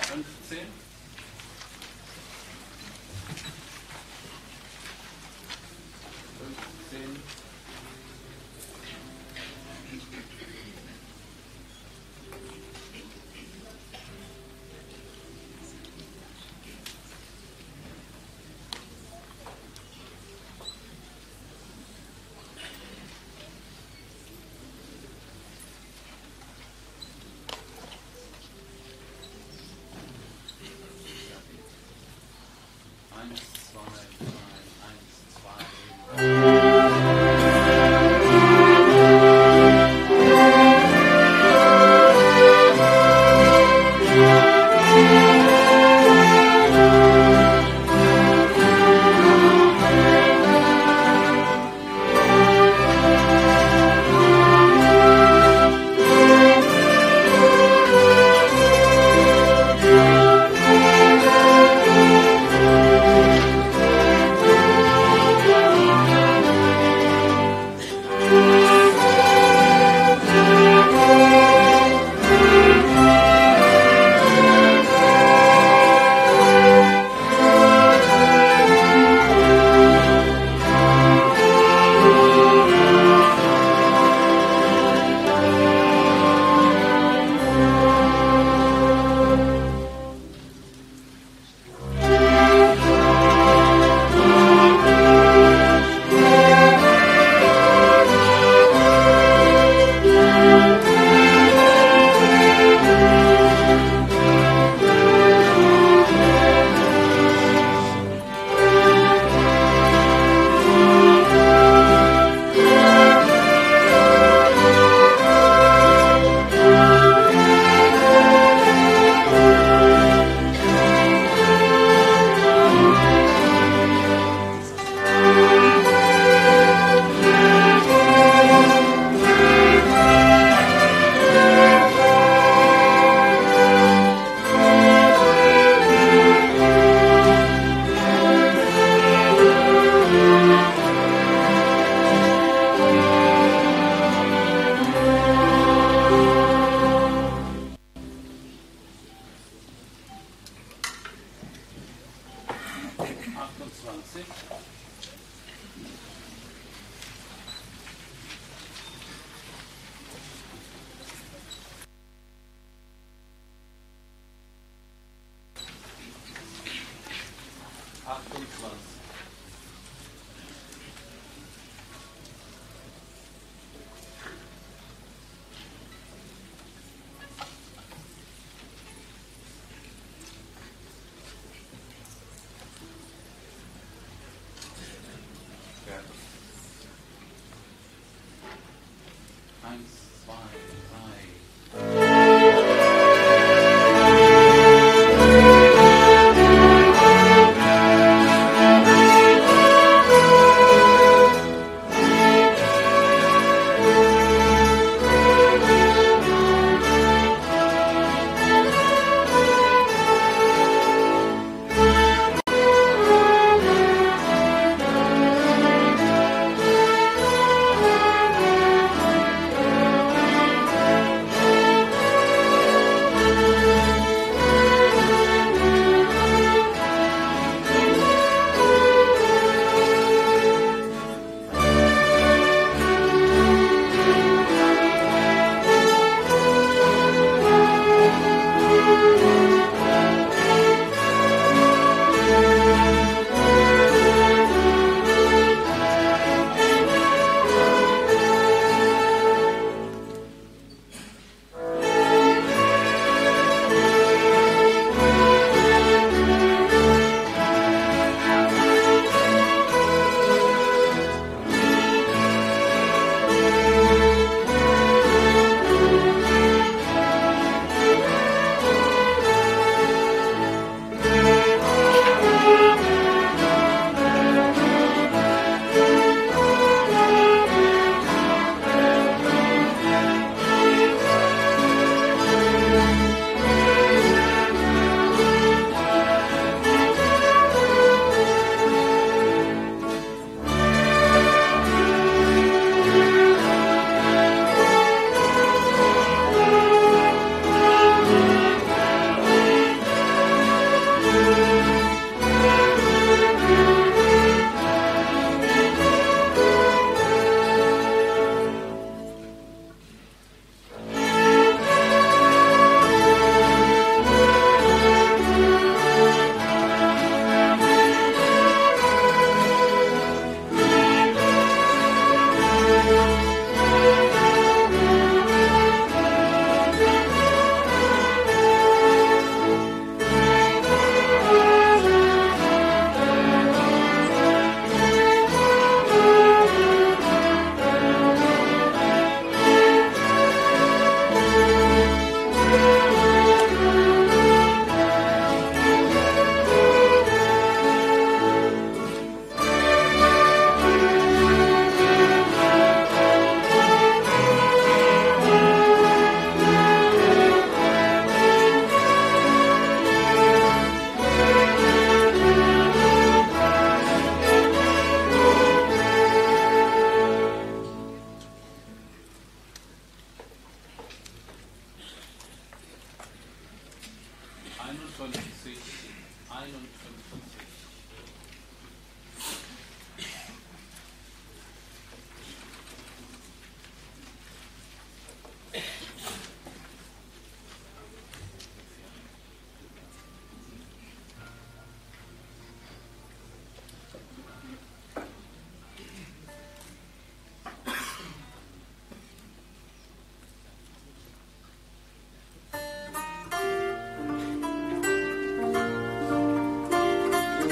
soon. Soon. Eins, zwei, drei, eins, zwei. Achtundzwanzig. Achtundzwanzig. Eins, zwei, drei. Thank einundzwanzig, einundfünfzig. Thank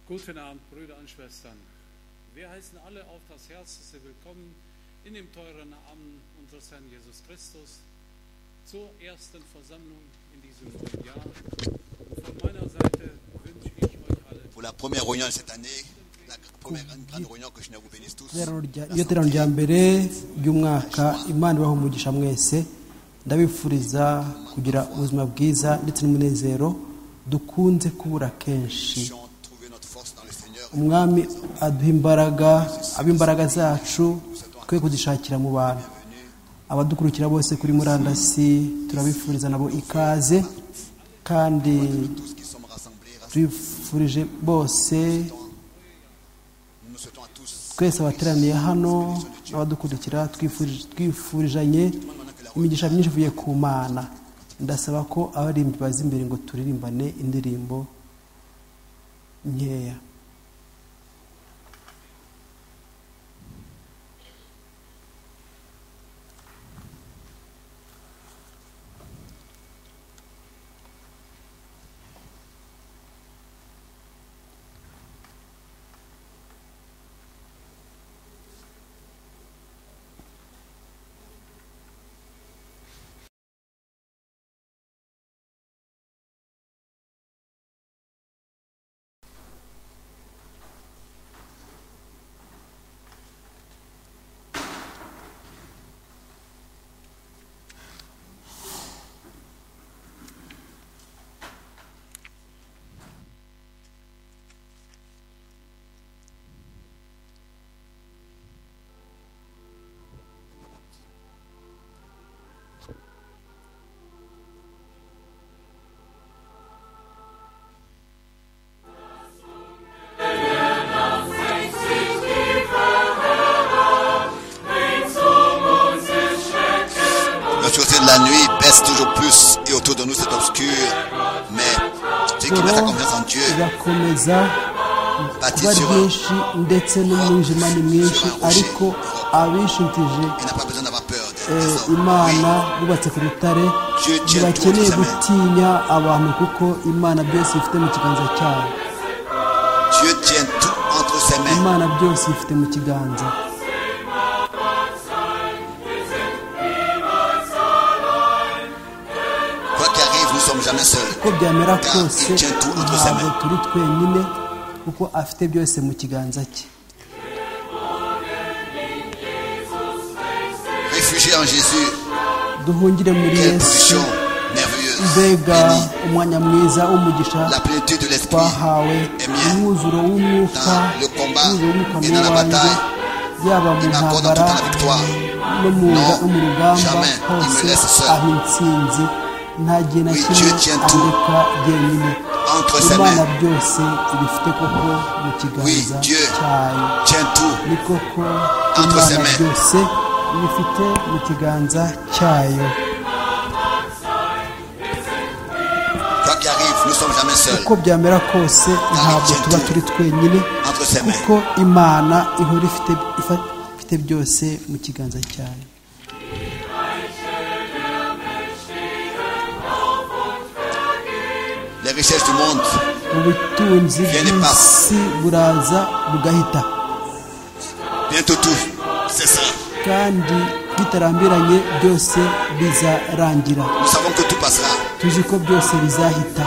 Guten Abend, Brüder und Schwestern. Wir heißen alle auf das Herzlichste willkommen in dem teuren Namen unseres Herrn Jesus Christus zur ersten Versammlung in diesem neuen Jahr. Und von meiner Seite wünsche ich euch alle Pour la première réunion de cette année, la première grande, grande réunion que je vous bénisse tous. Iterano rya- iyo terano rya mbere ry'umwaka imana ibaha umugisha mwese ndabifuriza kugira ubuzima bwiza ndetse n'umunezero dukunze kubura kenshi Puissions trouver notre force dans le Seigneur. umwami aduha imbaraga aba imbaraga zacu twe kuzishakira mu bantu abadukurikira bose kuri murandasi turabifuriza nabo ikaze kandi Tous qui sommes rassemblés, rassemblés, tubifurije bose nous souhaitons à tous twese abateraniye hano n'abadukurikira twifurije- twifurijanye imigisha myinshi ivuye ku mana ndasaba ko abarimbi baza imbere ngo turirimbane indirimbo nkeya l'obscurité de la nuit baisse toujours plus et autour de nous c'est obscur. Mais ceux qui mettent la confiance en Dieu igakomeza kuba bâtissent sur un. ryinshi ndetse n'umwijima ni mwinshi ariko abishintije Il n'a pas besoin d'avoir peur des, eh, des hommes. imana Oui, bubatse ku rutare Dieu tient ntibakeneye toutes les mains. gutinya abantu kuko imana byose ifite mu kiganza cyayo Dieu tient tout entre ses mains. imana byose ifite mu kiganza Quoi qu'arrive, nous ne sommes jamais seuls. uko byamera Car kose il tient tout entre ses ntabwo mains. turi twenyine kuko afite byose mu kiganza cye Réfugié en Jésus, duhungire muri quelle yesu position merveilleuse. mbega bénie. umwanya mwiza w'umugisha La plénitude de l'esprit twahawe est mienne. umwuzuro w'umwuka Dans le combat umwuzuro w'umwuka et dans la muwanjye bataille, yaba mu Il m'accorde en tout temps ntambara la victoire. no mu Non, no mu rugamba jamais il me hose laisse seul. aha intsinzi nta gihe na Oui, kimwe Dieu tient tout andeka jyenyine Entre ses imana mains. byose ibifite koko mu kiganza Dieu cyayo Tiens tout. ni koko Entre ses imana mains. byose ibifite mu kiganza cyayo Quoi qu'arrive, nous ne sommes jamais seuls. uko byamera kose ntabwo tient tuba tout. turi twenyine Entre ses mains. kuko imana ihora ifite ifa- ifite byose mu kiganza cyayo Les richesses du monde, ubutunzi Rien n'est pas. bw'isi buraza bugahita bientôt tout. C'est ça. kandi bitarambiranye byose bizarangira Nous savons que tout passera. tuzi ko byose bizahita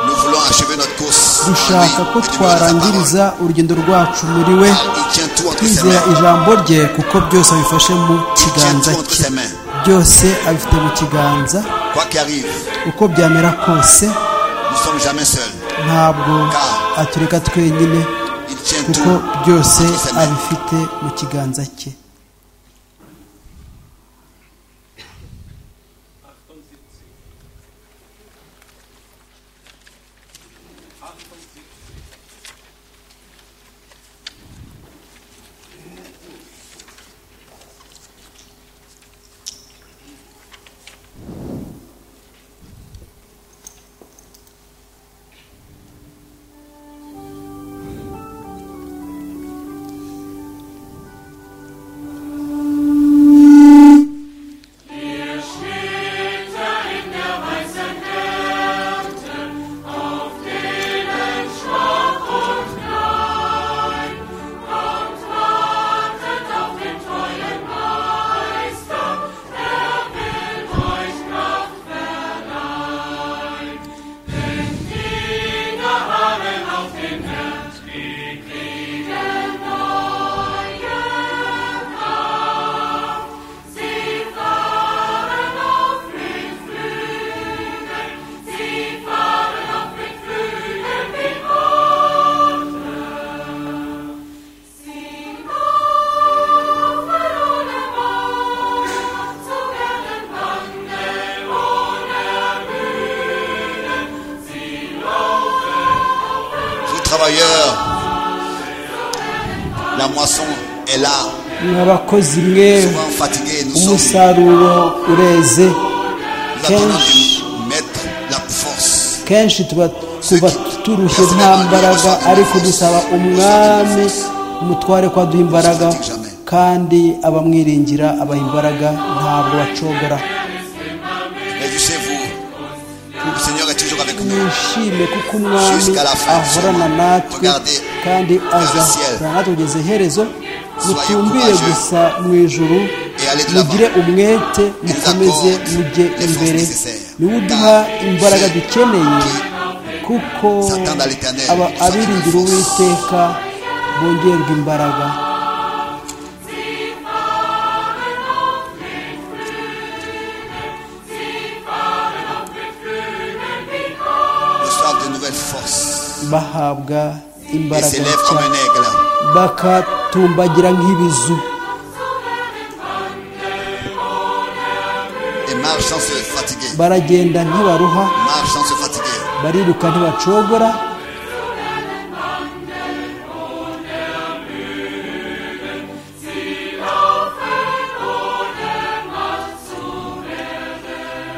Nous voulons achever notre course. en lui, dushaka ko et demeurer sa parole. twarangiriza urugendo rwacu muri we Car Il tient tout entre ses twizera mains. ijambo rye kuko byose abifashe mu Il tient kiganza tout entre cye ses mains. byose abifite mu kiganza Quoi qu'arrive, uko byamera kose nous ne sommes jamais seuls. ntabwo atureka twenyine Il tient tout kuko byose entre ses mains. abifite mu kiganza cye 78. 78. La moisson est là. mwabakozi mwe Souvent fatigués, nous sommes. umusaruro ureze Nous attendons de mettre la force. kenshi tuba tuba turushye nta mbaraga ariko dusaba umwami umutware kwaduha imbaraga kandi abamwiringira abaha imbaraga ntabwo bacogora Réjouissez-vous. Le Seigneur est toujours avec nous. mwishime kuko umwami ahorana natwe kandi azahorana natwe kugeza iherezo mutumbire gusa mu ijuru mugire umwete mukomeze mujye imbere niwe uduha imbaraga dukeneye kuko aba abiringira uwiteka bongerwa imbaraga Reçoivent de nouvelles forces. bahabwa Et imbaraga s'élèvent nshya comme un aigle. bakatumbagira nk'ibizu Et marchent sans se fatiguer. baragenda ntibaruha Marchent sans se fatiguer. bariruka ntibacogora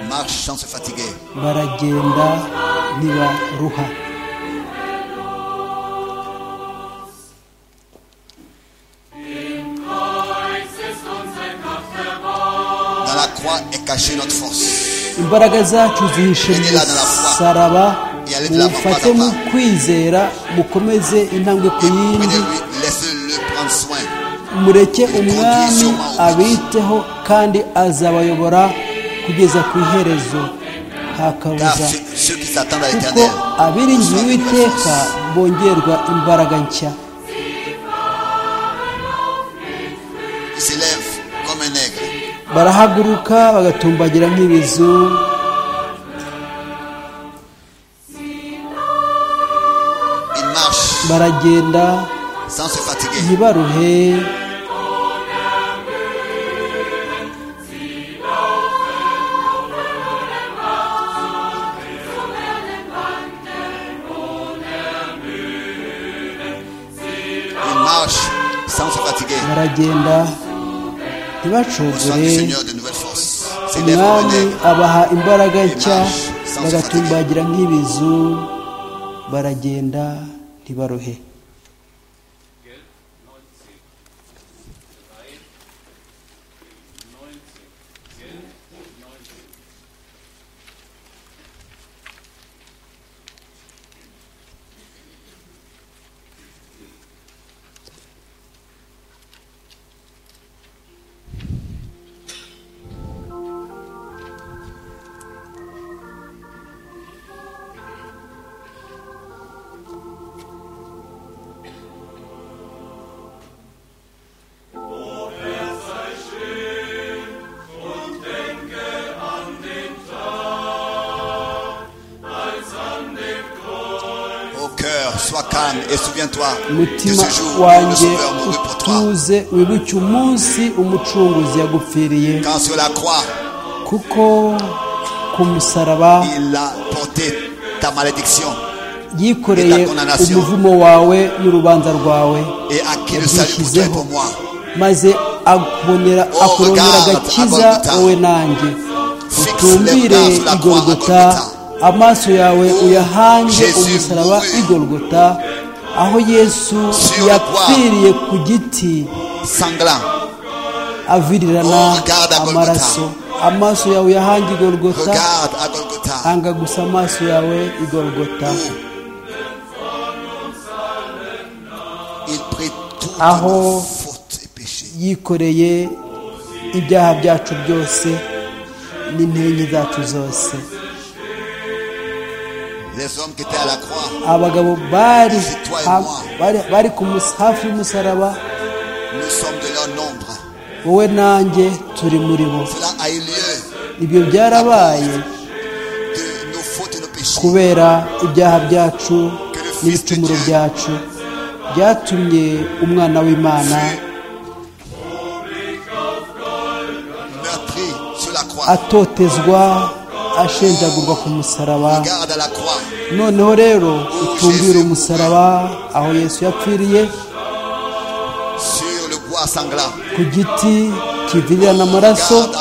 Marchent sans se fatiguer. baragenda ntibaruha Dans la croix est cachée notre force. imbaraga zacu zihishe mu musaraba mufate mu kwizera mukomeze intambwe ku Et yindi prenez-le, laissez-le prendre soin. mureke umwami abiteho kandi azabayobora kugeza ku iherezo nta Car kabuza ceux, ceux qui s'attendent à kuko l'éternel. abiringiye uwiteka bongerwa imbaraga nshya Ils s'élèvent comme un aigle. barahaguruka bagatumbagira nk'ibizu Ils marchent baragenda sans se fatiguer. ntibaruhe Ils marchent sans se fatiguer. baragenda Reçoivent du ntibacogore Seigneur de nouvelles forces. S'élèvent comme un umwami aigle. abaha imbaraga nshya bagatumbagira nk'ibizu baragenda ntibaruhe Gell? 19. 3. 19. Gell? 19. Au cœur, sois calme et souviens-toi de umutima ce jour où le wanjye Sauveur mourut pour toi. utuze wibuke umunsi umucunguzi yagupfiriye Quand sur la croix, kuko ku musaraba il a porté ta malédiction yikoreye umuvumo wawe n'urubanza rwawe et acquis le salut pour toi et yabwishyizeho pour moi. maze akubonera akurondera agakiza wowe nanjye utumbire igorogota amaso yawe uyahange umusaraba igorogota aho yesu yapfiriye ku giti Sanglant, avirirana amaraso amaso yawe uyahange igorogota regarde à Golgotha hanga gusa amaso yawe igorogota il prit toutes Ah, nos oh. fautes et péchés. yikoreye ibyaha byacu byose n'intenyi zacu zose Les hommes qui étaient à la croix, abagabo bari ha- bari- bari ku mus- hafi y'umusaraba nous sommes de leur nombre. wowe nanjye turi muri bo Cela a eu lieu ibyo byarabaye de nos fautes et nos péchés. kubera ibyaha byacu n'ibicumuro byacu byatumye umwana w'imana Meurtri sur la croix, atotezwa ashenjagurwa ku musaraba regarde à la croix. noneho rero ucumbire umusaraba aho yesu yapfiriye croix sanglant, ku giti kivirirana amaraso regarde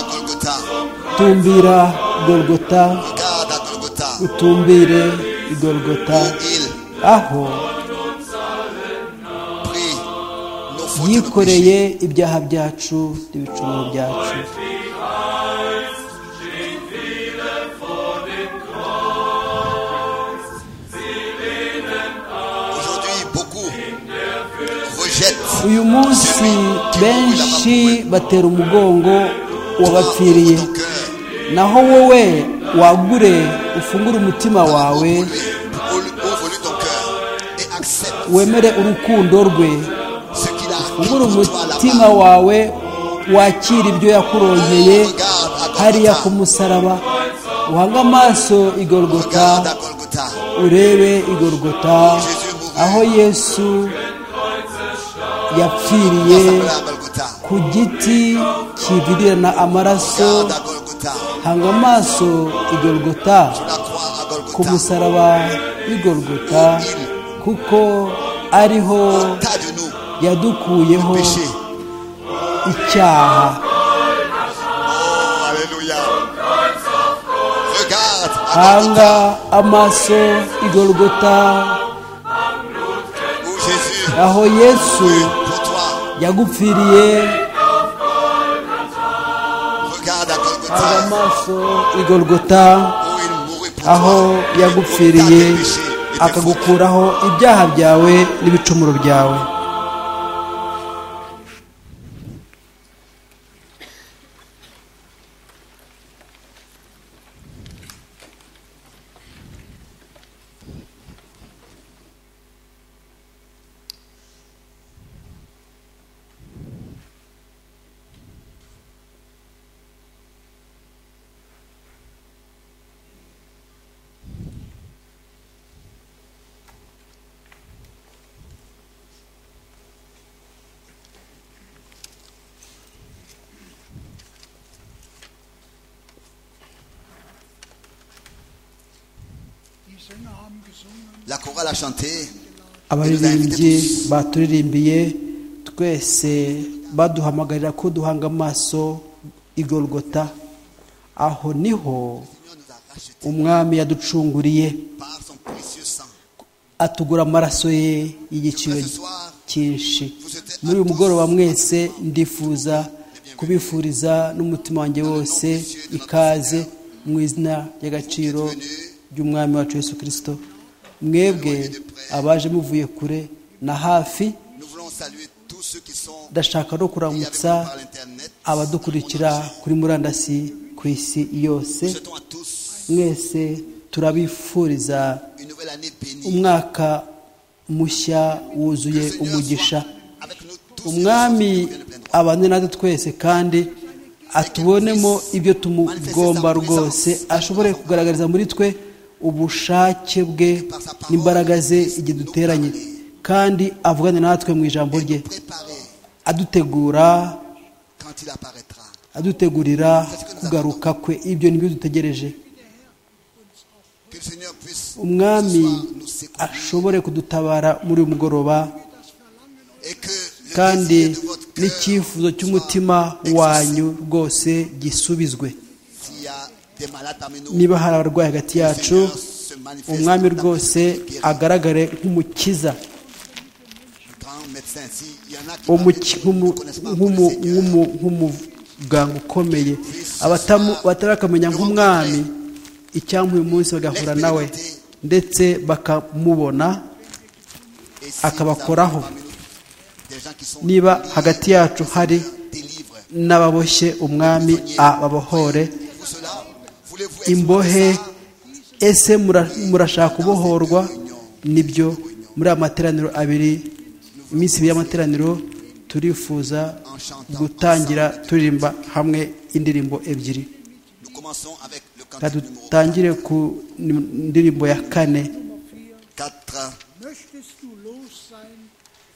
à Golgotha, utumbira igorogota regarde à Golgotha, utumbire igorogota où il aho prit nos fautes et nos péchés. yikoreye ibyaha byacu n'ibicumuro byacu Aujourd'hui, beaucoup rejettent uyu munsi benshi batera umugongo ouvre wabapfiriye ton cœur, naho wowe wagure ufungure umutima wawe ouvre-lui ton cœur et accepte wemere urukundo rwe ce qu'il a acquis ufungure pour toi umutima là-bas. wawe wakire ibyo yakurongeye Regarde à hariya ku Golgotha, musaraba uhange amaso igorogota regarde à Golgotha. urebe igorogota aho yesu yapfiriye Ressemble à Golgotha, ku giti kivirirana amaraso regarde à Golgotha, hanga amaso igorogota la croix à ku Golgotha. musaraba w'igorogota kuko ariho Tas de nous, yadukuyeho péché. icyaha Oh, alléluia. Regarde à hanga Golgotha, amaso igorogota où Jésus aho yesu est pour toi. yagupfiriye Regarde à hanga Golgotha, amaso igorogota où il mourut pour aho toi. et pour ta yagupfiriye péché et tes fautes. akagukuraho ibyaha byawe n'ibicumuro byawe La chorale a chanté. abaririmbyi baturirimbiye twese baduhamagarira ko duhanga amaso igorogota aho niho Le Seigneur nous a rachetés umwami yaducunguriye par son précieux sang. atugura amaraso ye y'igiciro Ce soir, cyinshi muri uyu mugoroba mwese ndifuza kubifuriza n'umutima wanjye wose ikaze mu izina ry'agaciro ry'umwami wacu Yesu kirisito mwebwe abaje muvuye kure na hafi nous voulons saluer tous ceux qui sont liés ndashaka no avec nous kuramutsa par l'Internet. abadukurikira kuri murandasi ku isi yose Nous souhaitons à tous mwese turabifuriza une nouvelle année bénie. umwaka mushya wuzuye Seigneur umugisha soit avec nous tous umwami et nous tous ceux qui nous viennent de plein droit. abane natwe twese kandi atubonemo ibyo tumugomba rwose ashobore kugaragariza muri twe ubushake bwe n'imbaraga ze igihe duteranye kandi avugane natwe mu ijambo rye Préparez adutegura quand il apparaîtra. adutegurira kugaruka kwe ibyo nibyo dutegereje Que le Seigneur puisse umwami ce soir nous secouer ashobore kudutabara muri uyu mugoroba et que le kandi désir de votre cœur n'icyifuzo soit cy'umutima exaucé. wanyu rwose gisubizwe S'il y a des malades parmi nous, niba hari abarwayi hagati que le yacu Seigneur se manifeste umwami dans rwose notre vie. agaragare nk'umukiza Grand médecin, s'il y en a qui umuki- parmi nous ne nk'umu- connaissent pas encore le nk'umu- Seigneur, nk'umu- nk'umuganga ukomeye abatamu- batarakamenya nk'umwami icyampa uyu munsi bagahura nawe ndetse bakamubona et si nous akabakoraho. avons parmi nous des gens qui sont niba liés, hagati yacu le hari Seigneur délivre. n'ababoshye umwami ababohore Pour cela, voulez-vous imbohe expérimenter ça? ese mura- murashaka kubohorwa nibyo muri aya materaniro abiri iminsi ibiri y'amateraniro turifuza gutangira turirimba hamwe indirimbo ebyiri Nous commençons avec le reka cantique numéro dutangire ku ndirimbo ya kane 4. Möchtest du los sein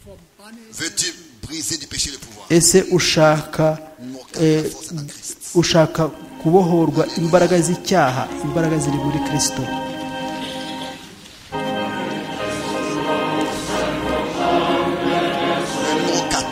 vom Banne Veux-tu briser du péché le pouvoir ese ushaka Numéro 4, eh, la force à Christ. ushaka kubohorwa imbaraga z'icyaha imbaraga ziri muri kirisito Le numéro 4.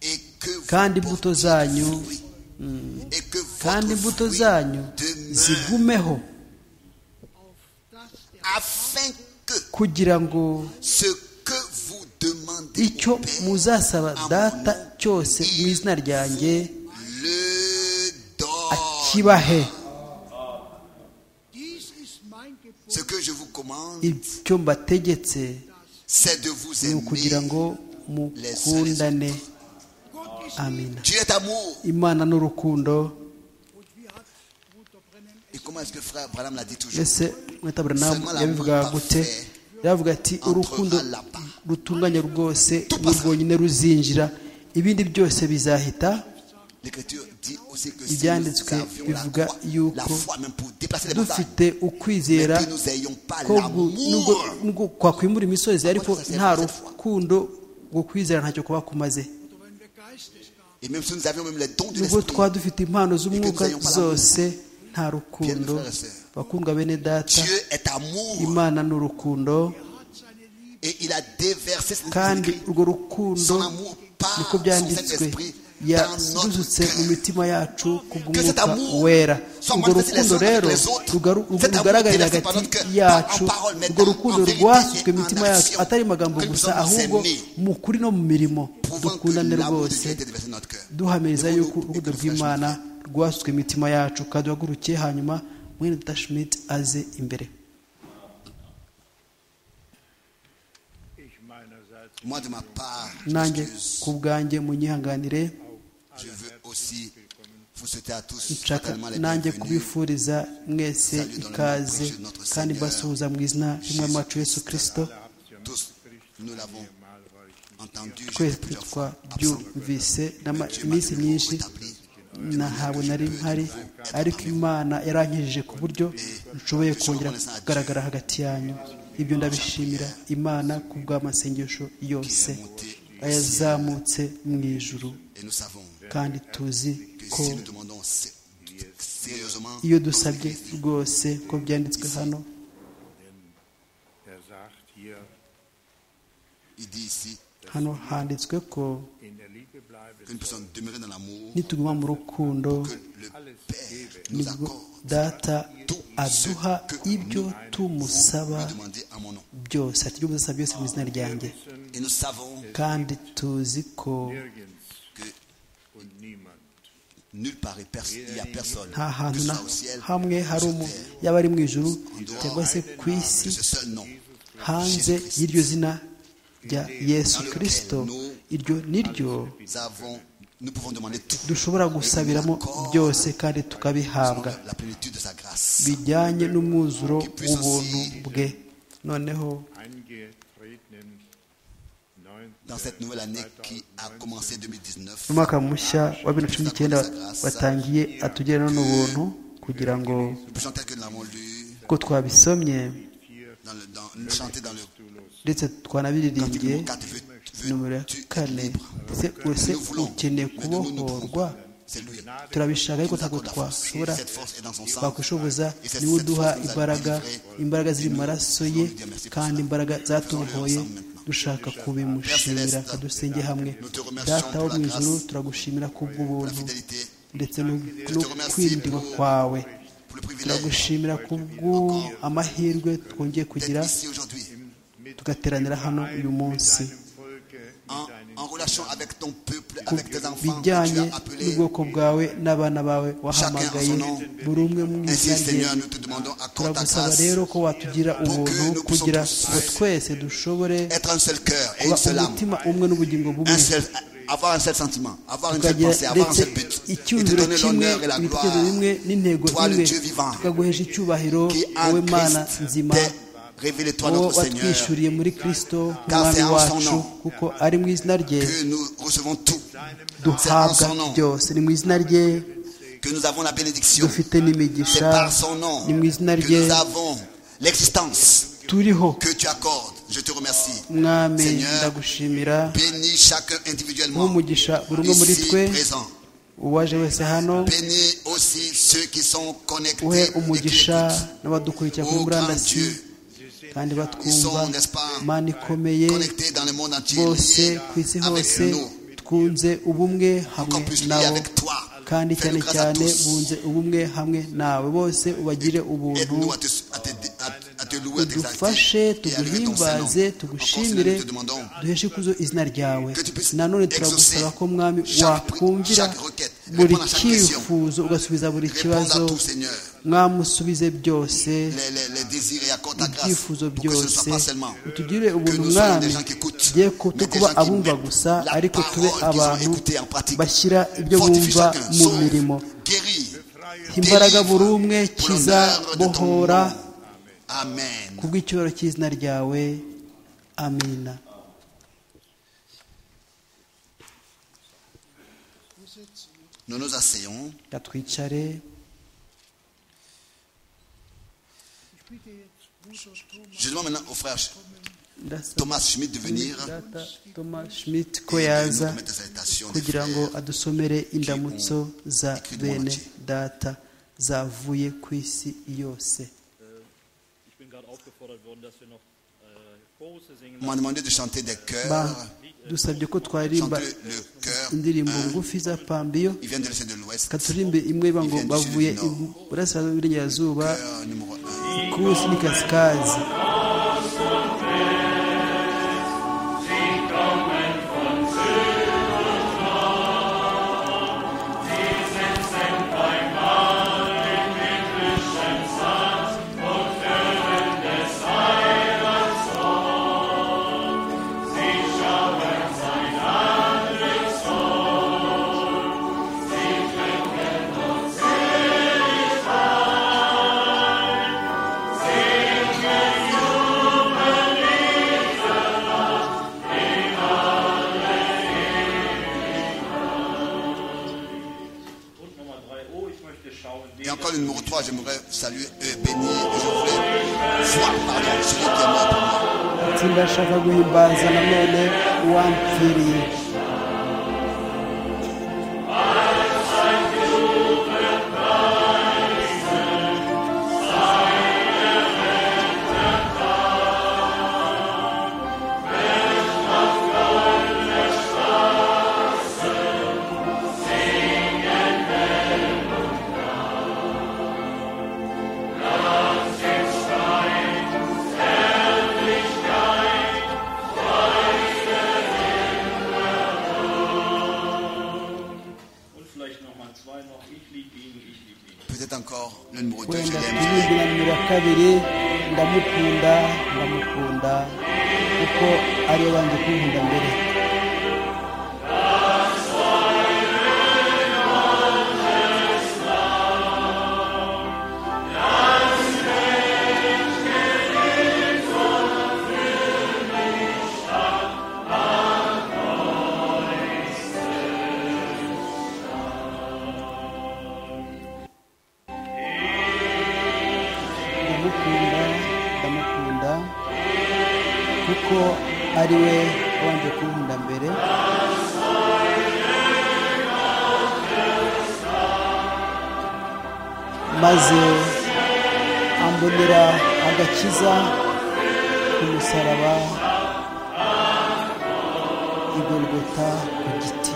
et que vous kandi imbuto zanyu portiez fruit, et que votre kandi imbuto fruit zanyu demeure, zigumeho dass der afin que kugira ngo ce que vous demandez icyo au Père, muzasaba data cyose mu izina ryanjye le donne. kibahe Dies ist mein Gebot, Ce que je vous commande, ibyo mbategetse c'est de vous ni ukugira aimer. ngo mukundane Gott ist amina Dieu est amour. imana n'urukundo und wie hat Bruder Brennan Et comment est-ce que frère Branham l'a dit toujours mbese mwita buranamu yabivuga gute yavuga ati urukundo rutunganya rwose ni rwonyine ruzinjira ibindi byose bizahita L'Écriture dit aussi que si nous ibyanditswe avions bivuga la foi, la yuko foi même pour déplacer les montagnes, dufite mais ukwizera que nous n'ayons pas ko gu- nubwo l'amour. nubwo kwakwimura imisozi ariko nta rukundo rwo kwizera ntacyo kuba kumaze oder wenn wir Geistesgaben Et même si nous avions même les dons de nubwo l'esprit, twaba dufite impano z'umwuka zose nta rukundo bakundwa bene data Dieu est amour imana ni urukundo hat seine Liebe et il a déversé ses kandi esprits, urwo rukundo son amour par niko son byanditswe Saint-Esprit dans yadusutse mu notre cœur. mitima yacu Que cet kubw'umwuka amour wera soit urwo manifesté les rukundo uns rero avec les autres. rugaru- Cet amour rugaragarira déversé par hagati notre cœur, yacu en parole, mais urwo en- rukundo en vérité rwasutswe et en imitima yacu action. atari amagambo Que nous gusa sommes ahubwo aimés. mu kuri no mu mirimo prouvant que dukundane l'amour de rwose Dieu a été déversé dans notre cœur. duhamiriza Devons-nous yuko urukundo écouter le rw'imana frère rwasutswe imitima yacu kandi duhaguruke hanyuma mwene dashimiti aze imbere Ich meinerseits Moi, de ma part, nanjye j'excuse. ku bwanjye munyihanganire je veux aussi vous souhaiter à tous nshaka fraternellement les nanjye bienvenus. kubifuriza mwese ikaze kandi mbasuhuza mu izina ry'umwami wacu yesu kirisito habt ihr Tous, nous l'avons mal, weil ich entendu, twese j'étais plusieurs fois absent. twabyumvise n'ama- Dieu m'a iminsi tenu au myinshi rétabli. ntahabwo nari mpari ariko imana yarankijije ku buryo nshoboye kongera kugaragara hagati yanyu ibyo ndabishimira imana ku bw'amasengesho yose yazamutse mu ijuru Et nous savons kandi tuzi que ko si nous demandons sé- sérieusement, iyo dusabye rwose ko byanditswe hano er sagt hier, il dit ici hano handitswe ko in der Liebe bleiben, qu'une personne demeurée dans l'amour, nituguma mu rukundo que le Père nous nibwo accorde data aduha ibyo tumusaba de demander à mon nom. byose ati ibyo muzasaba byose mu izina ryanjye Et nous savons kandi tuzi ko nirgends que und niemand. nulle part et pers- il n'y a personne, nta que hantu ce na soit au ciel, hamwe hari umu yaba ari mu ijuru cyangwa se ku isi ce seul nom. hanze y'iryo zina rya yesu kirisito iryo ni ryo Nous, avons, nous pouvons demander tout dushobora gusabiramo byose kandi tukabihabwa selon la plénitude de sa grâce. bijyanye n'umwuzuro w'ubuntu bwe noneho Angetretenen 19. Dans cette nouvelle année qui a commencé 2019, umwaka mushya wa bibiri na cumi n'icyenda watangiye atugereho n'ubuntu kugira ngo le chant tel que nous l'avons lu, uko twabisomye dans le, dans, le chanté dans le ndetse cantique twanabiririmbye numéro 4, veux, nomero ya tu être kane libre. ese uretse Nous voulons, ukeneye mais nous ne nous pouvons kubohorwa pas. C'est lui. turabishaka ariko ntabwo accorde la force. twashobora Cette force est dans son sang. bakwishoboza Et cette- niwe cette uduha force nous a imbaraga délivrés. imbaraga ziri mu maraso ye Nous lui disons kandi merci imbaraga zatohoye Faisons-le ensemble dushaka kubimushimira Céleste, kadusenge hamwe nous te remercions data wo pour la mu ijuru grâce, turagushimira Pour la kubw'ubuntu fidélité, ndetse no te no remercie kwindirwa pour- kwawe pour le privilège turagushimira kubw'amahirwe twongeye kugira d'être ici aujourd'hui, tugateranira hano uyu munsi Volke en, en relation avec ton peuple, ku avec tes enfants que tu bijyanye as appelés. n'ubwoko bwawe n'abana bawe wahamagaye buri umwe mu Ainsi, izina rye Seigneur, nous te demandons, accorde ta turagusaba grâce, rero ko watugira ubuntu kugira ngo twese dushobore être un seul cœur et kuba une seule âme, umutima umwe n'ubugingo bumwe un seul, avoir un seul sentiment, avoir une seule tukagira pensée, avoir un ndetse seul but, et te icyumviro donner kimwe l'honneur et la ibitekerezo gloire bimwe n'intego Toi, le imwe Dieu vivant, tukaguhesha icyubahiro qui wowe en mana Christ nzima t'est révélé, toi wowe notre Seigneur, watwishyuriye muri kirisito Car c'est umwami en son wacu nom kuko ari mu izina rye que nous recevons tout, c'est en duhabwa son nom byose ni mu izina rye que nous avons la bénédiction, dufite c'est n'imigisha par son nom ni mu izina que rye nous avons l'existence turiho que tu accordes. Je te remercie. mwami Seigneur, ndagushimira Bénis chacun individuellement, nk'umugisha buri umwe muri ici twe présent. uwaje wese hano Bénis aussi ceux qui sont connectés uhe et qui umugisha écoutent. n'abadukurikira kuri Ô grand murandasi Dieu, kandi ils batwumva sont, n'est-ce pas, mana ikomeye connectés dans le monde entier, bose liés ku isi avec hose nous. bunze ubumwe Qu'on hamwe puisse prier nabo avec toi. kandi Fais-nous cyane grâce à cyane tous. bunze ubumwe hamwe nawe bose ubagire ubuntu Aide-nous à te, à te- à- à te louer, à tudufashe t'exalter et à lever ton Saint-Nom. tuguhimbaze Encore cela, tugushimire nous te demandons duheshe ikuzo izina ryawe Que tu puisses nanone turagusaba exaucer ko mwami chaque- watwumvira chaque requête, buri répondre à chaque question, cyifuzo ugasubiza buri Réponds à kibazo tout, Seigneur, mwamusubize byose les, les, les désirs et accorde ta grâce pour ibyifuzo que ce ne soit byose pas seulement utugire que ubuntu nous soyons mwami des gens qui écoutent, mais tugiye des kuba gens qui abumva mettent gusa la ariko tube parole qu'ils ont abantu écoutée en pratique. bashyira ibyo Fortifie bumva chacun, mu sauve, mirimo guéris, imbaraga délivre buri umwe pour kiza l'honneur de ton bohora nom. Amen. kubw'icyubahiro cy'izina ryawe amina Nous nous asseyons. reka twicare Ich bitte jetzt Bruder Thomas Je demande maintenant au frère ndasaba Thomas Schmidt de venir data thomas schmidt ko et de nous yaza remettre cette citation des kugira frères. ngo adusomere indamutso za bene data zavuye ku isi yose Ich bin gerade aufgefordert worden, dass wir noch äh, Chorus singen On m'a demandé de chanter des chœurs. badusabye ko twaririmba Chanter le chœur. indirimbo ngufi za pambiyo Il vient de l'Est et de l'Ouest. katurimbe imwe iba ngo bavuye ibu- burasirazuba iburengerazuba Chœur numéro 1. ikusi n'ikasikazi und Nummer 3. Oh, ich möchte schauen, den Et encore le numéro 3, j'aimerais saluer et bénir. et Je voudrais voir, pardon, celui qui est mort pour moi. itsinda ashaka guhimbaza nanone uwampfiriye und vielleicht nochmal zwei noch. Ich liebe ihn, ich liebe ihn. Peut-être encore le numéro 2, je wenda l'aime. kuririmba nimero ya kabiri ndamukunda ndamukunda kuko ariyo banze kunkunda mbere ndamukunda ndamukunda kuko ari we wanze kunkunda mbere maze ambonera agakiza ku musaraba igorogota ku giti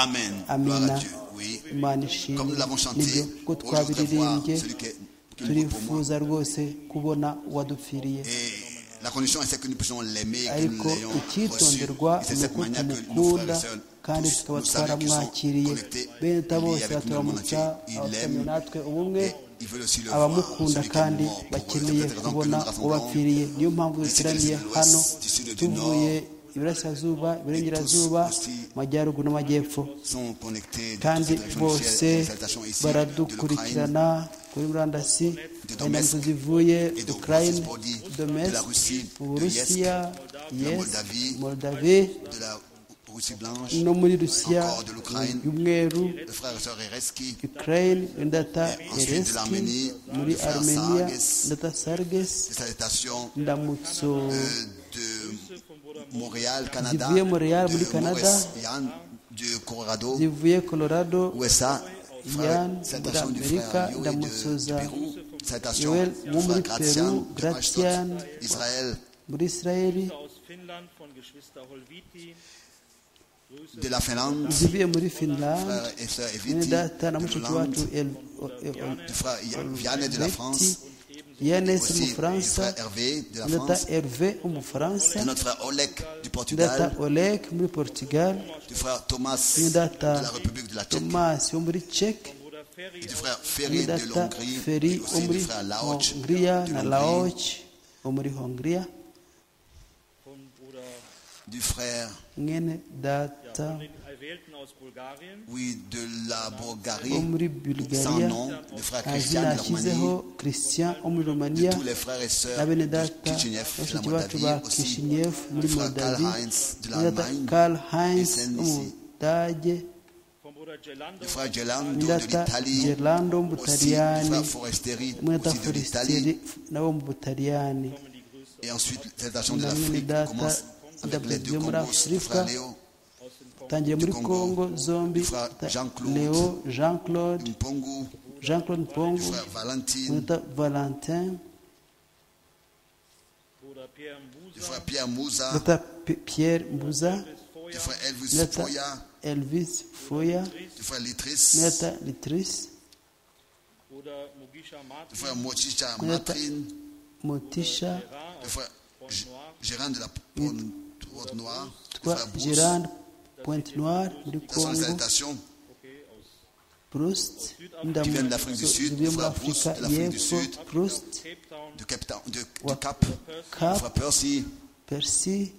Amen. Gloire à Amen. Dieu. Oui. imana Comme nous ishimwe l'avons chanté, nibyo ko aujourd'hui, je voudrais voir twabiririmbye celui qui est qui est mort pour moi. turifuza rwose kubona uwadupfiriye Et la condition, c'est que nous puissions l'aimer, que nous ariko l'ayons reçu. icyitonderwa Et c'est de ni cette uko manière que nos frères tumukunda et sœurs, kandi tous, tukaba nous savons qu'ils sont twaramwakiriye connectés, benta liés bose avec nous dans le monde entier. baturamutsa Il abatamye l'aime natwe ubumwe et il veut aussi le voir, abamukunda celui qui est kandi mort pour eux. C'est bakeneye peut-être la raison que nous kubona nous rassemblons ubapfiriye niyo mpamvu d'ici duteraniye de l'Ouest, hano d'ici de- du tuvuye iburasirazuba iburengerazuba aussi amajyaruguru n'amajyepfo sont connectés de toutes kandi ces directions bose ici, des exaltations ici, de l'Ukraine, baradukurikirana kuri de murandasi inyandiko Donetsk zivuye et de ukraine Body, de la domestic Russie, de l'Est, uburusiya yes Moldavie, moldavi de la Russie blanche, no muri rusiya encore de l'Ukraine, y'umweru le frère et sœur Ereski, ukraine indata Et ensuite de ereski l'Arménie, muri du frère armenia Sarges. indata sarges des salutations ndamutso euh, de Montréal, Canada, Zivuye Montréal, de muri Canada. Maurice-Yann, du Colorado, zivuye colorado USA, Yann, salutations du d'Amérique, frère Yoel d'Amutsosa. de Pérou, salutations Yoel, du Mumri, frère Gratian, Pérou, de Ashton, Gratian. Israël, muri israeli Finnland von Geschwister Holviti. Grüße de la Finlande, zivuye muri finlande frère et sœur mwene Eviti, data na de mushiki Hollande, wacu El- El- El- du frère Vianney de la France, Olvetti, und ebenso yanesi aussi du umufaransa frère Hervé de la na data France, herve umufaransa de notre frère Olek du na data Portugal, olek muri portugal du frère Thomas na data de la République de la Tchèque, tomasi wo muri czech Bruder Ferry du frère na Ferry de data l'Hongrie, feri et wo aussi muri du frère Laoch hongria de na l'Hongrie, laoch wo muri hongria von Bruder du frère mwene ja, data von den Erwählten aus Bulgarien. oui, de la wo Bulgarie, muri sans bulgaria nom, du frère azina Christian de la yashyizeho Roumanie, christian wo muri de romania tous les frères et na sœurs de bene data Kitchenev, de la bashiki bacu ba Moldavie, aussi kishiniev muri du frère Karl moldavie Heinz de na data l'Allemagne, karl heinz SNDC. w'umudage Von Bruder Gelando. du frère Gelando na de data l'Italie, gerlando aussi du frère w'umutaliyani Forestieri, na data aussi de l'Italie, forestieri nabo mu butaliyani et ensuite les nations de na mwene l'Afrique data commencent avec les ndabugiye deux muri Congos, le frère afurika Léo tangiye muri congo zombi Fra- Jean-Claude. leo jean claude Mpongu, jean claude le mpongo frère Valentine, na valentin Bruder Pierre Mbusa. le frère Pierre Mouza, na data P- pierre mbuza le frère Elvis na data Foya, elvis foya le frère na Litris, data litrice Bruder Mugisha Martin. le frère Mochicha Na data Matrine, motisha Gerard le aus frère G- Noir. Gérard de la Porte Noire, le twa frère Bruce. gerard pointe noire muri Ce sont les congo salutations Okay, aus proust qui viennent d'Afrique du Sud, le zivuye muri frère Bruce afurika de l'Afrique du y'epfo Sud, proust Cape Town. de Cap, de, wa du Cap, le cap frère Percy, persi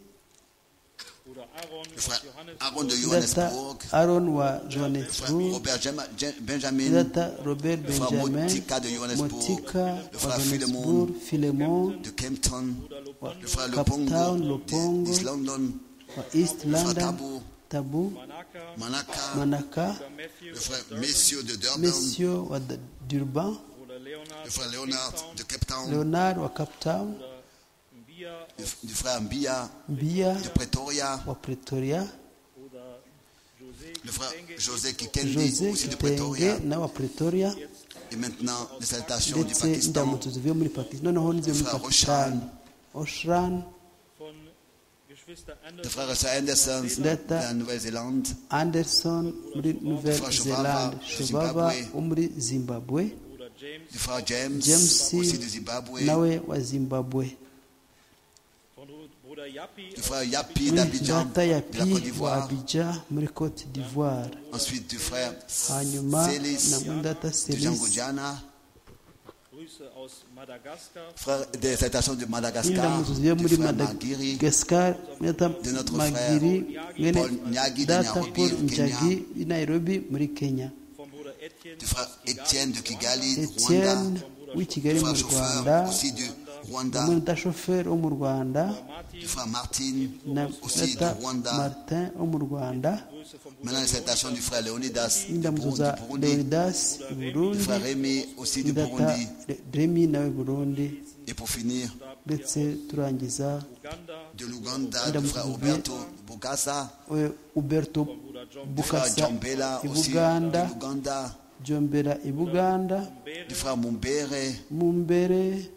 Bruder Aaron le aus frère Johannes. Aaron de data Johannesburg, aron wa le frère johannesburg Robert Jema- Jen- Benjamin, data robert frère benjamin Motika de Johannesburg, motika le wa frère johannesburg philemon de Kempton, le frère Cap Town, Lopongo, Lopongo, d'East London, wa east le frère london Tabo, tabu Manaka. Manaka, manaka Bruder Matthew. le frère Messieurs de Durban, monsieur wa D- durban Bruder Leonard. le frère aus Cape Leonard Town. de Cape Town, leonard wa cap town Bruder Mbia. le f- du frère Mbia bia de Pretoria, wa pretoria Bruder José. le frère Kitenge. José Kikendi jose aussi de Pretoria, kitenge na wa pretoria et maintenant les salutations du ndetse Pakistan, ndamutse zivuye muri pakistan noneho nzivuye muri Fra- pakistan oshan Von Geschwister le Anderson. frère Russell Anderson de Data. la Nouvelle-Zélande, anderson muri nouvelle Fra- Shobaba, zelande shobaba Zimbabwe. wo muri zimbabwe Bruder James. le frère James, James, aussi du Zimbabwe, nawe wa zimbabwe Von Ru- Bruder Yappi. le frère Yapi muri d'Abidjan data ya de pi la Côte wa d'Ivoire, abidja muri cote d'ivoire ensuite du frère hanyuma na Célis muri data de Django serisi Diana, Grüße aus Madagaskar. frère des salutations de Madagascar, ndamutse zivuye du muri frère Magiri, madagascar muri data de notre magiri frère mwene Paul Nyagi de data Nairobi, paul au Kenya. njagi i nairobi muri kenya Von Bruder Etienne. du frère aus Kigali, Etienne de Kigali, du etienne Rwanda, w'i du kigali mu frère rwanda chauffeur aussi du Rwanda, umuntu udashoferi wo mu rwanda Martin. du frère Martine, na aussi du data Rwanda, martin wo mu rwanda Grüße von Bruder maintenant les salutations du frère Leonidas du n'indamutso Burundi, za du Burundi, leonidas i du burundi frère Rémi aussi du data Burundi, remi nawe burundi et pour finir, ndetse turangiza Uganda. de l'Ouganda, du frère Roberto Bogasa, eh, uberto Bruder John. du frère bukasa Djombela i aussi buganda de l'Ouganda, jombera i buganda du frère Mumbere mu mbere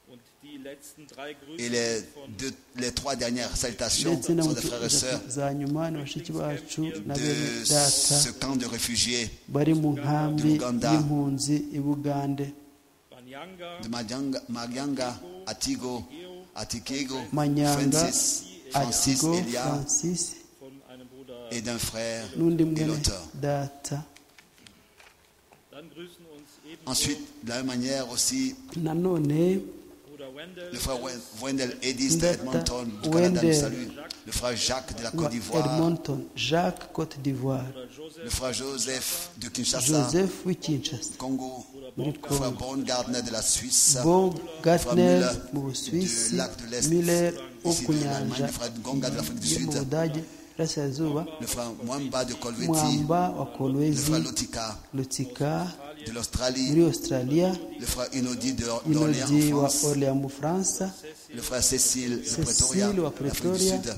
Und die letzten drei Grüße et les, von deux- les trois dernières salutations ndetse sont des n'abantu frères et sœurs za nyuma ni bashiki bacu na bene de data ce camp de réfugiés bari mu nkambi Uganda. y'impunzi i bugande Banyanga, de Madianga, Marianga, Atigo, Atikego, manyanga Francis, Francis atigo Elia francis von einem Bruder. et d'un frère n'undi et mwene l'auteur. data Dann grüßen uns ebenso Ensuite, de la même manière aussi, nanone Bruder Wendell, le frère Wen- Wendell Edis de Ndata Edmonton, du Canada, nous Wendell. salue. Le frère Jacques de la wa Côte d'Ivoire, edmonton jacques cote d'ivoire Bruder Joseph, le frère Joseph de Kinshasa, joseph w'i kinshasa Congo, muri le frère congo Born Gardner de la Suisse, bob gatner Müller mu busuwisi du lac de l'Est, miller wo ici ku de l'Allemagne, nyanja le frère Gonga de l'Afrique du yo mu Sud, budage burasirazuba le frère Mwamba de Colvetti, mwamba wa le kolwezi frère Lotika lutsika de l'Australie, muri australia le frère Inodi de d'Orléans inodi en wa France, orléans mu bufaransa le frère Cécile de Pretoria, Cécile ou à l'Afrique du Pretoria. Sud,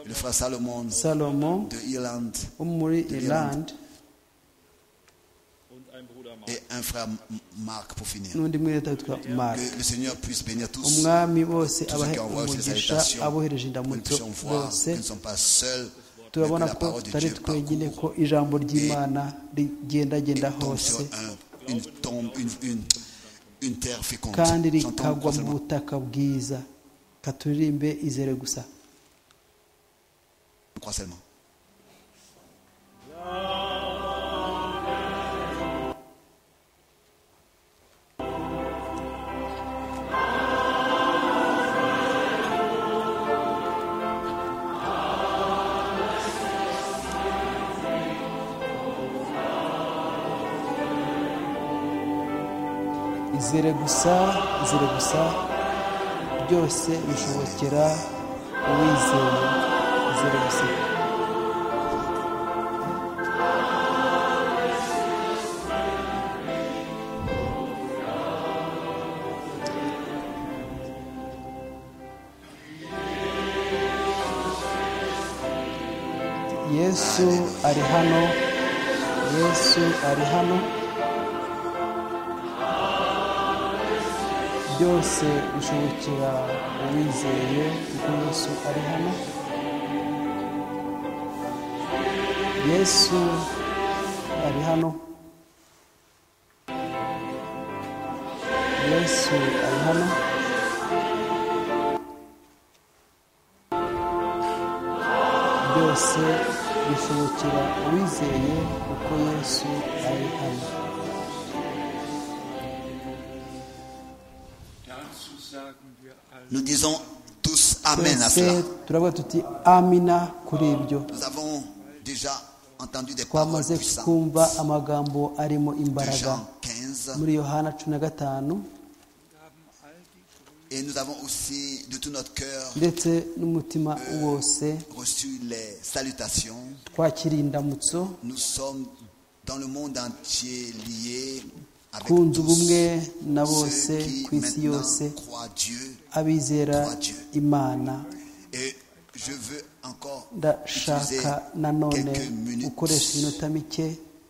le frère Salomon salomon de Irlande, wo muri irlande und ein Bruder Mark. et un frère M- Marc pour finir. n'undi mwireta witwa mari Que le Seigneur puisse bénir tous umwami bose tous ceux abahe qui envoient ces umugisha salutations, abohereje que nous indamutso puissions voir bose qu'ils ne sont pas seuls, mais que turabona la ko parole de tutari Dieu twenyine parcourt ko ijambo ry'imana rigendagenda tombe sur hose un- une tombe, une, une, une terre féconde. kandi J'entends rikagwa mu constamment. butaka bwiza katuririmbe izere gusa Je crois seulement. izere gusa izere gusa byose bishobokera uwizeye izere gusa yesu ari hano yesu ari hano byose bishobokera uwizeye kuko yesu ari hano yesu ari hano yesu ari hano byose bishobokera uwizeye kuko yesu ari hano Dazu sagen wir alle, Nous disons tous Amen à twese cela. turavuga tuti amina kuri ibyo Nous avons déjà entendu des paroles twamaze puissantes kumva amagambo arimo de imbaraga Jean 15 muri yohana cumi na gatanu et nous avons aussi de tout notre cœur ndetse n'umutima wose reçu les salutations. twakiriye indamutso Nous sommes dans le monde entier liés avec twunze ubumwe tous na bose ceux qui ku isi yose maintenant croient Dieu. abizera imana Et je veux encore utiliser ndashaka nanone quelques gukoresha minutes iminota mike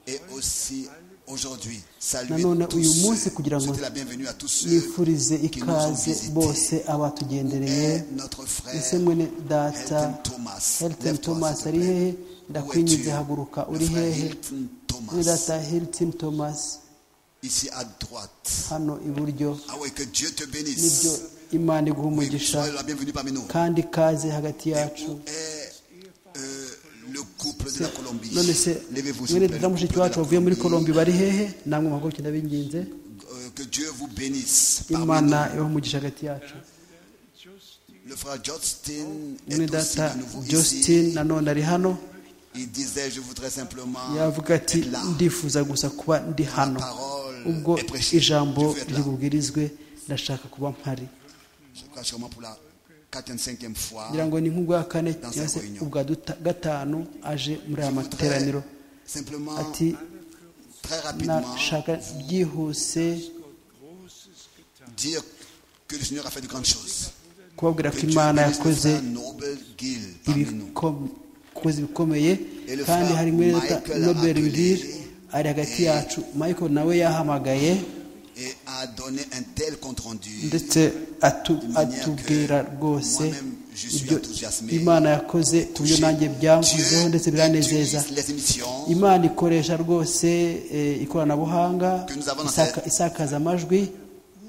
et aussi aujourd'hui saluer nanone tous uyu munsi ceux, kugira ngo souhaiter la bienvenue à tous ceux yifurize qui nous ont ikaze visités. bose abatugendereye Et notre ese frère mwene data Elton Thomas, Hilton lève-toi, Thomas s'il te ari plaît. hehe Où ndakwinginze es-tu? haguruka Le uri frère hehe Hilton Thomas, mwene data Hilton Thomas ici à droite. hano iburyo Ah oui, que Dieu te nibyo bénisse. imana iguha Oui, umugisha sois la bienvenue parmi nous. kandi ikaze hagati yacu Et euh, le couple de la Colombie. none se Levez-vous, s'il mwene vous plaît, data le mushiki couple de la wacu wavuye muri Colombie. kolombi bari hehe namwe muhaguruke ndabinginze Euh, que Dieu vous bénisse. Parmi imana nous, ibahe umugisha hagati yacu le frère Justin mwene est aussi data de nouveau Justin ici. nanone ari hano Il disait, je voudrais simplement yavuga ati être là. ndifuza gusa kuba ndi hano parole ubwo est prêchée. ijambo Je veux être là. ribubwirizwe ndashaka kuba mpari Je crois sûrement pour la quatrième, cinquième fois. ngira ngo ni nk'ubwa kane Dans cyangwa se cette réunion. ubwa duta- gatanu aje muri aya materaniro Simplement, ati très rapidement, nashaka byihuse dire que le Seigneur a fait de grandes choses. kubabwira ko Que Dieu imana bénisse le yakoze frère Noble Gill parmi nous. ibikom- yakoze ibikomeye kandi hari muri leta Michael nobel Abdul- bill ari hagati yacu michael nawe yahamagaye et a donné un tel compte rendu. ndetse atu- atubwira rwose Moi-même, je suis ibyo enthousiasmé. imana yakoze ku buryo nanjye byanguzeho ndetse biranezeza utilise les émissions imana ikoresha rwose eh, ikoranabuhanga Que nous avons dans isaka- isakaza amajwi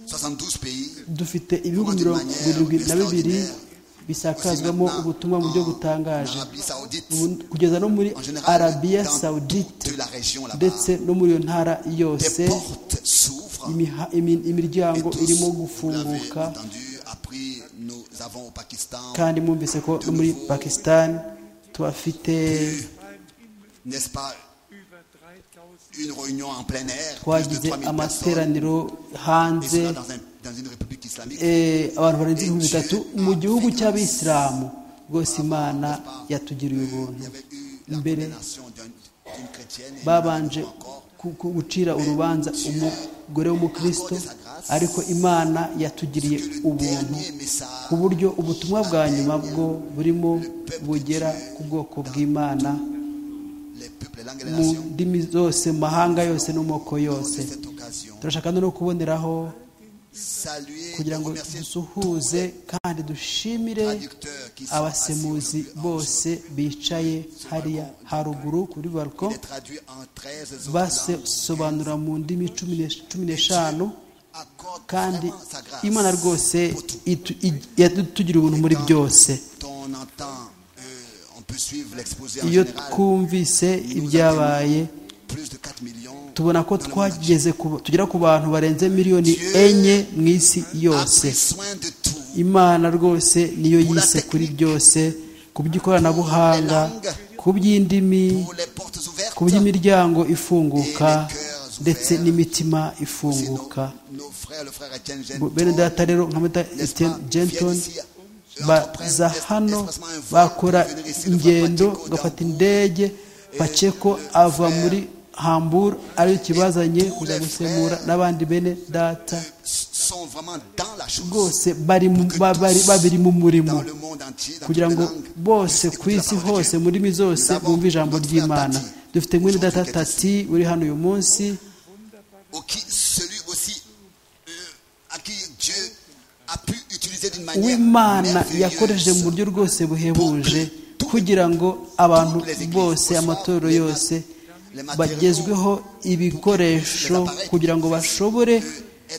72 pays dufite ibihugu Comment mirongo manière irindwi na bibiri extraordinaire. bisakazwamo Aussi maintenant, ubutumwa mu buryo en butangaje Arabie Saoudite, Ubu- kugeza no muri en général, arabiya dans sawudite toute la région là-bas, ndetse no muri iyo ntara yose des portes s'ouvrent imiha- imi- et imiryango tous, irimo vous l'avez gufunguka entendu, appris, nous avons au Pakistan, kandi mwumvise ko no muri pakisitani tuhafite n'est-ce pas, une réunion en plein air, plus de twagize 3000 personnes, amateraniro et hanze cela dans, un- dans une république islamique. eh, abantu barenze ibihumbi bitatu mu gihugu cy'abisilamu rwose imana yatugiriye Il y ubuntu avait eu la Mbere- condamnation d'un- d'une chrétienne, et babanje nous avons encore ku- ku- gucira urubanza umugore w'umukristo ariko imana yatugiriye que le ubuntu dernier message ku buryo ubutumwa bwa nyuma bwo burimo bugera ku bwoko bw'imana les peuples les langues et les mu nations. ndimi zose mu mahanga yose no mu moko yose C'est cette occasion. turashaka no kuboneraho Saluer et kugira ngo remercier dusuhuze kandi dushimire traducteurs qui sont assis abasemuzi aujourd'hui en bose Jerusalem. bicaye hariya haruguru kuri barko Il est traduit en 13 autres langues. basobanura mu ndimi cumi n'esh- cumi n'eshanu Accorde kandi vraiment sa grâce imana rwose pour tout. itu- i- yatugira ubuntu muri byose On entend, euh, on peut suivre l'exposé en iyo général. twumvise ibyabaye Plus de 4 millions. tubona ko dans le monde entier. twageze ku- tugera ku bantu barenze miliyoni enye mu isi A yose pris soin de tout. imana rwose niyo yise kuri byose ku by'ikoranabuhanga ku by'indimi Pour les portes ouvertes. ku by'imiryango ifunguka ndetse n'imitima C'est nos, ifunguka nos frères, le frère Etienne Bo- Genton, bene data rero nka mata n'est-ce Etienne pas, Genton viennent ici, euh, baza entreprennent hano espacement un vol bakora pour venir ici de ingendo Pacheco, bagafata Dambourg. indege paceko ava muri hambur ariyo kibazanye kuza gusemura n'abandi bene data sont vraiment dans la chose. rwose bari mu- ba- bari- babiri mu murimo Dans le monde entier, dans kugira toutes ngo les langues, bose ku écoutez la isi parole de hose Dieu. mu ndimi zose Nous avons bumve ijambo notre ry'imana Tati, dufite mwene data aujourd'hui qui est tati uri hano uyu munsi au qui celui aussi euh, à qui Dieu a pu utiliser d'une manière uw'imana yakoresheje merveilleuse. mu buryo rwose buhebuje kugira ngo abantu bose amatorero yose bagezweho ibikoresho kugira ngo bashobore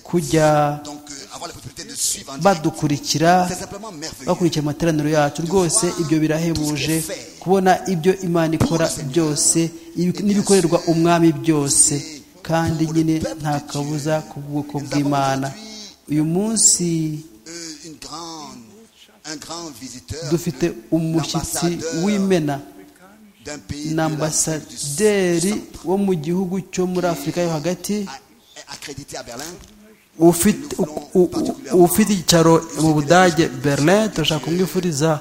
kujya Donc, euh, avoir la possibilité de suivre en direct, badukurikira c'est simplement merveilleux. bakurikira amateraniro yacu rwose ibyo birahebuje kubona ibyo imana ikora byose ibi- n'ibikorerwa umwami byose kandi nyine nta kabuza ku bwoko bw'imana uyu munsi Euh, une grande, un grand visiteur dufite le- umushyitsi l'ambassadeur w'imena d'un pays de l'Afrique du ni Sud, ambasaderi wo mu gihugu cyo muri afurika yo hagati a- accrédité à Berlin. ufite u- u- u- ufite icyicaro mu budage berlin turashaka kumwifuriza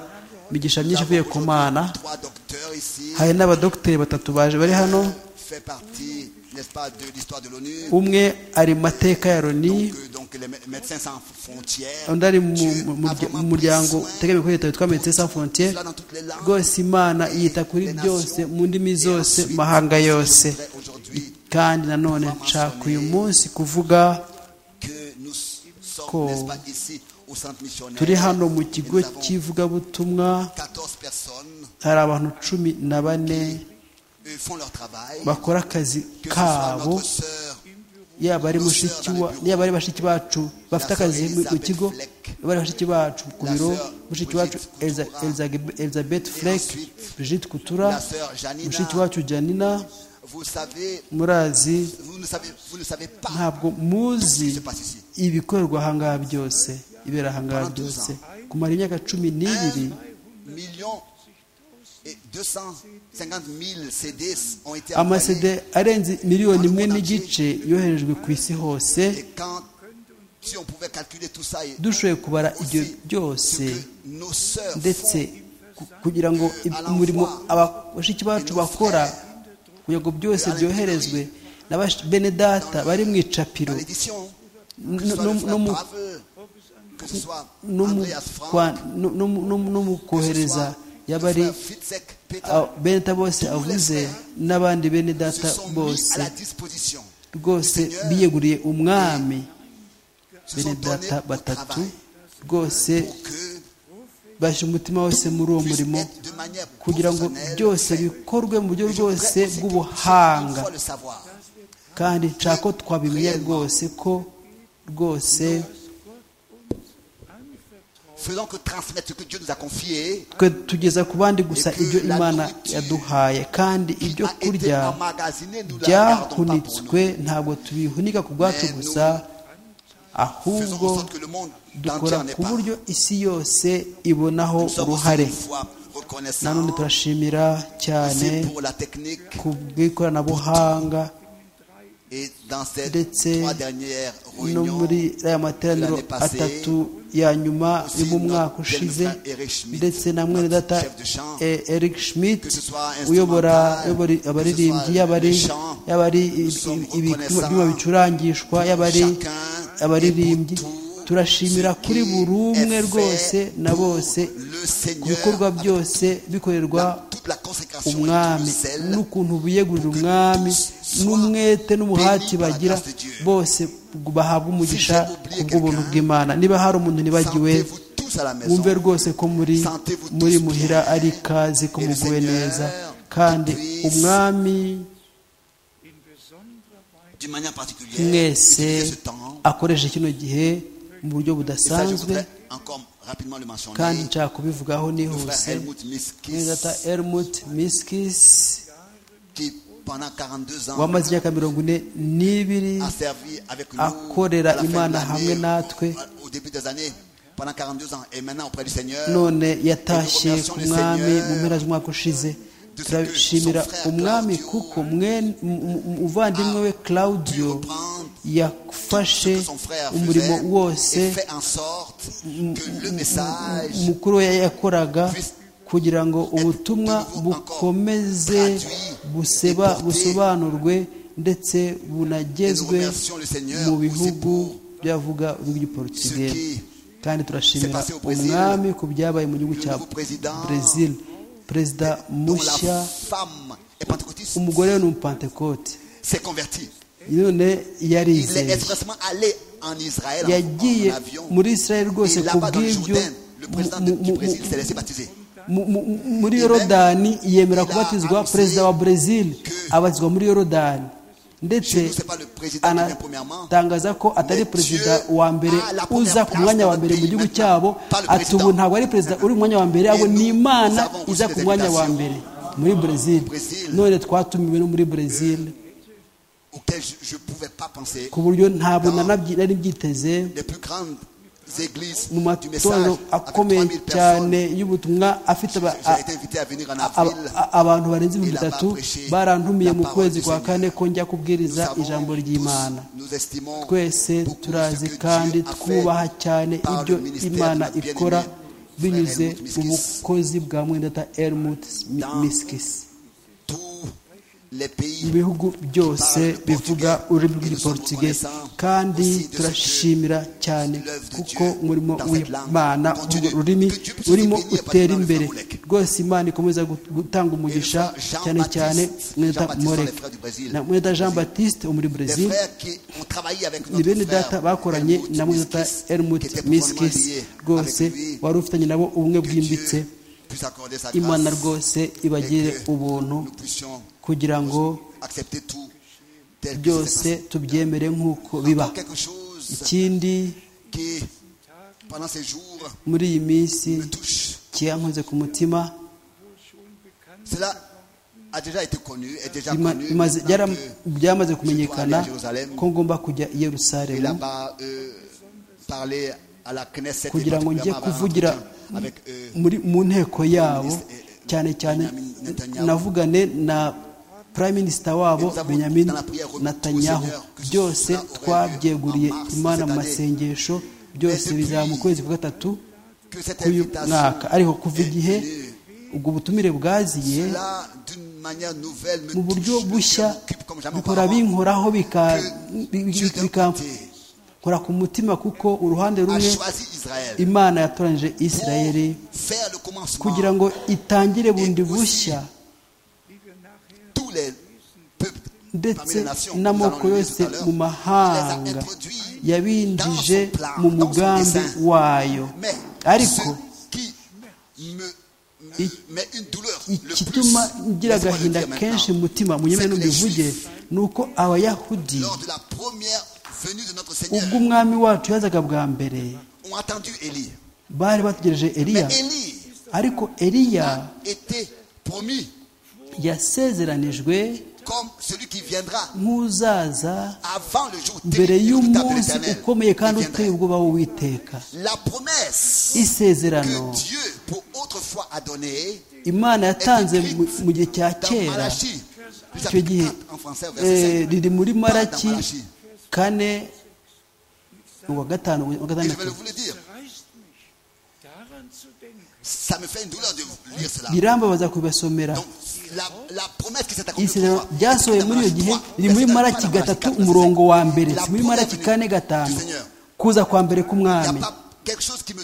imigisha myinshi ivuye ku mana Trois docteurs ici hari n'abadogiteri batatu baje bari hano fait partie, n'est-ce pas, de l'histoire de l'ONU. umwe ari mu mateka ya loni Donc, euh, donc les mé- médecins sans frontières. undi ari mu Dieu mu- a mu vraiment mu pris muryango soin utegamiye kuri leta witwa medecins sans frontières cela dans toutes les langues. rwose imana yita kuri byose mu ndimi zose mu mahanga yose C'est vrai Aujourd'hui, kandi nanone nshaka uyu munsi kuvuga que nous sommes, Ko- n'est-ce pas, ici au centre missionnaire. turi hano mu Et kigo nous avons cy'ivugabutumwa 14 personnes hari abantu cumi na bane euh, font leur travail. bakora akazi Que ce soit kabo notre sœur yaba ari mushiki wa yaba ari bashiki bacu bafite akazi mu- mu kigo yaba ari bashiki bacu ku biro mushiki wacu Elza- Elza- elizabeth fleck brigitte kutura La sœur Janina. mushiki wacu janina Vous savez, murazi vous ne savez, vous ne savez pas ntabwo ce qui se muzi passe ici. ibikorerwa ahangaha byose ibera ahangaha byose kumara imyaka cumi n'ibiri Millions et 250 000 CD ont été envoyés. amasede arenze miliyoni imwe n'igice yoherejwe ku isi hose Et quand, si on pouvait calculer tout ça, et dushoboye kubara ibyo aussi ce byose que nos sœurs ndetse font, ku- kugira ngo ib- umurimo aba- bashiki bacu bakora kugira ngo byose byoherezwe na bash- bene data bari mu dans icapiro l'édition, que ce no- soit le no- frère no mu- Brave, que ce soit no mu Andreas Frank, kwa- no- no mu- no mu- no mu que ce soit kohereza le yaba ari frère Fitzek, Peter, a- bene data bose avuze n'abandi bene se data sont mis bose à la disposition. rwose biyeguriye umwami Se sont bene donnés data au batatu travail rwose pour que bashyira umutima wose muri uwo puisse murimo être de manière kugira ngo professionnelle byose fait. bikorwe mu buryo Et je voudrais rwose aussi que chaque bw'ubuhanga fois le savoir. kandi nshaka ko twabimenya rwose ko rwose Faisons que transmettre ce que Dieu nous a confié, twe tugeza ku bandi gusa ibyo imana yaduhaye kandi qui ibyo a été kurya emmagasiné, nous ne la gardons pas pour nous. byahunitswe ntabwo tubihunika ku bwacu gusa Faisons ahubwo en sorte que le monde entier dukora en ait ku part. buryo isi yose ibonaho Nous sommes aussi uruhare une fois nanone reconnaissants turashimira cyane aussi pour la technique ku bw'ikoranabuhanga et dans ces ndetse trois dernières no réunions, muri aya materaniro l'année passée, atatu ya nyuma yo mu mwaka ushize ndetse na mwene data E- eric schmidt que ce soit uyobora instrumental, uyobora abaririmbyi yaba ari les chants, yaba ari i- nous sommes i- ibi- reconnaissants ibyuma bicurangishwa yaba ari chacun abaririmbyi et pour tout turashimira ce kuri qui buri umwe est fait rwose na pour bose le Seigneur ibikorwa avec byose bikorerwa la- toute la consécration umwami n'ukuntu biyegurira umwami n'umwete n'umuhati bagira bose bahabwa umugisha ku bw'ubuntu bw'imana niba hari umuntu nibagiwe tous à la maison. mwumve rwose ko muri muri muhira ari ikaze ko muguwe neza kandi umwami in besonderer Weise D'une manière particulière, mwese utilisez ce temps. akoresheje kino gihe mu buryo Et ça, je budasanzwe voudrais encore rapidement le mentionner. kandi nshaka kubivugaho Le frère nihuse Helmut Miskis, nk'ingata Helmut Miskis qui pendant 42 ans wamaze imyaka mirongo ine n'ibiri a servi avec nous akorera à la fin de Imana hamwe l'année, natwe au- au début des années, pendant 42 ans, et maintenant auprès du Seigneur. none yatashye ku mwami mu mpera z'umwaka ushize turashimira umwami kuko mwene- mu- mu- mu- umuvandimwe we Dieu claudio reprend yafashe ce que son frère umurimo faisait wose et fait en sorte que le message umukuru we yakoraga kugira ngo ubutumwa bukomeze buseba busobanurwe ndetse bunagezwe mu bihugu byavuga urw'igiportugezi kandi turashimira umwami ku byabaye mu gihugu cya brezil perezida dont mushya la femme est pentecôtiste umugore we ni umupantekote s'est convertie. none Il est yarizeye expressement allé en Israël yagiye en, en avion. muri israel rwose Et ku là-bas, dans le bw'ibyo Jourdain, le président mu- de- du mu- Brésil mu- s'est laissé baptiser. Mu- mu- muri yorodani yemera kubatizwa perezida wa brezil abatizwa muri yorodani ndetse Chez nous, c'est pas le président qui vient premièrement. anatangaza ko atari Mais perezida Dieu wa mbere a la première uza ku place mwanya wa dans mbere mu notre gihugu pays cyabo maintenant, pas le ati ubu président. ntabwo ari perezida uri mu mwanya wa mbere ahubwo Et ni nous, imana nous avons iza reçu ku des mwanya wa invitations. mbere muri brezil Brésil. none twatumiwe no muri brezil auquel je ne pouvais pas penser. ku buryo ntabwo Dans nanabyi- nari mbyiteze Les plus grandes églises mu du message, matorero avec akomeye 3000 cyane personnes, y'ubutumwa afite aba- j'ai été invité à venir en a- avril. a- a- abantu barenze ibihumbi Il a bitatu prêché barantumiye la mu parole kwezi du kwa Seigneur. kane ko njya Nous kubwiriza savons ijambo tous, ry'imana nous estimons twese beaucoup ce turazi que kandi Dieu a fait twubaha cyane par le ibyo ministère de imana notre bien-aimé, ikora frère binyuze Helmut mu Miskis. bukozi bwa mwendata Helmut Mi- Dans- Miskis tous les mu pays bihugu byose bivuga ururimi rw'igiportuge kandi turashimira cyane kuko umurimo w'imana urwo rurimi urimo utera imbere rwose imana ikomeza gut- gutanga umugisha cyane cyane mweta morek na mweta jean baptiste wo muri des brezil frères qui ont travaillé avec ni bene notre data frère bakoranye Helmut na mweta Miskis, elmut qui était profondément miskis lié rwose avec lui. wari ufitanye nabo ubumwe Que bwimbitse Dieu puisse accorder sa imana grâce rwose et ibagirire que ubuntu nous puissions kugira ngo accepter tout tel que byose c'est tubyemere nk'uko passé. biba Encore quelque chose ikindi qui, pendant ces jours, muri iyi minsi me touche. cyankoze ku mutima Cela a déjà été connu, est déjà bima- connu. bimaze- maintenant byara- que- byamaze kumenyekana Je dois aller à Jérusalem. ko ngomba kujya i Et yerusalemu là-bas, euh, parler à la Knesset et kugira ngo njye particulièrement avoir un kuvugira entretien avec euh, muri mu nteko yabo cyane cyane Benjamin Netanyahu. navugane na prime minister wabo Et nous avons benjamin dans la prière remis netanyahu au Seigneur que ce byose cela aurait lieu twabyeguriye en mars imana mu cette année. masengesho byose depuis- bizaba mu kwezi kwa gatatu que cette k'uyu mwaka ariko kuva est igihe venue. ubwo butumire bwaziye Cela, d'une manière nouvelle, me mu buryo touche, le bushya cœur m'occupe comme jamais bikora auparavant. binkoraho bika- bi- Dieu bi- d'un côté bikankora ku mutima kuko uruhande a rumwe choisi Israël imana yatoranyije pour isirayeli faire le commencement. kugira ngo itangire bundi bushya tous les peuples parmi ndetse les nations, nous n'amoko allons le lire yose tout à l'heure, mu les mahanga a introduits yabinjije dans son plan, mu dans son mugambi dessein. wayo Mais ariko ce qui me, me I- met une douleur le plus, igituma ngira laissez-moi le agahinda dire kenshi maintenant, umutima munyemere c'est que les n'umbivuge Juifs, ni uko abayahudi lors de la première venue de notre Seigneur, ubwo umwami wacu yazaga bwa mbere ont attendu Élie. bari bategereje Mais eliya Élie ariko eliya était promis yasezeranijwe comme celui qui viendra nk'uzaza avant le jour mbere terrible et redoutable de y'umunsi l'Éternel. ukomeye kandi Il uteye viendra. ubwoba w'uwiteka La promesse isezerano que Dieu, pour autrefois, a donnée imana yatanze mu mu gihe cya dans kera Malachie, du icyo chapitre gihe 4, en français, au eh, verset 5. riri muri maraki Dans Malaki. kane uwa gatanu uwa Et je vais gatandatu vous le dire, reißt mich, daran zu denken. ça me fait une douleur de lire cela. birambabaza kubasomera Donc, la, la promesse qui s'est accomplie isezerano autrefois, ryasohoye c'est muri iyo dans gihe Malaki riri 3, muri verset maraki 4, gatatu verset 5. umurongo wa mbere La si muri maraki promesse kane du gatanu Seigneur. kuza kwa mbere Il n'y k'umwami a pas quelque chose qui me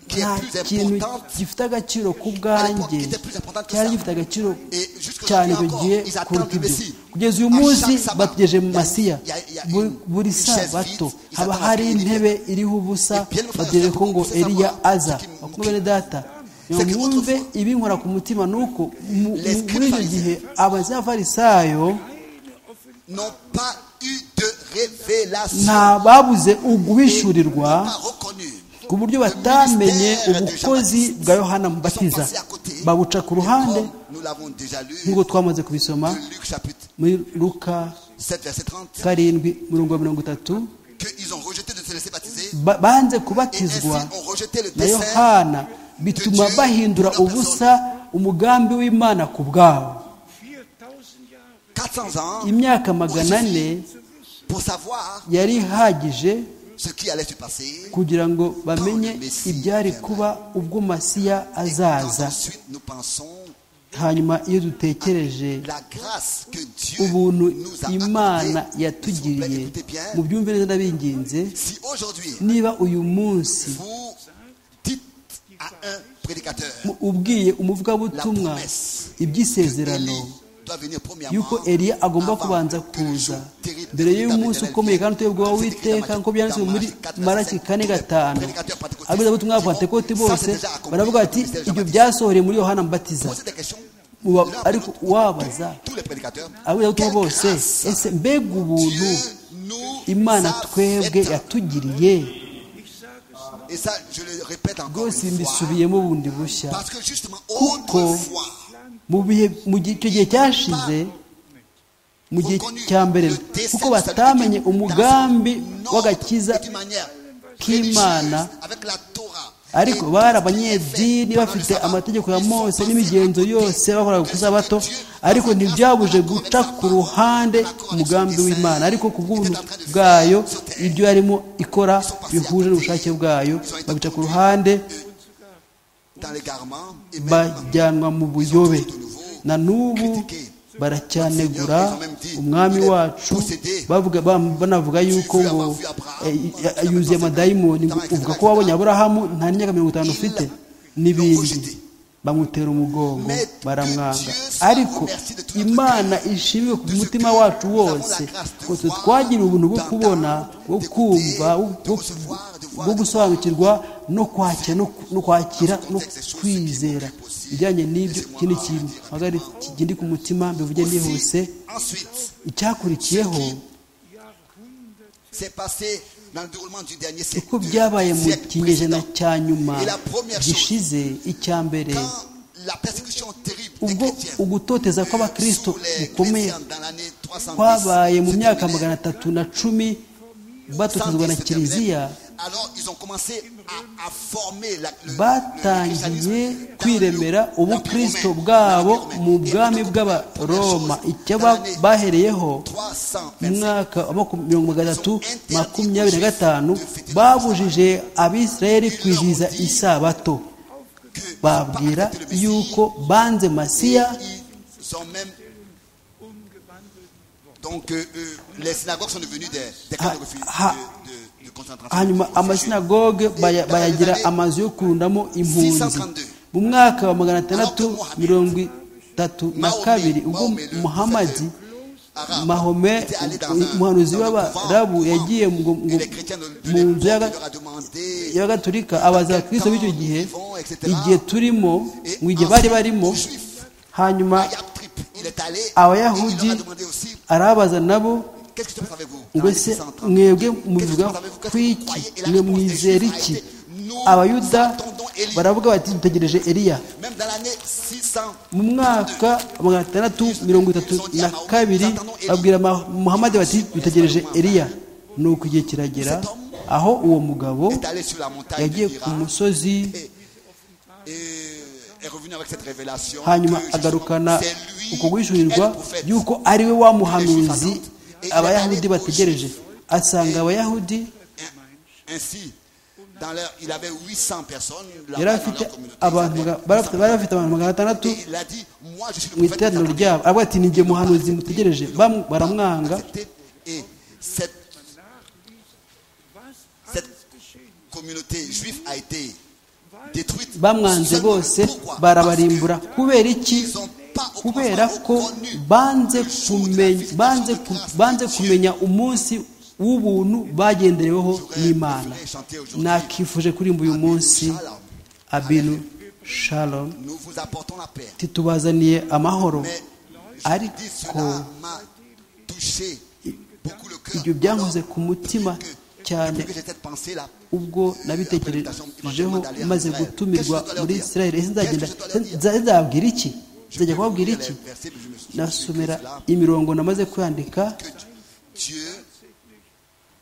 qui nta est plus kintu importante gifite agaciro à ku l'époque bwanjye qui était plus importante que ça. cyari gifite agaciro Et jusqu'à cyane aujourd'hui icyo encore, gihe ils attendent kuruta le ibyo Messie. kugeza uyu À chaque munsi sabbat, bategeje mu il y a- masiya il y a- il y a Bu- une- buri une chaise sabato vide, ils haba attendent hari à ce que intebe iriho ubusa Et bien le frère bategereje ko Jacob, ngo c'est eliya savoir aza ce qui- bakuru bene data C'est que mwumve autrefois- ibi nkora ku mutima ni uko mu- Les mu- muri icyo scribes gihe abazafarisayo n'ont pas eu de révélation, nta babuze uguhishurirwa n'ont pas reconnu. ku buryo batamenye ubukozi bwa yohana Ils sont mubatiza passés à côté. babuca ku Et ruhande comme Nous l'avons déjà lu nk'uko twamaze kubisoma de Luc chapitre muri luka 7 verset 30 karindwi murongo wa mirongo itatu qu'ils ont rejeté de se laisser baptiser ba- banze et ainsi kubatizwa ont rejeté le na dessein yohana bituma bahindura ubusa umugambi w'imana ku bwabo 4000 Jahre 400 ans imyaka magana ane pour savoir yari ihagije ce qui allait se passer. kugira ngo bamenye ibyari kuba ubwo masiya Quand azaza ensuite nous pensons hanyuma iyo dutekereje la grâce que Dieu ubuntu nous a imana accordée. S'il vous plaît, yatugiriye écoutez bien. mu byumve neza ndabinginze Si aujourd'hui niba uyu munsi vous dites à un prédicateur mu- ubwiye umuvugabutumwa iby'isezerano doit venir premièrement yuko eliya agomba avant kubanza que le jour kuza terrible mbere de y'umunsi l'Éternel ukomeye vienne. kandi utuyobwa wa C'est écrit dans witeka Matthieu- nk'uko byanditse dans muri Matthieu maraki 4, kane gatanu prédicateur pentecôtiste abivugabutumwa diront, b'abapantekote ça, bose c'est déjà accompli baravuga bati dans le ibyo Baptiste. byasohoreye muri yohana mubatiza Posez des questions. Uba- L'un ariko pour l'autre, uwabaza tous les prédicateurs, abivugabutumwa quelle bose grâce ese mbega ubuntu Dieu nous imana a twebwe faite. yatugiriye Et ça, je le répète encore rwose une fois, mbisubiyemo bundi bushya parce que justement, Kuko, autrefois, mu bihe mu gihe icyo gihe cyashize mu gihe cya mbere kuko batamenye umugambi w'agakiza k'imana ariko bari abanyedini bafite amategeko ya mose n'imigenzo yose bakoraga ku isabato ariko ntibyabuje guca ku ruhande umugambi w'imana ariko ku bw'ubuntu bwayo ibyo yarimo ikora bihuje n'ubushake bwayo babica ku ruhande dans l'égarement et même bajyanwa mu buyobe na n'ubu baracyanegura umwami wacu bavuga- ba- banavuga yuko ngo eh, eh, yuzuye amadayimoni ngo uvuga ko wabonye aburahamu nta n'imyaka mirongo itanu ufite n'ibindi bamutera umugongo baramwanga ariko imana ishimwe ku mutima wacu wose ko twe twagiriwe ubuntu bwo kubona bwo kumva bwo- bwo gusobanukirwa no kwakira no- no kwakira no kwizera ibijyanye n'ibyo ikindi kintu mpagari kigindi ku mutima mbivuge nihuse ensuite, icyakurikiyeho c'est passé dans le déroulement du dernier uko siècle. du byabaye mu siècle kinyejana précédent. cya nyuma gishize icya mbere Quand la persécution terrible des ubwo chrétiens ugutoteza kw'abakristo sous les gukomeye chrétiens dans l'année 310, kwabaye mu se myaka terminait. magana atatu na cumi batotezwa na 110 se kiliziya terminait. Alors, ils ont commencé à, à former la, le- le- le batangiye christianisme dans kwiremera le- l'Empire ubukristo romain, bwabo l'Empire romain. mu Et bwami donc, bw'abaroma première chose, icyo dans ba- l'année bahereyeho mu 325, mwaka wa maku- mirongo gatatu makumyabiri na gatanu babujije abisirayeli kwizihiza isabato que ils ont pas babwira accepté le Messie, yuko banze masiya Ils ont même. Donc, euh, euh, les synagogues sont devenues des, des camps Ah, de, refuge- ah, de, de- de concentration. hanyuma amasinagoge baya- bayagira amazu yo kurundamo impunzi mu mwaka wa magana atandatu mirongo itatu na kabiri ubwo muhamadi Arabes mahome étaient allés dans un- umuhanuzi dans le w'abarabu couvent, yagiye ngo- et ngo- les chrétiens de- de mu nzu l'époque, y'aga- on leur a demandé y'abagaturika abaza abakristo b'icyo gihe igihe turimo mu Et gihe bari ensuite, barimo aux Juifs, hanyuma Yab Trip, il est allé et il abayahudi leur a demandé aussi arababaza nabo qu'est-ce que tu penses avec vous Dans ngo les se 630, mwebwe qu'est-ce que tu muvuga penses avec vous Qu'est-ce ku que vous iki croyez Et la mwe réponse des Juifs mwizera a iki été, Nous abayuda attendons Élie. baravuga bati dutegereje eliya Même dans l'année 600, mu mwaka wa magana atandatu mirongo itatu na kabiri babwira Ma- muhamadi bati dutegereje eliya nuko igihe kiragera aho uwo mugabo est allé sur la montagne de yagiye ku Hira musozi et est revenu avec cette révélation. hanyuma que agarukana justement, c'est lui uko guhishurirwa et le prophète. yuko ari we wa muhanuzi abayahudi bategereje asanga abayahudi Ainsi, dans leur, il avait 800 personnes là-bas yari dans afite leur communauté. abantu Ils maga- avaient bari afite- bari afite abantu magana atandatu Et il a dit, moi je suis mu le prophète. iteraniro Nathan. ryabo aravuga ati ni jye muhanuzi mutegereje Bamu- baramwanga Accepté. Et cette, cette communauté juive a été détruite. bamwanze Seulement, bose pourquoi barabarimbura Parce kubera iki qu'ils ont pas au kubera commencement ko connu banze le jour de la kumenya visitation banze de ku- grâce de banze Dieu. kumenya umunsi w'ubuntu bagendereweho J'aurais n'imana préféré chanter aujourd'hui. nakifuje kuririmba uyu Abinu munsi Shalom. abinu shalom Nous vous apportons la paix. titubazaniye amahoro Mais je dis, ariko cela m'a touché beaucoup le cœur. ibyo byankoze Alors, ku mutima que- cyane depuis que j'ai cette pensée-là, ubwo nabitekerejeho maze gutumirwa muri israel ese nzagenda nza- nzababwira iki je nzajya vais vous kubabwira lire iki les versets, mais je me suis- je me suis écrit nasomera cela, imirongo namaze kwandika que Dieu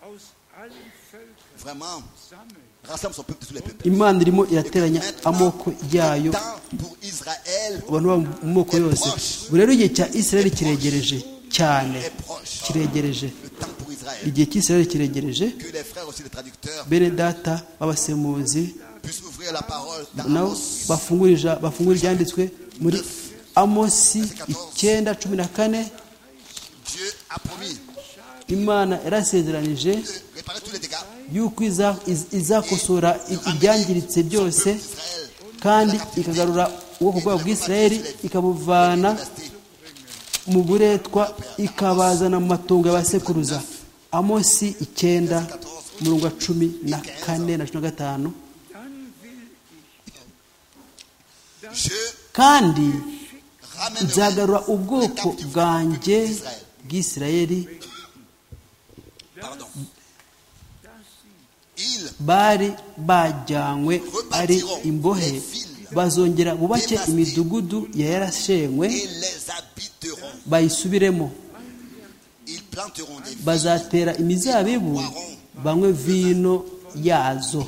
aus allen Völkern vraiment sammeln. rassemble son peuple de tous les peuples. imana irimo irateranya Maintenant, amoko le yayo temps pour Israël abantu bo mu moko yose buri rero igihe cya israel kiregereje cyane est proche. kiregereje Le temps pour Israël. igihe cy'isirayeli kiregereje Que les frères aussi, les traducteurs, bene data b'abasemuzi puissent ouvrir la parole dans nabo Amos, bafungurira bafungura ibyanditswe muri amosi icyenda cumi na kane Dieu a promis imana yarasezeranije de réparer tous les dégâts. yuko iza- iz- izakosora i- ibyangiritse byose Israël, kandi ikagarura ubwoko bwabo bw'isirayeli ikabuvana mu buretwa ikabazana mu matungo y'abasekuruza amosi icyenda umurongo wa cumi na kane na cumi na gatanu Dann will je kandi ramènerai nzagarura ubwoko bwanjye bw'isirayeli Pardon. Ils bari bajyanywe ari imbohe bazongera bubake imidugudu ya yarashenywe et les habiteront. bayisubiremo Ils planteront des vignes, bazatera imizabibu banywe vino yazo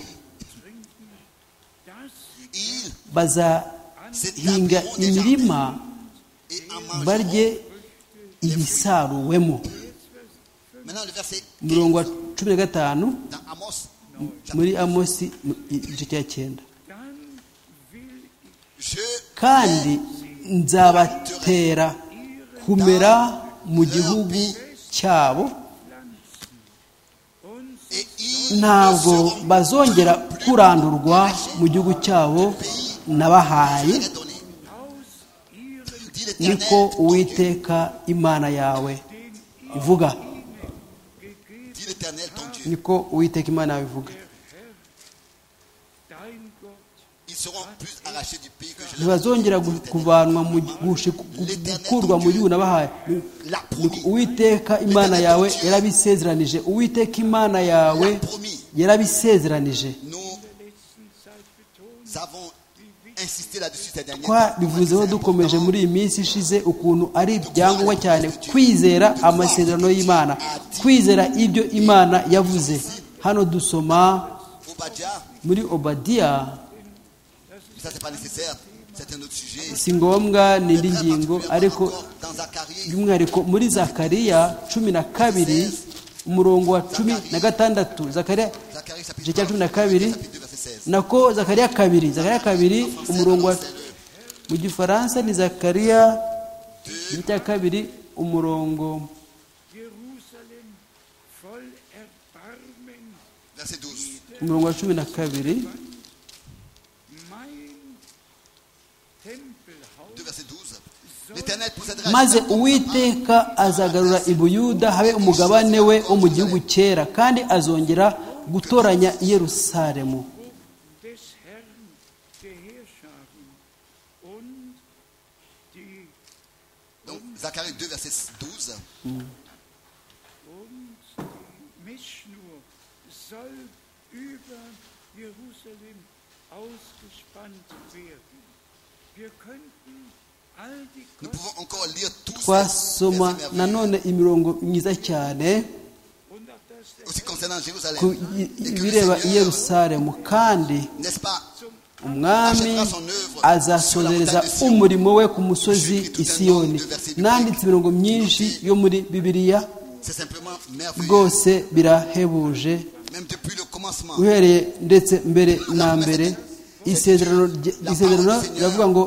ils bazahinga imirima et en mangeront. barye ibisaruwemo Maintenant le verset umurongo wa cumi na gatanu dans Amos, muri amosi mu- igice cya cyenda dann will je kandi nzabatera kumera mu gihugu cyabo et ils ntabwo bazongera kurandurwa mu gihugu cyabo nabahaye les donner. Dit l'Éternel, niko uwiteka imana yawe ivuga dit l'Éternel ton Dieu. niko uwiteka imana yawe ivuga dein Gott Ils seront plus arrachés du pays que je leur ai donné, ntibazongera dit gu- l'Éternel. kuvanwa mu gushi- gu- gukurwa mu gihugu nabahaye La Nuko promis, uwiteka imana yawe yarabisezeranije uwiteka imana yawe la promis. yarabisezeranije Nous avons insisté là-dessus ces derniers twabivuzeho dukomeje muri iyi minsi ishize ukuntu ari ibyangombwa cyane kwizera amasezerano y'imana kwizera ibyo imana yavuze hano dusoma Obadia, muri obadiya ça c'est pas nécessaire, c'est un autre sujet. si ngombwa ni indi ngingo ariko dans Zacharie, by'umwihariko muri zakariya cumi na kabiri umurongo wa cumi na gatandatu zakariya Zacharie chapitre igice cya cumi na 2, kabiri chapitre 2, verset 16. nako zakariya kabiri zakariya kabiri umurongo wa mu gifaransa ni zakariya igice cya kabiri umurongo Jerusalem voll Erbarmen, Verset 12. umurongo wa cumi na kabiri mein Tempelhaus 2, verset 12. L'Éternel procédera maze uwiteka azagarura i buyuda habe umugabane we wo mu gihugu cyera kandi azongera gutoranya i yerusalemu des Herrn der Heerscharen und die Donc Zacharie 2, verset 12. und die Mischnur soll über Jerusalem ausgespannt werden. Wir könnten all die Nous Gott pouvons encore lire tous ces twasoma versets merveilleux. nanone imirongo myiza cyane und auch das der Aussi concernant Jérusalem. ku i- Et que ibireba le i Seigneur, yerusalemu kandi n'est-ce pas, umwami azasozereza umurimo we ku musozi isiyoni nanditse imirongo myinshi yo muri bibiliya c'est simplement merveilleux. rwose birahebuje Même depuis le commencement, uhereye ndetse mbere na mbere isezerano rye- isezerano riravuga ngo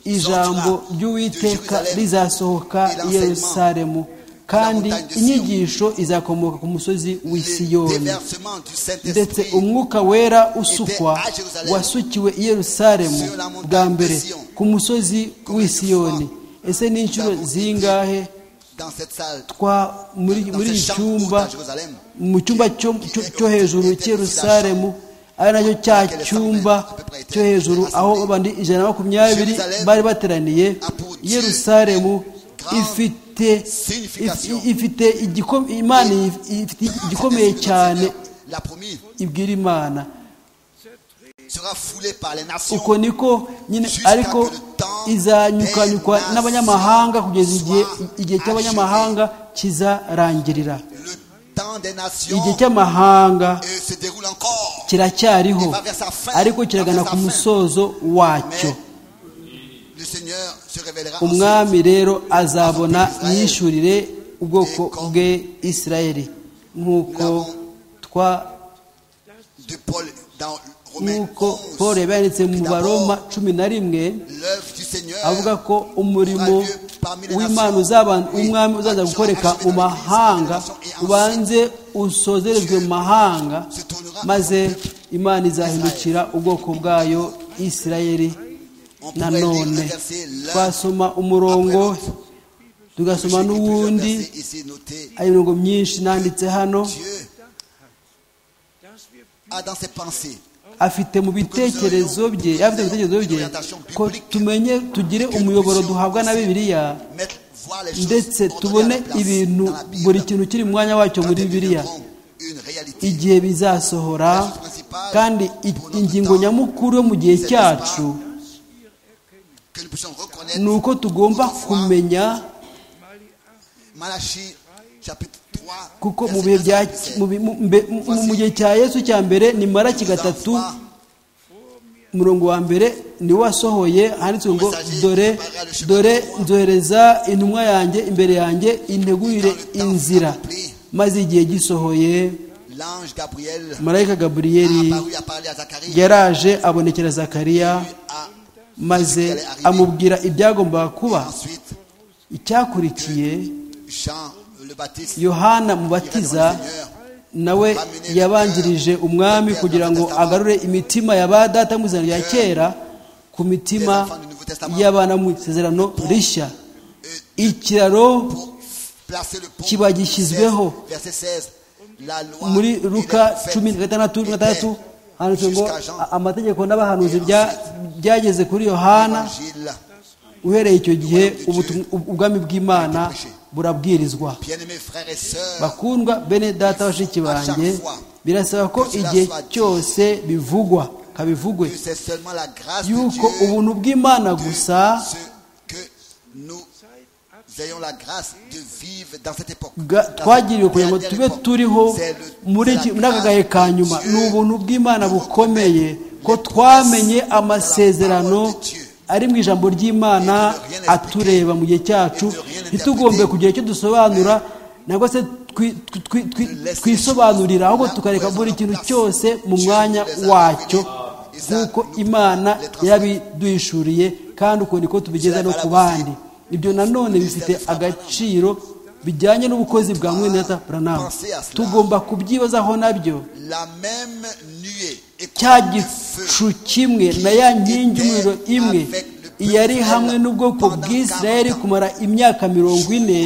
ijambo ry'uwiteka rizasohoka i yerusalemu kandi inyigisho izakomoka ku musozi w'i Le siyoni déversement du ndetse Saint-Esprit umwuka wera usukwa wasukiwe i yerusalemu bwa mbere ku musozi w'i siyoni ese ni inshuro zingahe dans cette salle, twa muri dans muri cette iki chambre courte à cyumba Jérusalem, mu cyumba cyo cyo- cyo hejuru cy'Yerusalemu ari nacyo cya cyumba cyo hejuru aho abantu ijana na makumyabiri bari bateraniye Yerusalemu ifite if- ifite igiko- imana if- ifite igikomeye cyane la promise ibwira imana sera foulée par les nations. uko niko nyine ariko izanyukanyukwa n'abanyamahanga kugeza igihe igihe cy'abanyamahanga kizarangirira Le temps des nations igihe cy'amahanga euh, se déroule encore. kiracyariho ariko kiragana ku musozo Mais wacyo le Seigneur se révélera ensuite. umwami rero azabona yishyurire ubwoko bwe isirayeli nk'uko twa de Paul dans Romains nk'uko 11, paul yabanditse mu que d'abord, baroma cumi na rimwe L'œuvre du Seigneur avuga ko umurimo w'imana uzaban- w'umwami uzaza gukoreka mu mahanga ubanze usozerezwe mu mahanga maze imana izahindukira ubwoko bwayo isirayeli on pourrait lire le nanone verset l'un twasoma umurongo tugasoma J'ai écrit plusieurs n'uwundi versets ici notés. ari imirongo myinshi nanditse hano Dieu a dans ses pensées afite mu bitekerezo bye afite mu bitekerezo bye ko tumenye tugire umuyoboro duhabwa na bibiliya mettre voir les choses ndetse ordonnées tubone à la place ibintu dans la Bible. buri kintu kiri mu mwanya wacyo Quand muri elles bibiliya deviendront une réalité, igihe bizasohora kandi i- ingingo nyamukuru yo mu gihe cyacu que nous puissions reconnaître ni uko tugomba kumenya Malachie chapitre 3 kuko mu verset bihe bya 15. mu bi- mu- mbe- mu- mu gihe cya yesu cya mbere ni maraki gatatu umurongo wa mbere niwe wasohoye handitswe ngo dore dore nzohereza intumwa yanjye imbere yanjye integurire inzira maze igihe gisohoye l'ange Gabriel marayika gaburiyeri a apparu a parlé à Zacharie yaraje abonekera zakariya a- maze amubwira ibyagombaga kuba ensuite icyakurikiye Jean le Baptiste yohana mubatiza nawe yabanjirije umwami kugira ngo agarure imitima ya ba data mu isezerano rya kera ku mitima y'abana mu isezerano rishya ikiraro placer le pont kiba gishyizweho. verset 16 la loi muri et les ruka prophètes cumi na gatandatu na gatandatu handitswe ngo "A- amategeko n'abahanuzi bya- byageze kuri yohana l'évangile. uhereye icyo gihe ubutum- ubwami bw'imana burabwirizwa bien-aimés frères et sœurs bakundwa bene data bashiki banjye birasaba ko igihe cyose bivugwa kabivugwe que c'est seulement la grâce yuko de Dieu ubuntu bw'imana gusa ce que nous ayons la grâce de vivre dans cette époque bwa- twagiriwe kugira ngo tube turiho muri iki- muri aka gahe ka nyuma ni ubuntu bw'imana bukomeye ko twamenye amasezerano ari mu ijambo ry'imana atureba mu gihe cyacu ntitugombe kugira icyo dusobanura nabwo se twi- twi- twi- twi- twisobanurira ahubwo tukareka buri kintu cyose mu mwanya wacyo nk'uko imana yabiduhishuriye kandi uko niko tubigeza no ku bandi ibyo nanone bifite agaciro bijyanye n'ubukozi bwa mwenata buranamu tugomba kubyibazaho nabyo la même nuée et cya couverte de gicu feu kimwe na ya nkingi umuriro imwe yari hamwe n'ubwoko bw'isirayeli kumara imyaka mirongo ine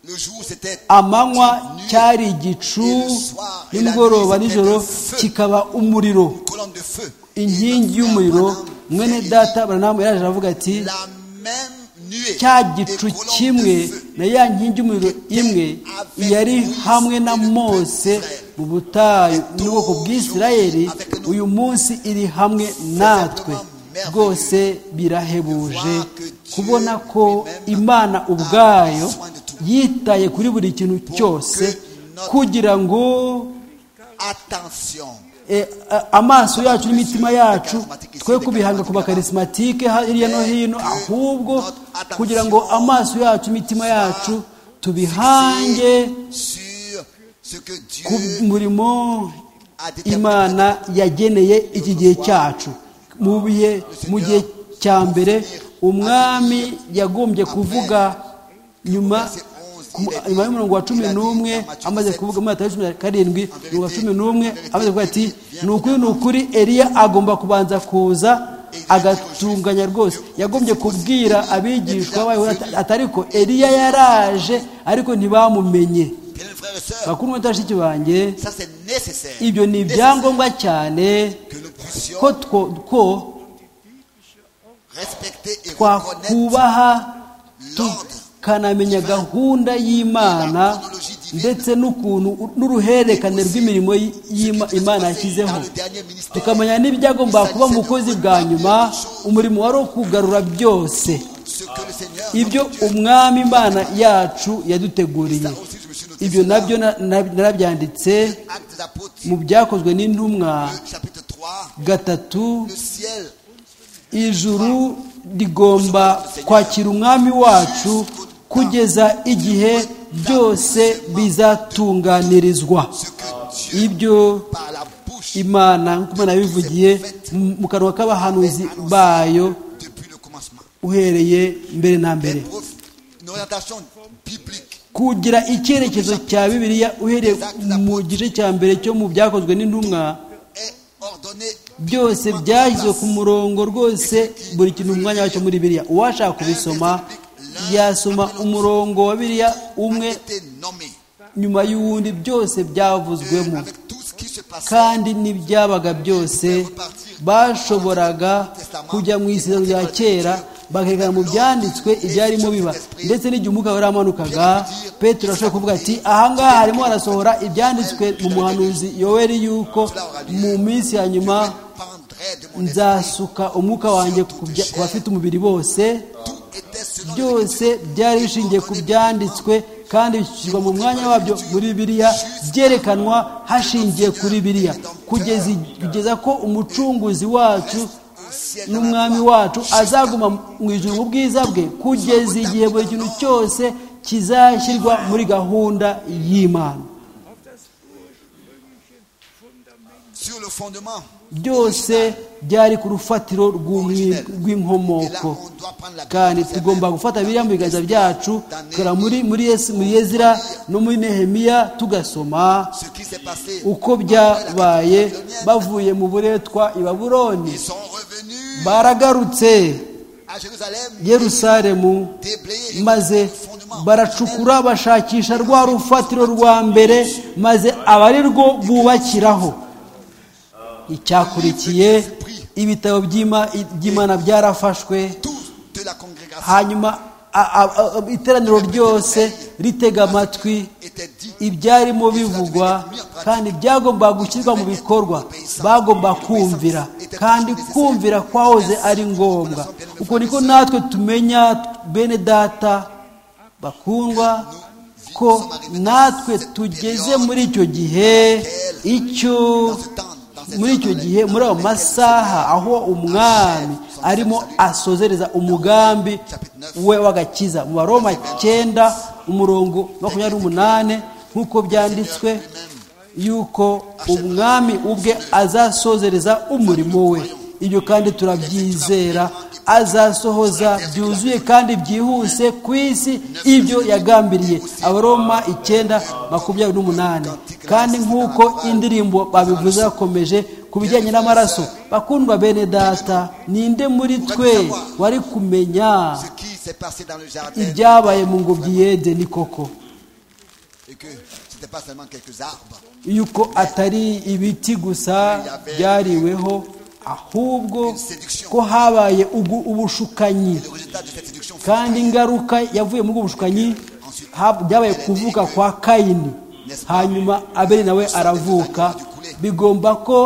le jour c'était amanywa cyari igicu nimugoroba nijoro kikaba umuriro une colonne de feu inkingi y'umuriro mwene data baranamu yaraje aravuga ati la même nuée cya et gicu colonne de kimwe feu na ya nkingi y'umuriro imwe yari hamwe na mose mu butayu n'ubwoko bw'isirayeli uyu munsi iri hamwe natwe rwose birahebuje kubona ko imana ubwayo yitaye kuri buri kintu cyose kugira ngo attention Eh, a- amaso yacu n'imitima yacu twe kubihanga ku bakarismatike ha- hirya no hino ahubwo kugira ngo amaso yacu n'imitima yacu tubihange sur ce que Dieu ku murimo a déterminé imana yageneye iki gihe cyacu mu bihe mu gihe cya mbere umwami yagombye kuvuga nyuma ku- nyuma y'umurongo wa cumi n'umwe amaze kuvuga muri matayo cumi na karindwi umurongo wa cumi n'umwe amaze kuvuga ati ni ukuri ni ukuri eliya agomba kubanza kuza agatunganya rwose yagombye kubwira abigishwa bayo atariko eliya yaraje ariko ntibamumenye Bien, frères et sœurs, bakuru batashiki banjye ça c'est nécessaire. ibyo ni ibyangombwa cyane Que nous ko puissions two- ko respecter et reconnaître twakubaha l'ordre. tukanamenya gahunda y'imana ndetse n'ukuntu n'uruhererekane rw'imirimo y- y'Ima- imana yashyizeho tukamenya n'ibyagomba kuba mu bukozi bwa nyuma umurimo wari wo kugarura byose Ce que le Seigneur. ibyo umwami imana yacu yaduteguriye ibyo nabyo na- na- narabyanditse Acte des apôtres, mu byakozwe n'intumwa le chapitre 3, gatatu le ciel ijuru rigomba kwakira umwami wacu kugeza igihe byose bizatunganirizwa ce que Dieu ibyo par la bouche imana nk'uko imana yabivugiye mu- mu kanwa k'abahanuzi bayo depuis le commencement. uhereye mbere na Un mbere prof- Une orientation biblique. kugira icyerekezo cya bibiliya uhereye mu gice cya mbere cyo mu byakozwe n'intumwa est ordonné byose byashyizwe ku murongo rwose buri kintu mu mwanya wacyo muri biriya uwashaka kubisoma yasoma umurongo wa biriya umwe été nommé nyuma y'uwundi byose byavuzwemo avec tout ce qui se passait kandi n'ibyabaga byose bashoboraga kujya mu isiro rya kera bakerekana mu byanditswe ibyarimo biba ndetse n'igihe umwuka wari wamanukaga petero ashobora kuvuga ati ahangaha harimo harasohora ibyanditswe mu muhanuzi yoweri yuko mu minsi ya nyuma pendrait de mon esprit. nzasuka umwuka wanjye ku bya- ku bafite umubiri bose Tout était selon byose byari bishingiye ku byanditswe kandi bishyirwa mu mwanya wabyo muri bibiliya byerekanwa hashingiye kuri bibiliya kugeza i- kugeza ko umucunguzi wacu n'umwami wacu azaguma mu ijuru mu bwiza bwe kugeza igihe buri kintu cyose kizashyirwa muri gahunda y'imana auf das ursprüngliche Fundament sur le fondement. byose byari ku rufatiro rw'umwi- Et là, rw'inkomoko on doit prendre la kandi Bible. tugomba gufata biriya mu biganza byacu tukora muri muri Yes- muri yezira no muri nehemiya tugasoma Ce qui s'est passé. uko byabaye bavuye mu buretwa i babuloni Ils sont revenus baragarutse à Jérusalem. yerusalemu déblayer maze le fondement. baracukura bashakisha rwa rufatiro rwa mbere maze aba ari rwo bubakiraho icyakurikiye ibitabo by'Ima- by'imana byarafashwe Tous de la congrégation hanyuma a- a- a- iteraniro ryose ritega amatwi étaient dit ibyarimo bivugwa kandi byagomba gushyirwa mu bikorwa bagomba kumvira kandi kumvira kwahoze ari ngombwa uko niko natwe tumenya bene data bakundwa ko natwe tugeze muri icyo gihe icyo dans ce temps, dans ces muri icyo temps-là, gihe muri ayo masaha aho umwami arimo asozereza umugambi we w'agakiza mu baroma cyenda umurongo makumyabiri n'umunani nk'uko byanditswe yuko umwami ubwe azasozereza umurimo we ibyo kandi turabyizera azasohoza byuzuye kandi byihuse ku isi ibyo yagambiriye abaroma icyenda makumyabiri n'umunani kandi nk'uko indirimbo babivuze bakomeje ku bijyanye n'amaraso bakundwa bene data ninde muri twe wari kumenya ce qui s'est passé dans le jardin ibyabaye mu ngobyi yede ni koko et que ce n'était pas seulement quelques arbres. yuko atari ibiti gusa byariweho ahubwo ko habaye ubu- ubushukanyi Le résultat de cette séduction fut, kandi ingaruka yavuye muri ubwo bushukanyi ha- byabaye kuvuka kwa kayini hanyuma abeli nawe aravuka bigomba ko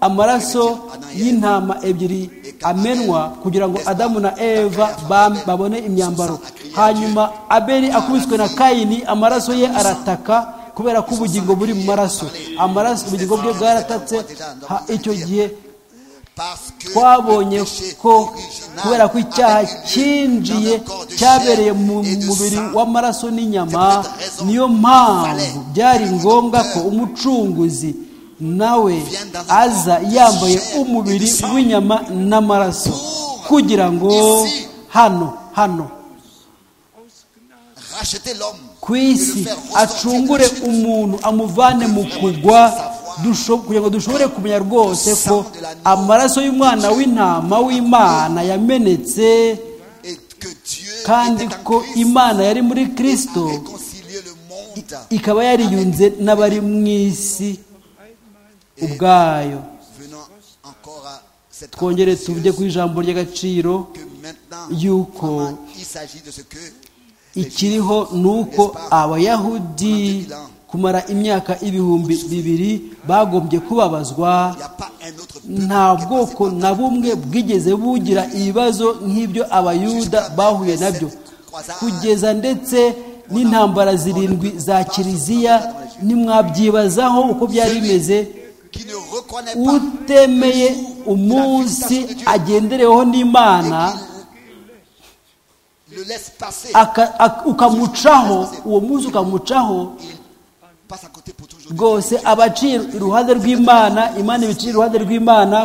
amaraso y'intama ebyiri amenwa kugira ngo adamu na eva ba- babone imyambaro hanyuma abeli akubiswe na kayini amaraso ye arataka kubera ko ubugingo buri mu maraso amaraso ubugingo bwe bwaratatse ha- icyo gihe parce que twabonye le péché ko original kubera ko icyaha avait lieu cyinjiye dans un corps de chair cyabereye mu et de mubiri sang. w'amaraso n'inyama niyo mpamvu byari ngombwa ko umucunguzi nawe aza yambaye umubiri w'inyama n'amaraso kugira ngo hano hano aus Gnade acheter l'homme. ku isi acungure umuntu amuvane mu kugwa dusho- kugira ngo dushobore kumenya rwose ko amaraso y'umwana w'intama w'imana yamenetse Et que Dieu kandi était en ko Christ imana yari muri à kirisito réconcilier le monde ikaba yariyunze n'abari mu isi ubwayo venant encore à cette twongere conclusion tujye ku ijambo ry'agaciro que maintenant yuko vraiment, il s'agit de ce que les Juifs ikiriho ni uko abayahudi kumara imyaka ibihumbi bibiri bagombye kubabazwa il n'y a pas un autre peuple nta qui est bwoko passé na bumwe bwigeze bugira ibibazo nk'ibyo abayuda bahuye nabyo kugeza ndetse n'intambara zirindwi za kiliziya nimwabyibazaho uko byari bimeze par- qui ne reconnaît pas utemeye umunsi agendereweho n'imana le laisse passer aka- ak- ukamucaho uwo munsi ukamucaho il passe à côté pour toujours rwose abaciye iruhande rw'imana imana ibiciye iruhande rw'imana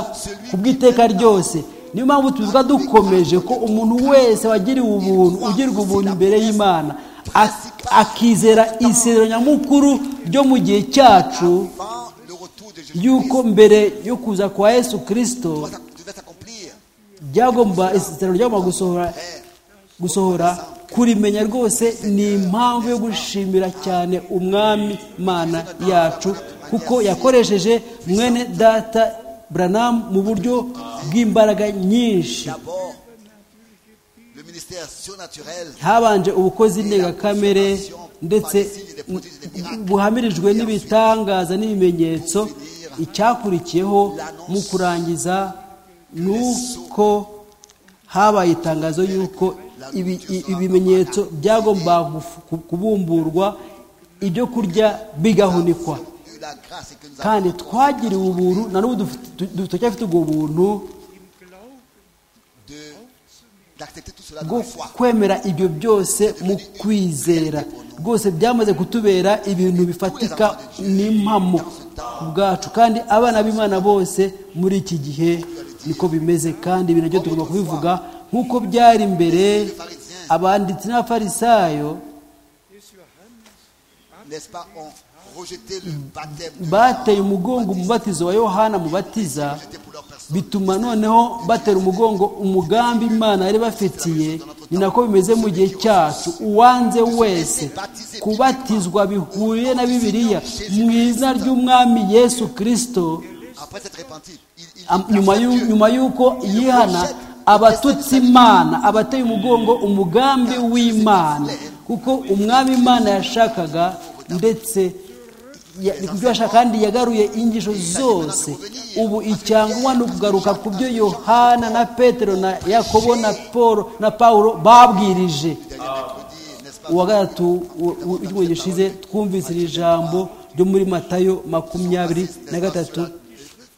ku bw'iteka ryose niyo mpamvu tuvuga dukomeje ko umuntu wese wagiriwe ubuntu ugirirwa ubuntu imbere y'imana ak- akizera isezerano nyamukuru ryo mu gihe cyacu avant le retour de Jésus y'uko mbere yo kuza kwa yesu kirisito devait s'accomplir byagomba isezerano ryagomba gusohora gusohora kurimenya rwose ni impamvu yo gushimira cyane umwami mana yacu kuko yakoresheje mwene data Branham mu buryo bw'imbaraga nyinshi d'abord le ministère surnaturel habanje ubukozi ndengakamere ndetse buhamirijwe n'ibitangaza n'ibimenyetso icyakurikiyeho mu kurangiza ni uko habaye itangazo y'uko ibi- i- ibimenyetso byagomba guf- ku- kubumburwa ibyo kurya bigahunikwa eu la grâce et que nous avons kandi twagiriwe ubuntu na n'ubu dufite- du- turacyafite ubwo buntu de- d'accepter tout cela dans bwo la foi kwemera ibyo byose mu kwizera rwose byamaze kutubera ibintu bifatika n'impamo ku bwacu kandi abana b'imana bose muri iki gihe niko bimeze kandi ibi nabyo tugomba kubivuga nk'uko byari mbere abanditsi n'abafarisayo n'est-ce pas ont rejeté le baptême de bateye umugongo umubatizo wa yohana mubatiza pour leur personne bituma noneho batera umugongo umugambi imana yari bafitiye ni nako bimeze mu gihe cyacu uwanze wese kubatizwa bihuye na bibiliya mu izina ry'umwami yesu kirisito après s'être repenti il, il- am- il nyuma place y'u- Dieu. nyuma y'uko yihana abatutsi imana abateye umugongo umugambi w'imana kuko umwami imana yashakaga ndetse ya- ni kubyo yashaka kandi yagaruye inyigisho zose ubu icyangwa ni ukugaruka ku byo yohana na petero na yakobo na paul na pawulo babwirije mercredi, n'est-ce pas uwa gatatu u- u- w'icyumweru gishize twumvise iri jambo ryo muri matayo makumyabiri na gatatu dans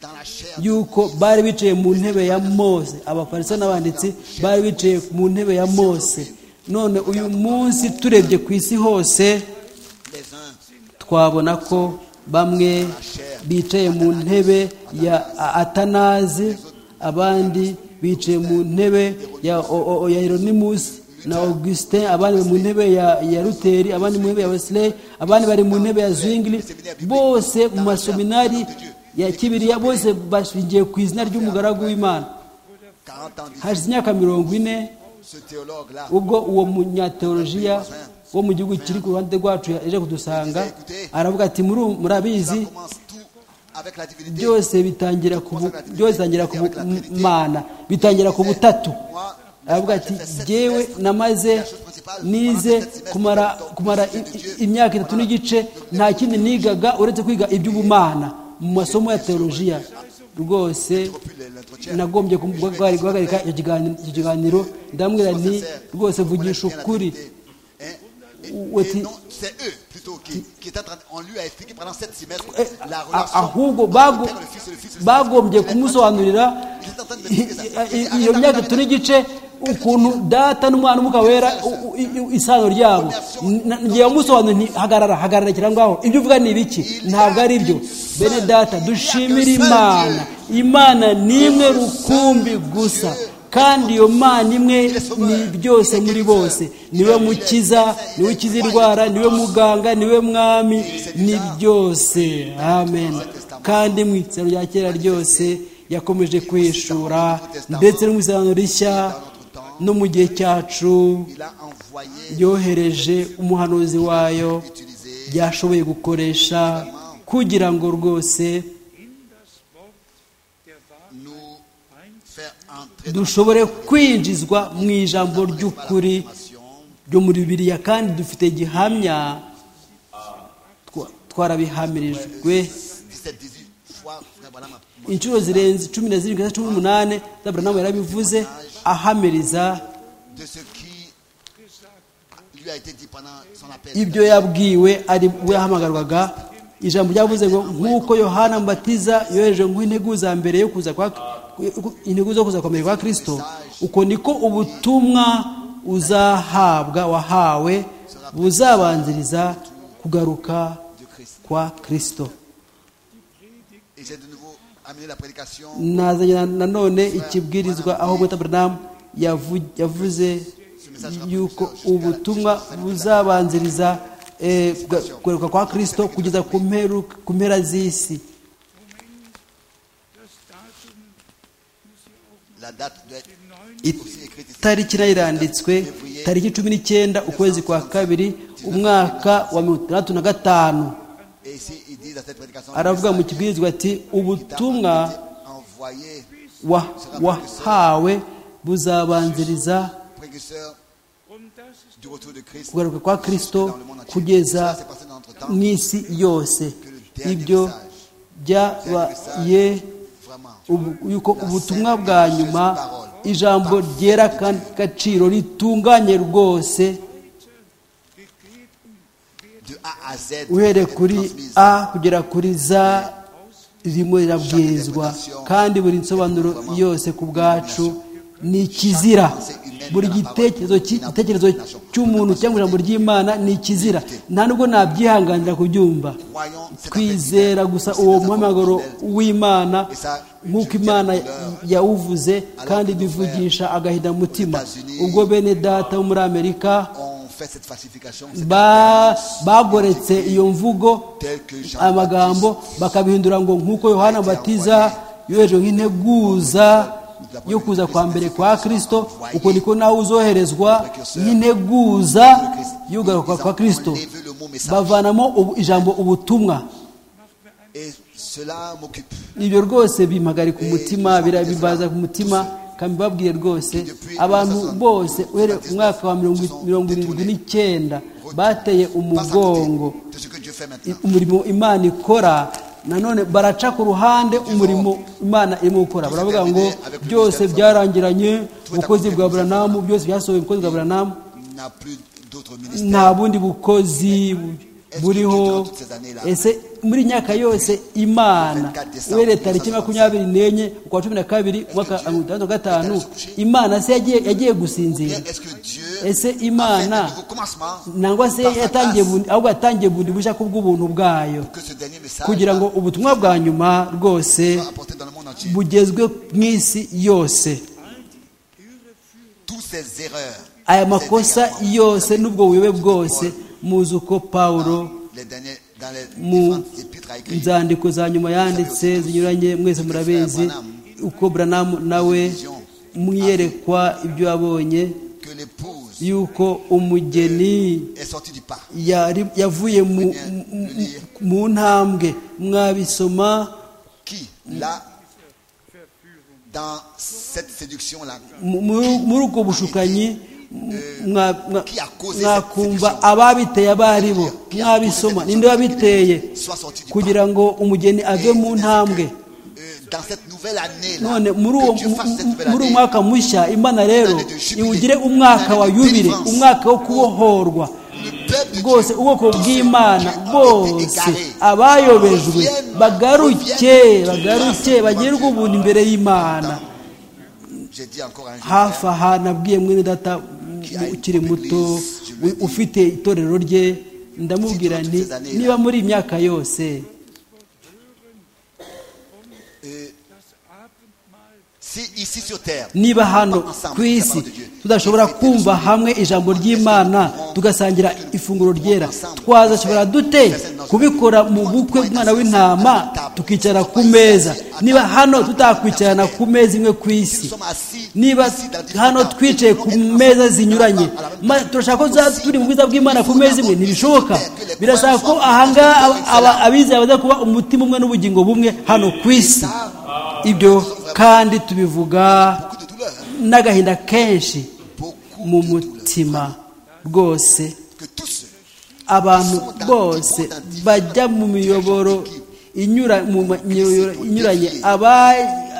la chair yuko bari bicaye mu ntebe ya mose abafariso n'abanditsi bari bicaye mu ntebe ya mose none uyu munsi turebye ku isi hose les uns twabona ko bamwe bicaye mu ntebe ya A- atanazi abandi bicaye mu ntebe ya O- O- O- ya Hieronymus na augustin abandi bari mu ntebe ya ya ruteri abandi mu ntebe ya wesley abandi bari mu ntebe ya zwingli bose mu maseminari ya kibiriya bose bashingiye ku izina ry'umugaragu w'imana 40 ans d'ici, hashize imyaka mirongo ine ce théologue là ubwo uwo munyateolojiya wo mu gihugu kiri ku ruhande rwacu yaje kudusanga aravuga ati "Muru- ça murabizi commence tout avec la divinité byose bitangira ku bu- byose bitangira ku bu- mana bitangira ku butatu aravuga ati jyewe namaze nize kumara kumara i- i- imyaka itatu n'igice nta kindi nigaga uretse kwiga iby'ubumana mu masomo ya teolojiya rwose nagombye kum- guhagarika guhagarika icyo kiganiro- icyo kiganiro ndamubwira nti rwose vugisha ukuri Hein? Et, Ou- et ou- non, c'est eux plutôt qui, qui est en train, on lui a expliqué pendant sept semestres Eh, la a- relation ahubwo entre bago- le Père, le Fils et le Fils. et le bagombye Saint-Esprit. kumusobanurira Il est en train de i- m'expliquer ça. i- Arrête, iyo arrête, myaka arrête. turi n'igice ukuntu data n'umwana w'umwuka wera u- u- i- i- isano ryabo Na- ngiye musobanura nti hagarara hagarara kira ngaho ibyo uvuga ni ibiki ntabwo ari byo bene data dushimire imana imana ni imwe rukumbi gusa kandi iyo mana imwe ni byose muri bose niwe mukiza niwe ukiza indwara niwe muganga niwe mwami ni byose amen kandi mu itsinda rya kera ryose yakomeje kwishura ndetse no mu isano rishya no mu gihe cyacu Il a envoyé yohereje umuhanuzi wayo byashoboye gukoresha kugira ngo rwose in das Wort der Wahrheit nous faire entrer dushobore kwinjizwa mu ijambo ry'ukuri ryo muri biriya kandi dufite gihamya twa- twarabihamirijwe 17, 18 fois, frère Branham a- inshuro zirenze cumi na zirindwi na cumi n'umunani zaburamu yarabivuze ahamiriza de ce qui lui a été dit pendant son appel. ibyo yabwiwe ari we yahamagarwaga ijambo ryavuze ngo nk'uko yohana mbatiza yohereje nk'integuza za mbere yo kuza kwa integuza zo kuza kwambere kwa kirisito uko niko ubutumwa uzahabwa wahawe buzabanziriza kugaruka kwa kirisito Et j'ai de nouveau amené la prédication nazanye nanone ikibwirizwa aho bwita buranamu yavu- yavuze yuko ubutumwa buzabanziriza eh, kuga- kugaruka kwa kirisito kugeza ku mperu- ku mpera z'isi Das Datum muss ja auch La date doit être It- aussi écrite ici. tariki nayo iranditswe tariki cumi n'icyenda ukwezi kwa kabiri umwaka wa mirongo itandatu na gatanu Et ici, ils disent à cette prédication aravuga mu le kibwirizwa ati message ubutumwa qui t'a envoyé, wa- wahawe buzabanziriza précurseur um das es du retour de Christ, kugaruka kwa dans kirisito le monde entier. Cela kugeza s'est passé dans notre temps. mu isi yose ibyo byabaye Vraiment. ubu- yuko ubutumwa bwa nyuma ijambo ryera kandi agaciro ritunganye rwose De A à Z. uhereye est kuri transmise. a kugera kuri za ririmo rirabwirizwa kandi buri nsobanuro yose ku bwacu ni ikizira buri gitekerezo ki- igitekerezo cy'umuntu cyangwa ijambo ry'imana ni ikizira nta nubwo nabyihanganira kubyumva Croyons cette twizera affaire. gusa Nous uwo sommes muhamagaro fidèles. w'imana nk'uko imana yawuvuze kandi bivugisha agahinda mutima ubwo bene data wo muri amerika On fait cette falsification. ba- bagoretse iyo mvugo Tel que Jean amagambo bakabihindura ngo nk'uko yohana batiza yohereje nk'integuza yo kuza kwa mbere kwa kristo uko niko nawe uzoherezwa nk'integuza y'ugaruka kwa kristo bavanamo ubu- ijambo ubutumwa Et cela m'occupe. ibyo rwose bimpagarika umutima birabibaza ku mutima kandi babwiye rwose abantu bose uhereye ku mwaka wa mirongo mirongo irindwi n'icyenda bateye umugongo De ce que Dieu fait maintenant. umurimo imana ikora nanone baraca ku ruhande umurimo imana irimo gukora baravuga ngo byose byarangiranye ubukozi bwa buranamu byose byasohoye ubukozi bwa buranamu N'a plus d'autres nta ministères. bundi bukozi bu- buriho ese muri iyi myaka yose imana uhereye tariki makumyabiri n'enye ukwa cumi na kabiri umwaka wa mirongo itandatu na gatanu imana se yagiye yagiye gusinzira Bien, Est-ce que Dieu ese a fait un imana nouveau commencement nangwa se par sa yatangiye grâce bundi ahubwo yatangiye bundi bushya kubw'ubuntu bwayo que ce dernier message kugira ngo ubutumwa bwa nyuma rwose soit apporté dans le monde entier. bugezwe mu isi yose Toutes ces erreurs, aya ces makosa égarements, yose n'ubwo buyobe bwose muzi uko pawulo les derniers, dans les mu différentes épîtres à écrire, nzandiko za nyuma yanditse zinyuranye mwese murabizi uko buranamu nawe mwiyerekwa ibyo yabonye que l'épouse yuko umugeni est sortie du pas. yari- yavuye mu, mu- mu ntambwe mwabisoma Qui, là, dans cette séduction-là, mu- mu- muri ubwo bushukanyi mwa- mwa- mwakumva ababiteye abo ari bo mwabisoma ninde wabiteye soit sortie du pas. kugira ngo umugeni ave mu ntambwe Euh, dans cette nouvelle année, là, none muri uwo que Dieu fasse cette nouvelle muri uwo année, mwaka mushya imana rero iwugire umwaka wa yubile umwaka wo kubohorwa le peuple de rwose Dieu, ubwoko tous ceux bw'imana qui ont été bose égarés, abayobejwe bagaruke bagaruke bagirwe ubuntu imbere y'imana j'ai dit encore un jour, hafi aha nabwiye mwene data mu- ukiri muto u- ufite itorero rye ndamubwira nti niba muri iyi myaka yose euh, das Abendmahl si Si ici sur terre, niba hano ku isi tudashobora kumva hamwe ijambo ry'imana tugasangira ifunguro ryera twazashobora dute kubikora mu bukwe bw'umwana w'intama tukicara ku meza niba hano tutakwicarana ku meza imwe ku isi niba hano twicaye ku meza zinyuranye ma- turashaka ko tuzaba turi mu bwiza bw'imana ku meza imwe ntibishoboka birasaba ko ahangaha aba- aba- abizera baza kuba umutima umwe n'ubugingo bumwe hano ku isi ibyo kandi tubivuga beaucoup de douleur, hein, n'agahinda kenshi beaucoup mu de douleur. mutima rwose Que tous ceux abantu bose bajya mu miyoboro inyura- mu ma- miyoboro inyuranye aba-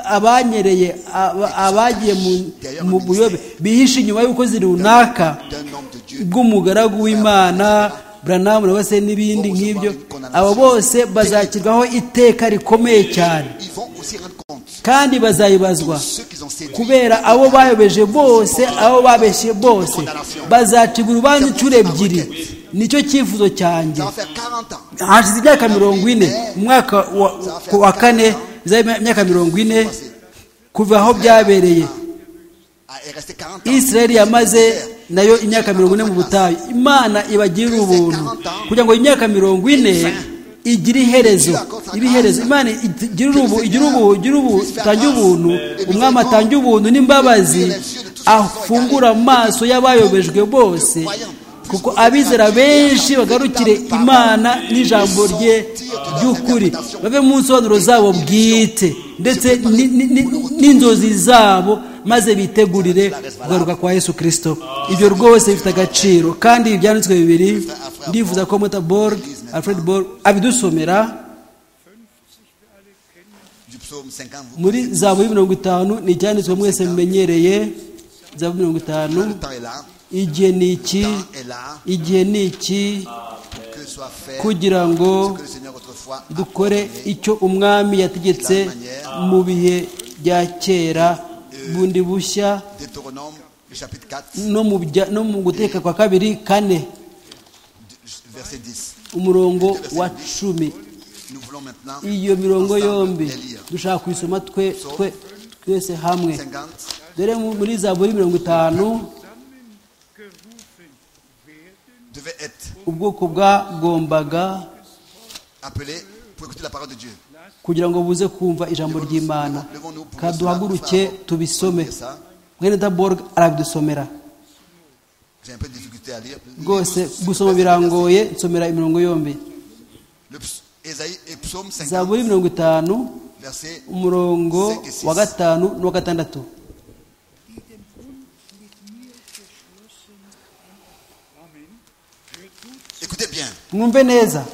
abanyereye aba- abagiye mu- mu buyobe bihishe inyuma y'ubukozi runaka d'un homme de Dieu bw'umugaragu w'imana buranamu na wese n'ibindi nk'ibyo abo bose bazakirwaho iteka rikomeye cyane Ils vont aussi rendre compte kandi bazayibazwa ceux qu'ils ont séduits. kubera abo bayobeje bose abo babeshye bose bazacibwa urubanza inshuro ebyiri nicyo cyifuzo cyanjye Ça va faire 40 ans. hashize imyaka mirongo ine mu mwaka wa- ku wa kane bizaba imyaka mirongo ine kuva aho byabereye Ah, Il est resté 40 ans. isirayeli yamaze nayo imyaka mirongo ine mu butayu imana ibagirira ubuntu kugira ngo imyaka mirongo ine igire iherezo ibe iherezo imana igire ubu igire ubu igire ubu itange ubuntu umwami atange ubuntu n'imbabazi afungura amaso y'abayobejwe bose kuko abizera benshi bagarukire imana n'ijambo rye ry'ukuri bave mu nsobanuro zabo bwite ndetse ni- ni- ni- n'inzozi zabo maze bitegurire kugaruka kwa yesu kirisito ibyo rwose bifite agaciro kandi ibi byanditswe bibiri ndifuza ko muta borg alfred borg abidusomera Du psaume 50, vous- muri zabu mirongo itanu ni icyanditswe mwese mumenyereye zabu mirongo itanu le temps est là. igihe ni iki Le temps est là igihe ni iki pour que soit fait kugira ngo que le Seigneur autrefois a dukore ordonné. icyo umwami yategetse mu bihe bya kera bundi bushya Deutéronome, le chapitre 4, no mu bya- no mu guteka kwa kabiri kane verset 10. umurongo wa cumi Nous voulons maintenant iyo mirongo ensemble yombi les lire. dushaka kuyisoma twe twe twese hamwe 50, dore mu- muri zaburi mirongo itanu devait être ubwoko bwagombaga appelé pour écouter la parole de Dieu. kugira ngo buze kumva ijambo ry'imana kaduhaguruke tubisome mwene daborg arabidusomera J'ai un peu de difficulté à lire. rwose gusoma birangoye nsomera imirongo yombi Le ps- Ésaïe et psaume 50, zaburi mirongo itanu verset umurongo wa gatanu n'uwa gatandatu Écoutez bien, mwumve neza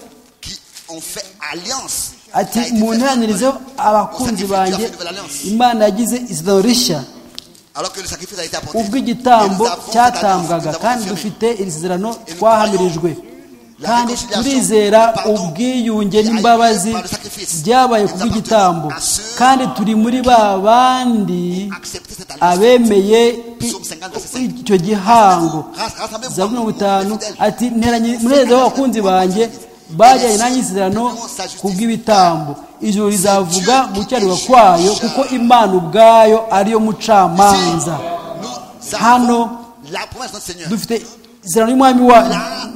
qui ont fait alliance. ati Ça a été fait. muntanirizeho abakunzi banjye imana yagize isezerano rishya Alors que le sacrifice a été apporté. ubwo Et nous igitambo avons cette cyatambwaga alliance, nous kandi avons confirmé. dufite iri sezerano twahamirijwe kandi turizera ubwiyunge n'imbabazi byabaye ku bw'igitambo kandi turi muri ba bandi Acceptez cette alliance. abemeye i- icyo gihango za mirongo itanu ati nteranye munezero w'abakunzi banjye bajyanye nanjye isezerano ku bw'ibitambo ijoro rizavuga gucyarirwa kwayo kuko imana ubwayo ariyo mucamanza Nous avons hano la promesse de notre Seigneur. dufite isezerano y'umwami wa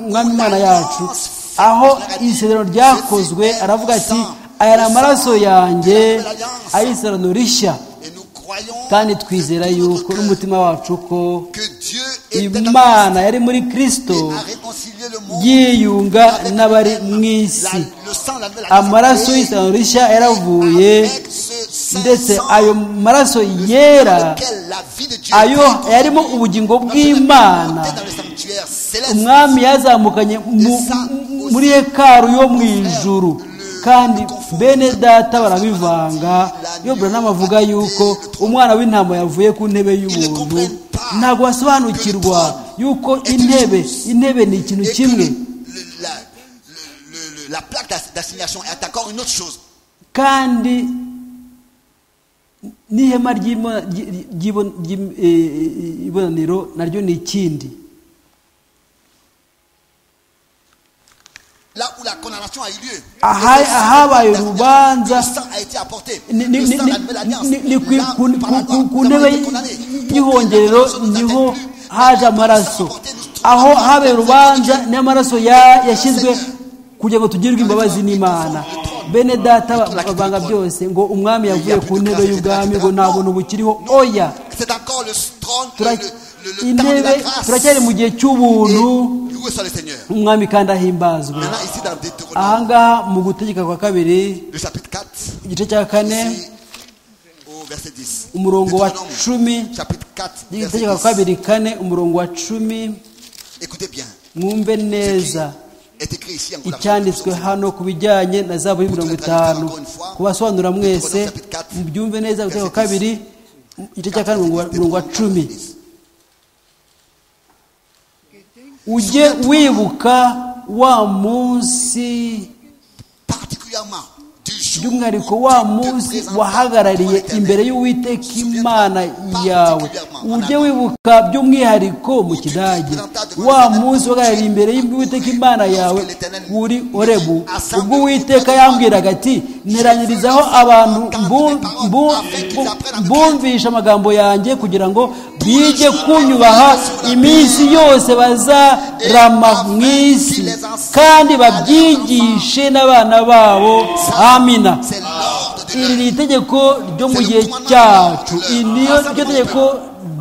umwami imana yacu aho isezerano ryakozwe aravuga ati aya ni amaraso yanjye ay'isezerano rishya Et nous croyons kandi twizera yuko n'umutima wacu ko que Dieu était en imana yari muri kirisito Christ et a réconcilié le monde yiyunga avec n'abari elle-même. mu La- isi le sang, la nouvelle amaraso alliance, y'isezerano rishya et yaravuye avec ce saint ndetse sang, ayo maraso le sang yera dans lequel la vie de Dieu ayo brille comme yarimo une ubugingo Lorsque nous sommes bw'imana montés dans le sanctuaire céleste, umwami yazamukanye mu- muri hekaru yo mu ijuru kandi bene data barabivanga iyo buranama avuga yuko umwana w'intama yavuye ku ntebe y'ubuntu ntabwo basobanukirwa yuko intebe intebe ni ikintu et que kimwe le- la, le- le- la plaque d'ass- d'assignation est encore une autre chose. kandi n'ihema ry'ima- ry- ry- ry'ibon- ry'im- eh, eh, ibonaniro naryo ni ikindi là où la condamnation a eu lieu. Aha- ahabaye urubanza Le sang a été apporté. ni- ni- Le sang ni- a levé l'alliance. ni- ni ku- Là, ku- par la ku- grâce, ku nous avons ntebe été condamnés. y'ihongerero Pour que la condamnation nous niho atteigne plus. haje amaraso aho habera urubanza niyo amaraso ya- yashyizwe kugira ngo tugirirwe imbabazi n'imana bene data ba- bavanga byose ngo umwami yavuye ku ntebe y'ubwami ngo nta buntu bukiriho oya C'est encore le trône, le, Tura- le, le, le temps de intebe la grâce. turacyari mu gihe Et cy'ubuntu loué soit le Seigneur. umwami kandi ahimbazwe Maintenant, ici dans Deutéronome, ahangaha mu gutegeka kwa kabiri le chapitre 4, igice cya kane ici, au verset 10. umurongo wa Deutéronome, cumi chapitre 4, verset igitegeko kwa 10. kabiri kane umurongo wa cumi Écoutez bien. mwumve Ce qui neza est écrit ici en icyanditswe hano ku bijyanye na zahabu ya mirongo itanu kubasobanura mwese mubyumve neza igitegeko kwa kabiri igice cya kane umurongo wa- umurongo wa cumi ujye wibuka wa munsi Particulièrement du jour by'umwihariko où wa tu te munsi présentas devant wahagarariye l'Éternel. imbere y'uwiteka imana yawe ujye wibuka by'umwihariko mu kidage wa munsi wahagarariye imbere y'uwiteka imana yawe uri orebu ubwo uwiteka yambwiraga ati nteranyirizaho abantu mbu- mbu- mbu- mbumvisha amagambo yanjye kugira ngo bige kunyubaha iminsi yose bazarama mu isi kandi babyigishe n'abana babo amina C'est l'ordre de iri l'heure. ni itegeko ryo mu gihe cyacu iri niyo ryo tegeko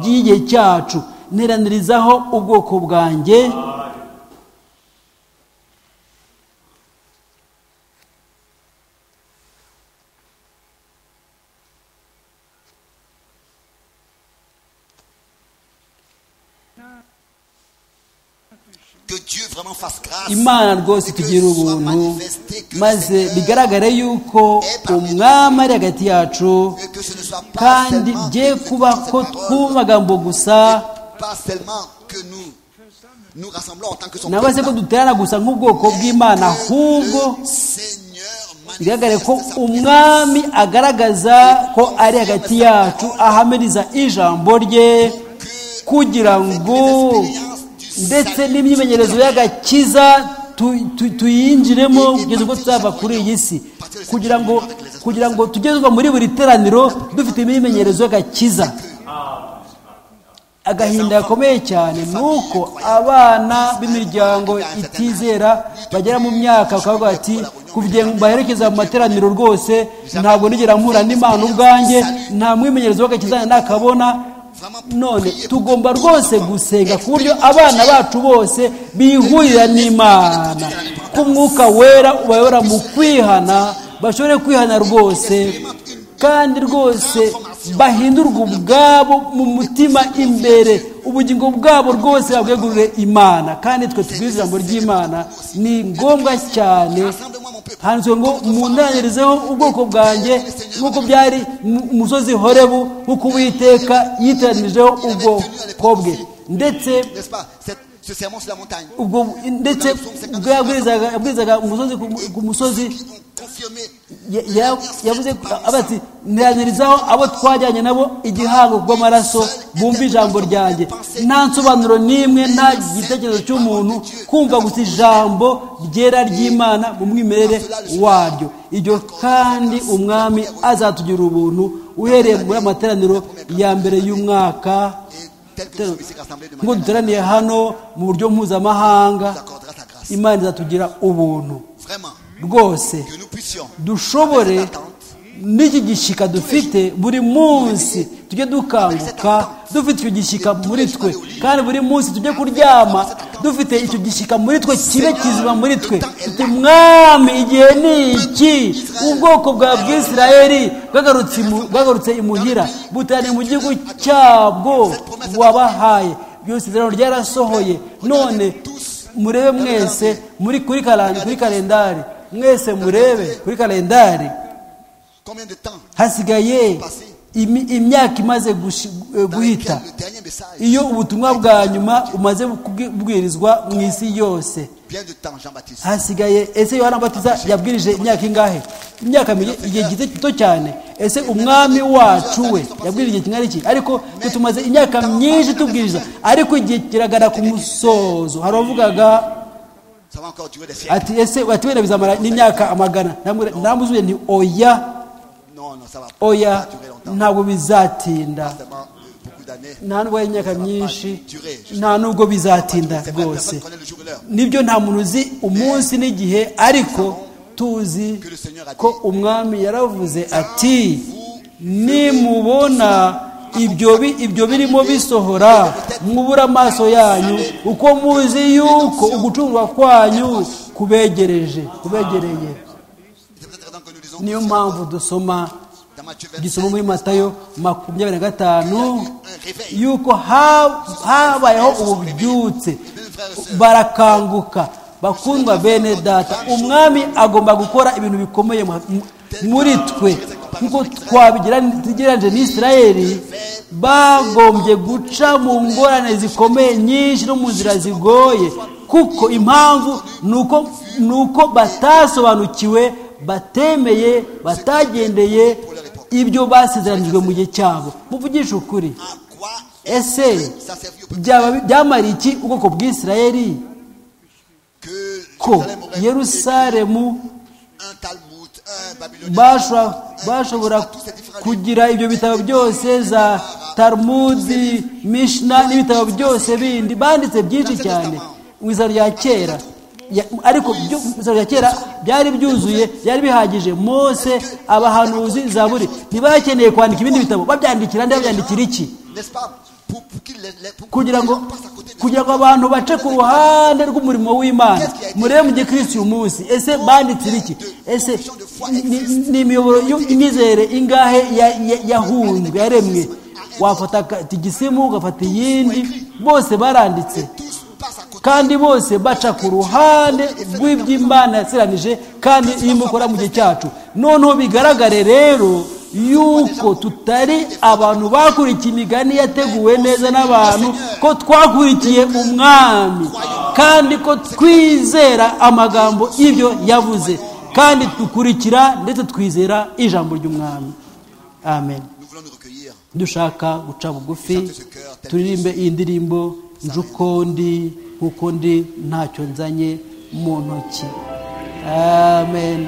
ry'igihe cyacu nteranirizaho ubwoko bwanjye Que Dieu vraiment fasse grâce. imana rwose Que itugira soit ubuntu manifesté que le maze Seigneur- bigaragare yuko umwami ari hagati yacu Et que ce ne soit pas kandi seulement bye que nous kuba écoutons ko cette parole, twumva amagambo gusa mais pas seulement que nous nous rassemblons en tant que son nabaze ko peuple. duterana gusa nk'ubwoko bw'imana Que ahubwo le Seigneur manifeste bigaragare ko sa umwami agaragaza ko ari hagati yacu ahamiriza ijambo rye présence. Que kugira ngo ndetse n'imyimenyerezo y'agakiza tu- tu- tuyinjiremo kugeza ubwo tuzava kuri iyi si kugira ngo kugira ngo tujye tuva muri buri teraniro dufite imyimenyerezo y'agakiza agahinda gakomeye cyane ni uko abana b'imiryango itizera bagera mu myaka bakavuga bati kugira ngo baherekeze mu materaniro rwose ntabwo nigera mpura n'imana ubwanjye nta mwimenyerezo w'agakizana nakabona none tugomba rwose gusenga ku buryo abana bacu bose bihurira n'imana ko umwuka wera ubayobora mu kwihana bashobore kwihana rwose kandi rwose bahindurwe ubwabo mu mutima imbere ubugingo bwabo rwose babwegurire imana kandi twe tubwize ijambo ry'imana ni ngombwa cyane Rassemble-moi mon peuple. handitswe ngo mundanirizeho ubwoko bwanjye nk'uko byari mu- umusozi horebu nk'uko uwiteka yiteranirijeho ubwoko bwe ndetse N'est-ce pas Cette- Ce serment sur la montagne. ubwo ndetse ubwo yabwirizaga yabwirizaga umusozi ku mu- ku musozi Qui vont confirmer ya- ya- yavuze ko- avuga ati ntiranirizaho abo twajyanye nabo igihango rw'amaraso bumva ijambo ryanjye nta nsobanuro n'imwe nta gitekerezo cy'umuntu kumva gusa ijambo ryera ry'imana mu mwimerere waryo iryo kandi umwami azatugira ubuntu uhereye muri amateraniro ya mbere y'umwaka et tel que nous sommes ici rassemblés de ngo manière duteraniye hano mu buryo mpuzamahanga nous accordera ta grâce. imana izatugira ubuntu Vraiment, rwose que nous puissions dushobore n'iki gishyika dufite buri munsi tujye dukanguka dufite icyo gishyika muri twe kandi buri munsi tujye kuryama dufite icyo gishyika muri twe kibe kizima muri twe tuti mwami igihe ni iki ubwoko bwa bwisirayeli bwagarutse imu- bwagarutse imuhira buteraniye mu gihugu cyabwo wabahaye byose isezerano ryarasohoye none murebe mwese muri kuri kara- kuri kalendari mwese murebe kuri kalendari combien de temps hasigaye imi- imyaka imaze gushi- eh, dans lequel guhita le dernier message, iyo ubutumwa bwa nyuma umaze kubwi- kubwirizwa mu isi yose bien de temps, Jean-Baptiste. hasigaye ese yohana batiza yabwirije imyaka ingahe imyaka mike igihe gito gito cyane ese umwami wacu we yabwirije igihe kingana iki ariko twe tumaze imyaka myinshi tubwiriza ariko igihe kiragana ku musozo hari abavugaga Ça va encore durer des siècles. ati ese watiwenda bizamara n'imyaka amagana Namwe- namuzuye nti oya Non, non, ça va pas oya durer longtemps. ntabwo bizatinda Forcément, beaucoup d'années. nta nubwo ari imyaka myinshi durer, justement. nta nubwo bizatinda C'est vrai, rwose personne ne connaît le jour et l'heure. nibyo nta muntu uzi umunsi n'igihe ariko tuzi ko umwami yaravuze ati nimubona ibyo bi- ibyo birimo bisohora mwubura amaso yanyu uko muzi yuko ugucurwa kwanyu kubegereje kubegereye C'est peut-être raison que nous disons niyo que mpamvu dusoma dans Matthieu gisoma 25, muri matayo makumyabiri na gatanu un réveil. yuko ha- habayeho ububyutse barakanguka bakundwa bene data umwami agomba gukora ibintu bikomeye mu- mu- muri twe nkuko twabigereranyije n'isirayeli bagombye guca mu ngorane zikomeye nyinshi no mu nzira zigoye kuko impamvu ni uko- ni uko batasobanukiwe batemeye batagendeye ibyo basezeranijwe mu gihe cyabo muvugishe ukuri À quoi ese ça servit au peuple byaba byamariye iki ubwoko bw'isirayeli que ko Jérusalem aurait yerusalemu un Talmud, un Babylonien, bashobora bashobora kugira ibyo bitabo byose za tarumudi mishina n'ibitabo byose bindi banditse byinshi cyane mu izina rya kera Ya- ariko byo mu izina rya kera byari byuzuye byari bihagije mose abahanuzi zaburi ntibakeneye kwandika ibindi bitabo babyandikira nde babyandikira iki n'est-ce pas Pour, pour qu'il les- les- pour que kugira les ngo gens passent à côté de kugira ngo abantu bace ku ruhande rw'umurimo w'imana murebe mu gihe kirisi uyu munsi ese banditsira iki ese ni- ni- ni imiyoboro y'imyizere ingahe ya- ya- yahunzwe yaremwe wafata tigisimu ugafata iyindi bose baranditse tous passent à côté. kandi bose baca ku ruhande rw'iby'imana yaseranije kandi irimo ikora mu gihe cyacu noneho bigaragare rero yuko tutari abantu bakurikiye imigani yateguwe neza n'abantu ko twakurikiye umwami kandi ko twizera amagambo ibyo yavuze kandi dukurikira ndetse twizera ijambo ry'umwami amen Nous voulons nous recueillir. dushaka guca bugufi turirimbe iyi ndirimbo nje uko ndi kuko ndi ntacyo nzanye mu ntoki amen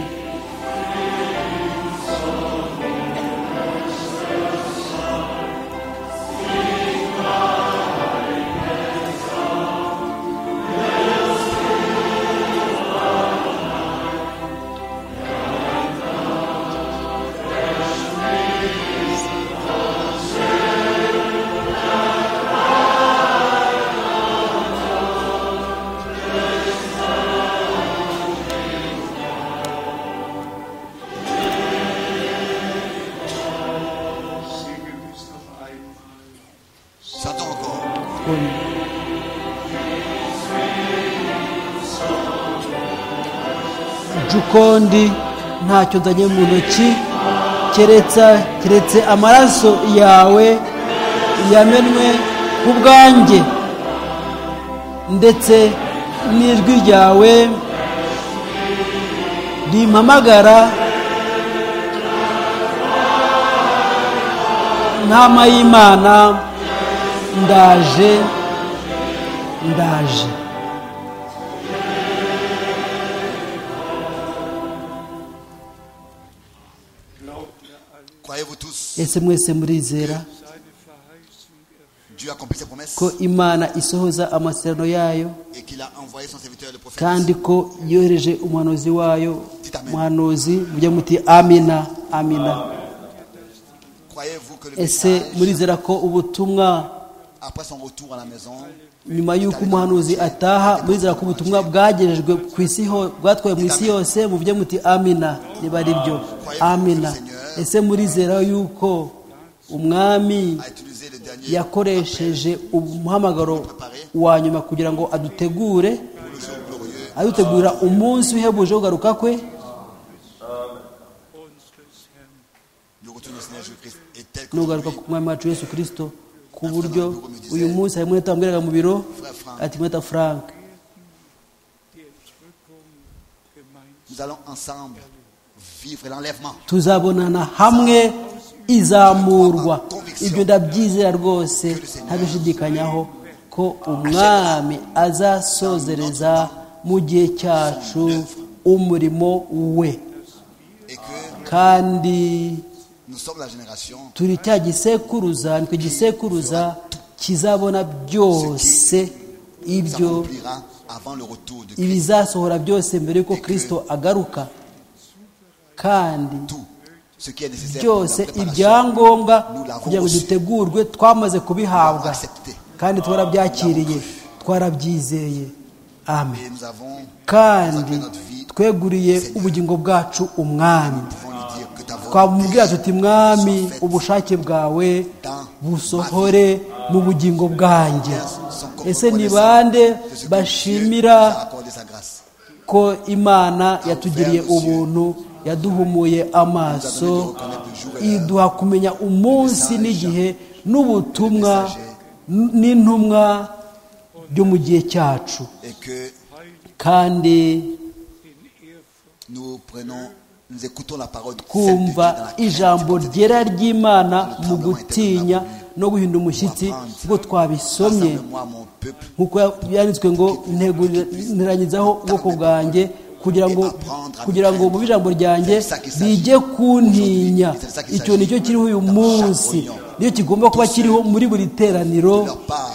Singen wir es noch einmal. Chantons encore. nje uko ndi ntacyo nzanye mu ntoki keretse keretse amaraso yawe yamenwe ku bwanjye ndetse n'ijwi ryawe rimpamagara ntama y'imana ndaje ndaje Glaubt er alle Croyez-vous tous, ese mwese murizera seine Verheißung erfüllt. Dieu accomplit ses promesses ko imana isohoza amasezerano yayo et qu'il a envoyé son serviteur le prophète. kandi ko yohereje umuhanuzi wayo Dites amen. umuhanuzi mujya muti amina amina Croyez-vous que le ese message, murizera ko ubutumwa après son retour à la maison, nyuma y'uko umuhanuzi ataha murizera ko ubutumwa bwagejejwe ku isi ho bwatwaye mu isi yose muvuge muti amina niba ari byo amina ese murizera yuko umwami a utilisé le dernier yakoresheje umuhamagaro wa nyuma kugira ngo adutegure adutegura umunsi uhebuje wo kugaruka kwe unseres Herrn. le retour de Seigneur Jésus-Christ est tel que n'ugaruka ku mwami wacu yesu kirisito ku buryo uyu munsi harimo mwete wambwiraga mu biro ati mweta frank Die Entrückung gemeinsam. nous allons ensemble vivre l'enlèvement. tuzabonana hamwe izamurwa ibyo ndabyizera rwose ntabishidikanyaho ko umwami azasozereza mu gihe cyacu umurimo we et que kandi nous sommes la génération turi cya gisekuruza nitwe gisekuruza kizabona byose ibyo s'accomplira avant le retour de Christ. ibizasohora byose mbere y'uko kirisito agaruka kandi Tout ce qui est nécessaire pour byose la préparation, ibyangombwa kugira ngo dutegurwe twamaze kubihabwa kandi twarabyakiriye twarabyizeye amen et nous avons, kandi tweguriye ubugingo bwacu umwami pouvons lui dire que ta volonté twamubwira tuti mwami ubushake bwawe busohore mu bugingo bwanjye son corps ese ni reconnaissant bande de ce que Dieu nous bashimira a accordé sa grâce. ko imana yatugiriye ubuntu yaduhumuye amaso iduha kumenya umunsi n'igihe n'ubutumwa n- n'intumwa byo mu gihe cyacu Et que kandi nous prenons, nous écoutons la parole sainte de Dieu dans kumva la crainte ijambo du Dieu. ryera ry'imana mu gutinya no guhinda umushyitsi ubwo twabisomye Rassemble-moi mon peuple nk'uko yanditswe ngo ntegurira- nteranyizaho ubwoko bwanjye kugira ngo kugira ngo mu ijambo ryanjye bijye kuntinya icyo nicyo kiriho uyu munsi nicyo kigomba kuba kiriho muri buri teraniro de leur part,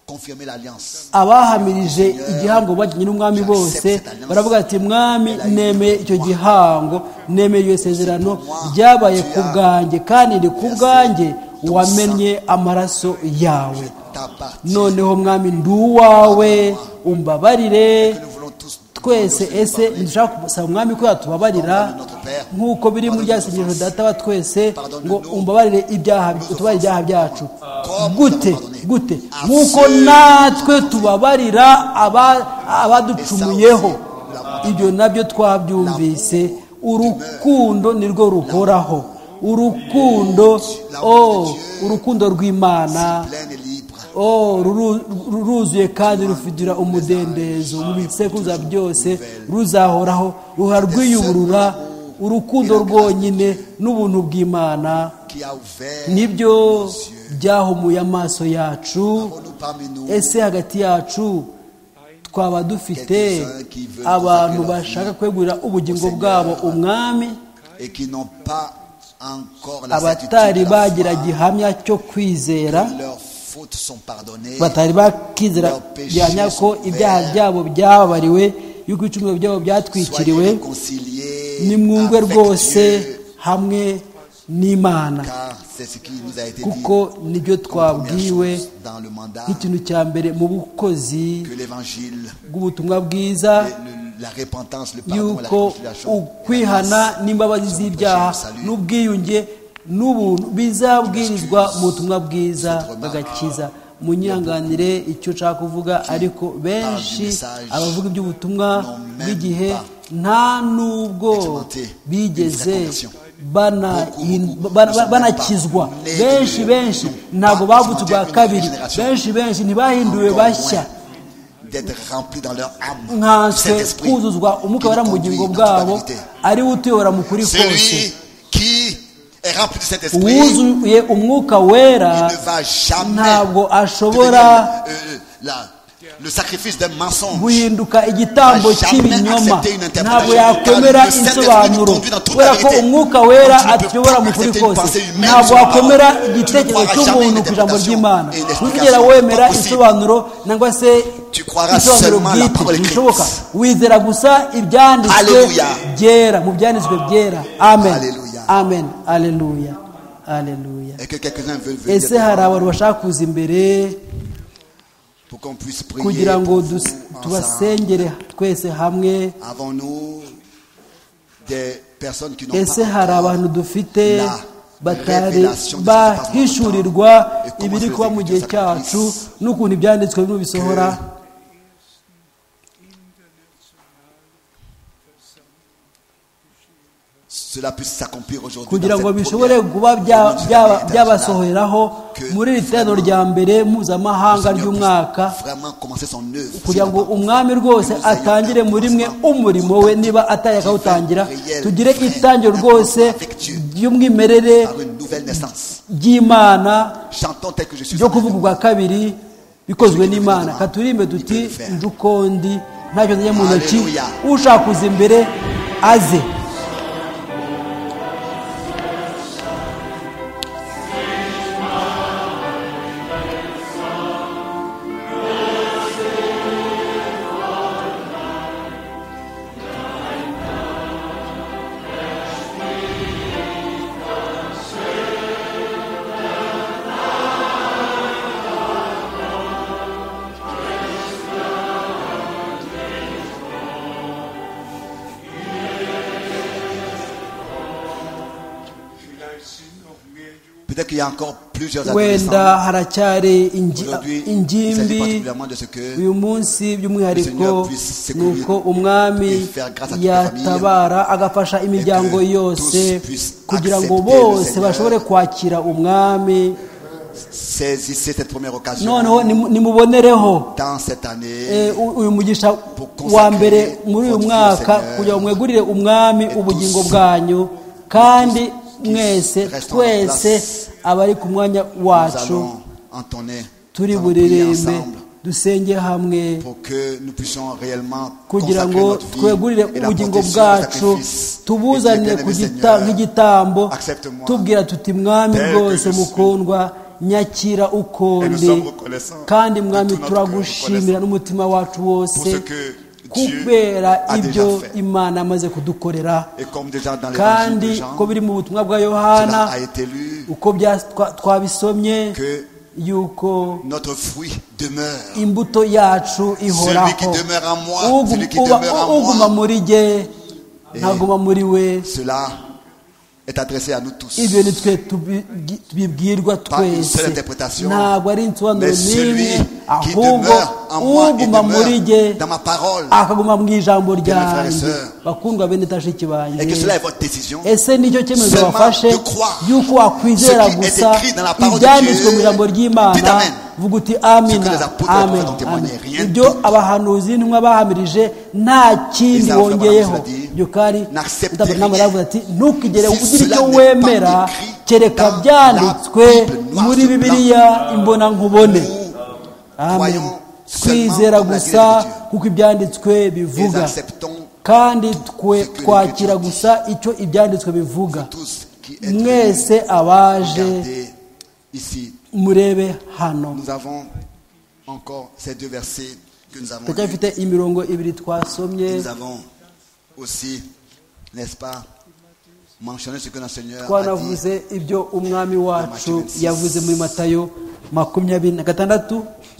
confirmer l'alliance. abahamirije igihango bajyanye n'umwami bose baravuga ati mwami nemeye icyo gihango nemeye iyo sezerano ryabaye ku bwanjye kandi ni ku bwanjye wamennye amaraso yawe Ta part. noneho mwami ndi uwawe umbabarire Nous voulons tous twese ese ntidushaka gusaba umwami ko yatubabarira nk'uko biri mu ryasengesho data wa twese ngo umbabarire ibyaha utubarire ibyaha byacu gute gute nk'uko natwe tubabarira aba- abaducumuyeho ibyo nabyo twabyumvise urukundo nirwo ruhoraho urukundo oh, urukundo rw'imana plein et libre. oh ruru- ruruzuye kandi rufigira umudendezo mu bisekuruza byose ruzahoraho ruha rwiyuburura urukundo rwonyine n'ubuntu bw'imana qui a ouvert nibyo byahumuye amaso yacu pour nous parmi nous ese hagati yacu twaba dufite abantu bashaka kwegurira ubugingo bwabo umwami et qui n'ont pas encore la abatari certitude, la bagira foi gihamya cyo kwizera que leurs fautes sont pardonnées. batari bakizera byanya ko ibyaha byabo byababariwe yuko ibicumuro byabo Soyez byatwikiriwe réconciliés nimwumve avec rwose Dieu, hamwe n'imana car c'est ce qui nous a été dit kuko nibyo comme première twabwiwe chose dans le mandat nk'ikintu cya mbere mu bukozi que l'évangile, bw'ubutumwa bwiza et le- la repentance, le pardon, et la yuko réconciliation, ukwihana la grâce n'imbabazi sont prêchées z'ibyaha au salut. n'ubwiyunge n'ubuntu bizabwirizwa mu butumwa bwiza bw'agakiza munyihanganire icyo nshaka kuvuga ariko benshi abavuga iby'ubutumwa bw'igihe nta n'ubwo bigeze bana- bana- banakizwa benshi benshi ntabwo bavutse ubwa kabiri benshi benshi ntibahinduwe encore bashya moins d'être remplis dans leur âme nkanswe cet esprit kuzuzwa umwuka wera mu bugingo bwabo ari we utuyobora mu kuri kose celui qui est rempli de cet esprit wuzuye umwuka wera ne va jamais ntabwo ashobora devenir, euh, la- le sacrifice d'un mensonge guhinduka igitambo cy'ibinyoma ntabwo yakomera insobanuro kubera ko umwuka wera atuyobora mu kuri kose ntabwo wakomera igitekerezo cy'umuntu ku ijambo ry'imana ntuzigera wemera insobanuro nangwa se insobanuro bwite ntibishoboka wizera gusa ibyanditswe byera mu byanditswe byera amen amen aleluya aleluya et que quelques-uns veulent venir ese hari abantu bashaka kuza imbere pour qu'on puisse prier kugira ngo pour dus- vous ensemble. tubasengere twese hamwe Avons-nous des personnes qui n'ont ese hari pas encore abantu dufite la batari révélation de ce qui se passe dans bahishurirwa notre temps et ibiri comment kuba mu se gihe effectue sa cyacu puissance. n'ukuntu ibyanditswe bimwe bisohora cela puisse s'accomplir aujourd'hui kugira dans cette ngo bishobore première kuba bya- communauté byaba- internationale. byabasohoreraho Que muri iri teraniro rya mbere mpuzamahanga Seigneur ry'umwaka puisse vraiment commencer son œuvre kugira ngo sur la umwami rwose atangire muri mwe umurimo we niba atari akawutangira tugire itangiro rwose ry'umwimerere par une nouvelle naissance. ry'imana Chantons tel que je suis. ryo kuvuga ubwa kabiri bikozwe n'imana katurimbe tuti njukondi ntacyo nzanye mu ntoki Haleluya. ushaka kuza imbere aze Vielleicht sind noch mehr Juden Peut-être qu'il y a encore plusieurs wenda adolescents. haracyari ingi- Aujourd'hui, il s'agit ingimbi particulièrement de ce que uyu munsi by'umwihariko Seigneur puisse ni secourir uko umwami et faire grâce à toute la famille, yatabara agafasha imiryango que yose tous puissent kugira ngo accepter le bose Seigneur. bashobore kwakira umwami saisissez cette première occasion noneho nimu- nimubonereho dans cette année eh, u- uyu mugisha consacrer wa mbere muri uyu votre mwaka Seigneur. kugira ngo mwegurire umwami Et ubugingo tous, bwanyu kandi qui mwese restons en twese place, abari ku mwanya nous wacu allons entonner nous turi allons prier buririmbe ensemble dusenge hamwe pour que nous puissions réellement kugira consacrer ngo notre vie twegurire et la ubugingo protection bwacu tubuzanire ku gita- nk'igitambo Accepte-moi. tubwira tuti mwami Tel que rwose je suis. mukundwa nyakira sommes ukundi reconnaissants kandi de mwami tout notre turagushimira cœur, n'umutima wacu wose Pour ce que Dieu kubera a déjà ibyo fait. imana amaze kudukorera et comme déjà dans l'évangile de kandi Jean ko biri mu butumwa bwa cela a yohana été lu uko bya- twa- twabisomye que yuko notre fruit demeure imbuto yacu celui qui ihoraho demeure en moi celui qui demeure Ugu- uguma en moi muri jye ntaguma muri we cela est adressé à nous tous ibyo ni twe tubi- tubibwirwa Pas une seule twese interprétation, ntabwo ari insobanuro mais celui n'imwe qui ahubwo demeure en moi et uguma muri jye demeure dans ma parole akaguma mu ijambo frères et ryanjye sœurs, bakundwa bene tashiki banjye et que cela est votre décision ese nicyo cyemezo Seulement wafashe de croire yuko wakwizera ce qui est gusa écrit dans la parole de ibyanditswe Dieu. mu ijambo Dites ry'imana amen. vuga uti Ce amina que les apôtres et les amen prophètes ont témoigné, amen. rien ibyo d'autre. abahanuzi n'intumwa bahamirije nta kindi Les enfants, bongeyeho madame, cela dit, ibyo kandi n'acceptez ndabona nawe rien. aravuga ati ntukigere Si ugira cela ibyo n'est pas wemera écrit kereka dans byanditswe la Bible, noir muri sur blanc. bibiliya imbona nkubone amen croyons seulement twizera comme la gusa Bible. kuko ibyanditswe et bivuga acceptons kandi twe Ce que twakira les Écritures gusa icyo ibyanditswe bivuga tous qui êtes venus. mwese abaje Regardez ici murebe hano nous avons encore ces deux versets que nous avons lus. turacyafite imirongo ibiri twasomye Et nous avons aussi, n'est-ce pas, mentionné ce que notre Seigneur a dit. twanavuze ibyo umwami wacu yavuze muri matayo makumyabiri na gatandatu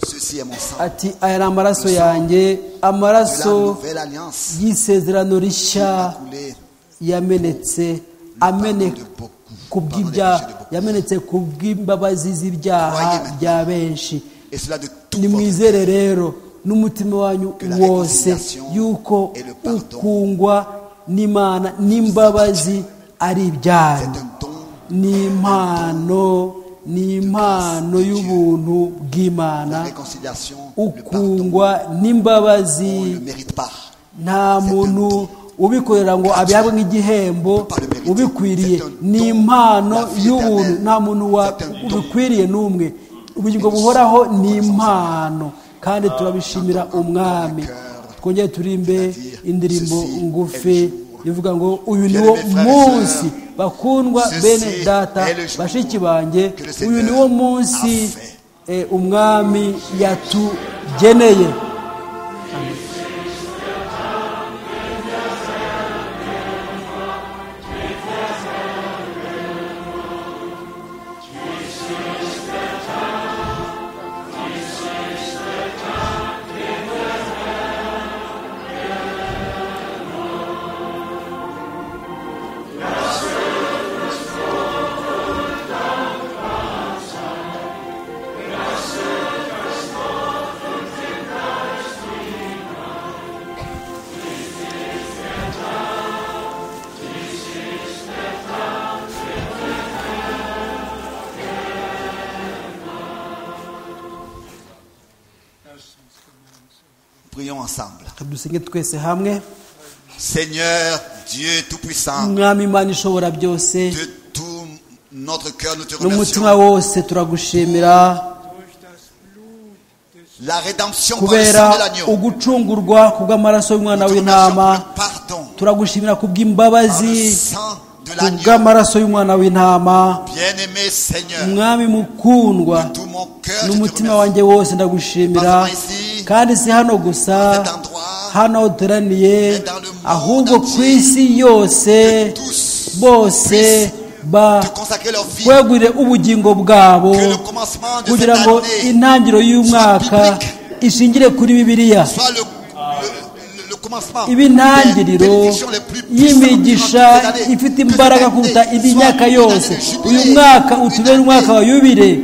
Ceci est mon sang ati aya ni amaraso yanjye de la amaraso nouvelle alliance y'isezerano rishya a coulé yamenetse ameneka ku bw'ibyaha yamenetse ku bw'imbabazi z'ibyaha bya benshi et cela de tout votre nimwizere rero n'umutima wanyu wose yuko ukungwa n'imana n'imbabazi ari C'est ibyanyu un don ni impano ni impano y'ubuntu la bw'imana réconciliation, le pardon. ukungwa On ne le n'imbabazi mérite pas. nta muntu ubikorera ngo abihabwe nk'igihembo ubikwiriye ni impano y'ubuntu nta muntu wa- ubikwiriye n'umwe ubugingo buhoraho ni impano kandi turabishimira umwami twongere turimbe indirimbo ngufi ivuga ngo uyu ni wo munsi bakundwa bene data bashiki banjye uyu ni wo munsi eh, umwami yatugeneye Prions ensemble. dusenge twese hamwe Seigneur Dieu Tout-Puissant, umwami imana ishobora byose de tout notre cœur, nous te n'umutima remercions wose turagushimira durch das Blut des La rédemption par le kubera sang de l'agneau. ugucungurwa kubw'amaraso y'umwana w'intama Pardon. Pardon. turagushimira ku Par le bw'imbabazi sang de ku l'agneau. bw'amaraso y'umwana w'intama Bien-aimé Seigneur, umwami mukundwa de tout mon cœur, je te n'umutima remercie. wanjye wose ndagushimira Pas seulement ici, kandi si hano gusa Cet endroit, hano aho duteraniye mais dans le monde ahubwo ku entier, isi yose que tous bose puissent te consacrer leur vie. bakwegurire ubugingo bwabo Que le commencement de cette kugira ngo année intangiriro y'umwaka ishingire kuri bibiliya soit le, le- le- le commencement des ibintangiriro bénédictions les plus puissantes y'imigisha durant toute cette année. ifite Que imbaraga cette kuruta année indi soit myaka une yose année de jubilé, uyu mwaka une utubere année umwaka wa yubile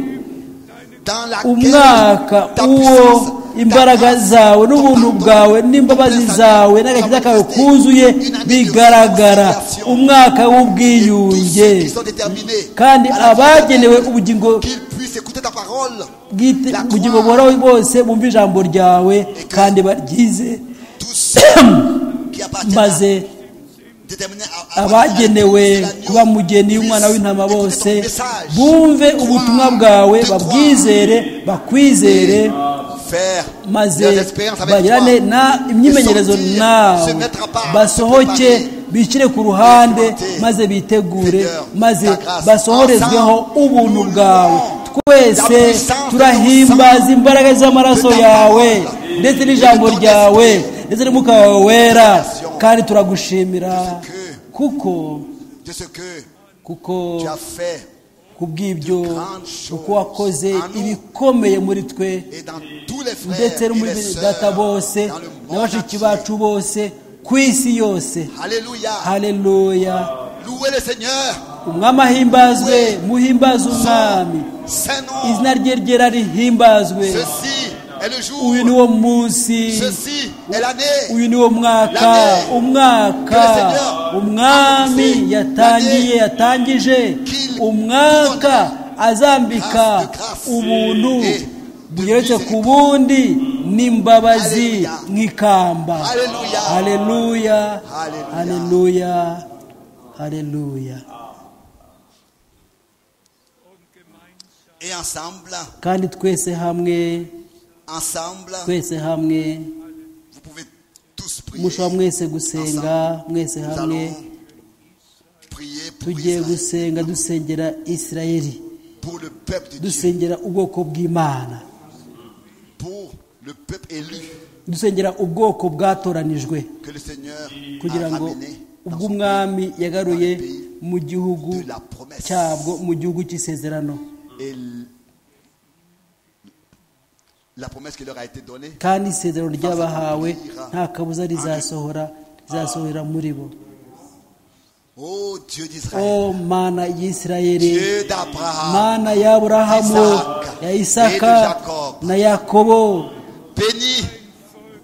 dans laquelle umwaka ta uwo puissance, ta imbaraga grâce, zawe ton n'ubuntu pardon, bwawe ton n'imbabazi présence, zawe ta n'agakiza kawe majesté, kuzuye une année de bigaragara réconciliation. umwaka et tous w'ubwiyunge ceux qui sont déterminés kandi à la vie abagenewe éternelle, ubugingo qu'ils puissent écouter ta parole bwite La kugira ngo croix. bora bose bumve ijambo ryawe kandi baryize tous ceux qui appartiennent à- maze déterminés à- à- abagenewe à- à- à- kuba mugeni w'umwana puissent w'intama écouter bose ton message, bumve ubutumwa bwawe babwizere bakwizere faire maze des expériences avec toi, bagirane na imyimenyerezo sortir, nawe se mettre à part, basohoke se préparer, bishyire ku ruhande expérimenter. maze bitegure Seigneur, maze ta grâce. basohorezweho Ensemble, ubuntu nous bwawe louons twese ta puissance, turahimbaza imbaraga z'amaraso de ta yawe parole, ndetse de n'ijambo ton ryawe esprit, ndetse n'umwuka wawe wera révélation, kandi turagushimira de ce que- kuko de ce que kuko tu as fait kubw'ibyo grandes uko choses wakoze en nous. ibikomeye muri twe et dans tous les frères ndetse no et muri les bene sœurs data bose dans le monde na bashiki entier. bacu bose ku isi yose Alléluia. haleluya Louez le Seigneur. umwami ahimbazwe muhimbaze umwami Saint nom. izina rye ryera rihimbazwe Ceci est le jour. uyu ni wo munsi Ceci est l'année. uyu ni wo mwaka L'année umwaka que le Seigneur a umwami commencé. yatangiye L'année yatangije qu'il umwaka grâce azambika de grâce ubuntu et bugeretse de ku bundi n'imbabazi Alléluia. nk'ikamba Alléluia. haleluya Alléluia. haleluya haleluya Et ensemble, kandi twese hamwe ensemble, twese hamwe vous pouvez tous prier. mushobora mwese gusenga mwese Nous hamwe allons prier pour, tugiye Israël, gusenga dusengera isirayeli pour le peuple de Dieu, dusengera ubwoko bw'imana pour le peuple élu dusengera ubwoko bwatoranijwe que le Seigneur kugira a ngo ramené dans son ubw'umwami yagaruye mu gihugu pays de la promesse. cyabwo mu gihugu cy'isezerano Et l- la promesse qui leur a été donnée kandi isezerano ryabahawe nta kabuza rizasohora rizasohora muri bo Ô Dieu o d'Israël, mana y'isirayeli Dieu d'Abraham, mana y'aburahamu Isaac, ya isaka et de Jacob. na yakobo bénis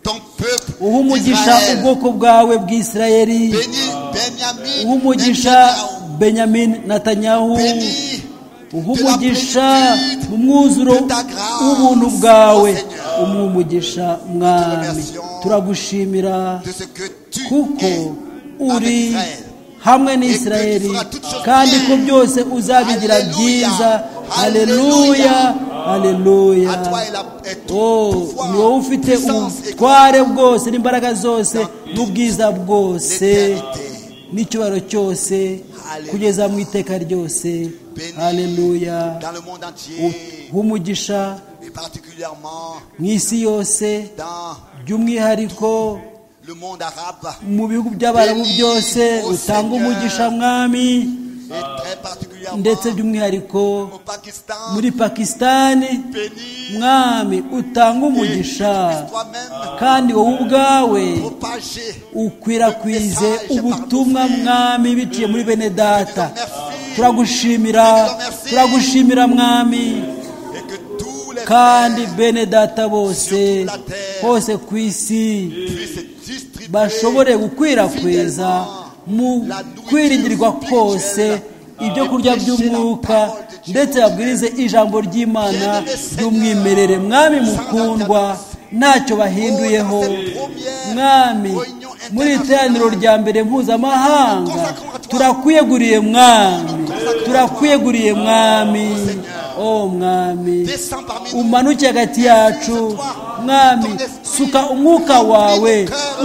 ton peuple uha umugisha Israël. ubwoko bwawe bw'isirayeli Bénis Benjamin, uha umugisha Netanyahu. benyamin natanyahu Bénis umugisha mu mwuzuro w'ubuntu bwawe umugisha mwami turagushimira de ce que tu kuko es avec uri Israël. hamwe n'isirayeli kandi ko byose uzabigira byiza haleluya haleluya À toi est, la, est tout Oh, pouvoir, ni wowe ufite puissance et ubutware bwose n'imbaraga zose n'ubwiza bwose L'éternité. n'icyubahiro cyose Hallelujah. kugeza mu iteka ryose Béni haleluya dans le monde entier humugisha et particulièrement mu isi yose dans by'umwihariko le monde arabe mu bihugu by'abarabu Béni, byose ô utanga Seigneur. umugisha mwami et très particulièrement ndetse by'umwihariko au Pakistan. muri pakisitani Bénis, mwami utanga umugisha toi-même kandi wowe ubwawe propager ukwirakwize ubutumwa mwami biciye muri bene data Merci. turagushimira Merci. turagushimira mwami et que tous les kandi frères bene data bose Sur toute la terre. hose ku isi puissent distribuer bashobore gukwirakwiza mu La nourriture kwiringirirwa kose spirituelle. ibyo kurya by'umwuka ndetse babwirize ijambo ry'imana ry'umwimerere mwami mukundwa ntacyo bahinduyeho mwami muri iri teraniro rya mbere mpuzamahanga turakwiyeguriye mwami turakwiyeguriye mwami o mwami Descends parmi nous. umanuke hagati yacu mwami suka umwuka wawe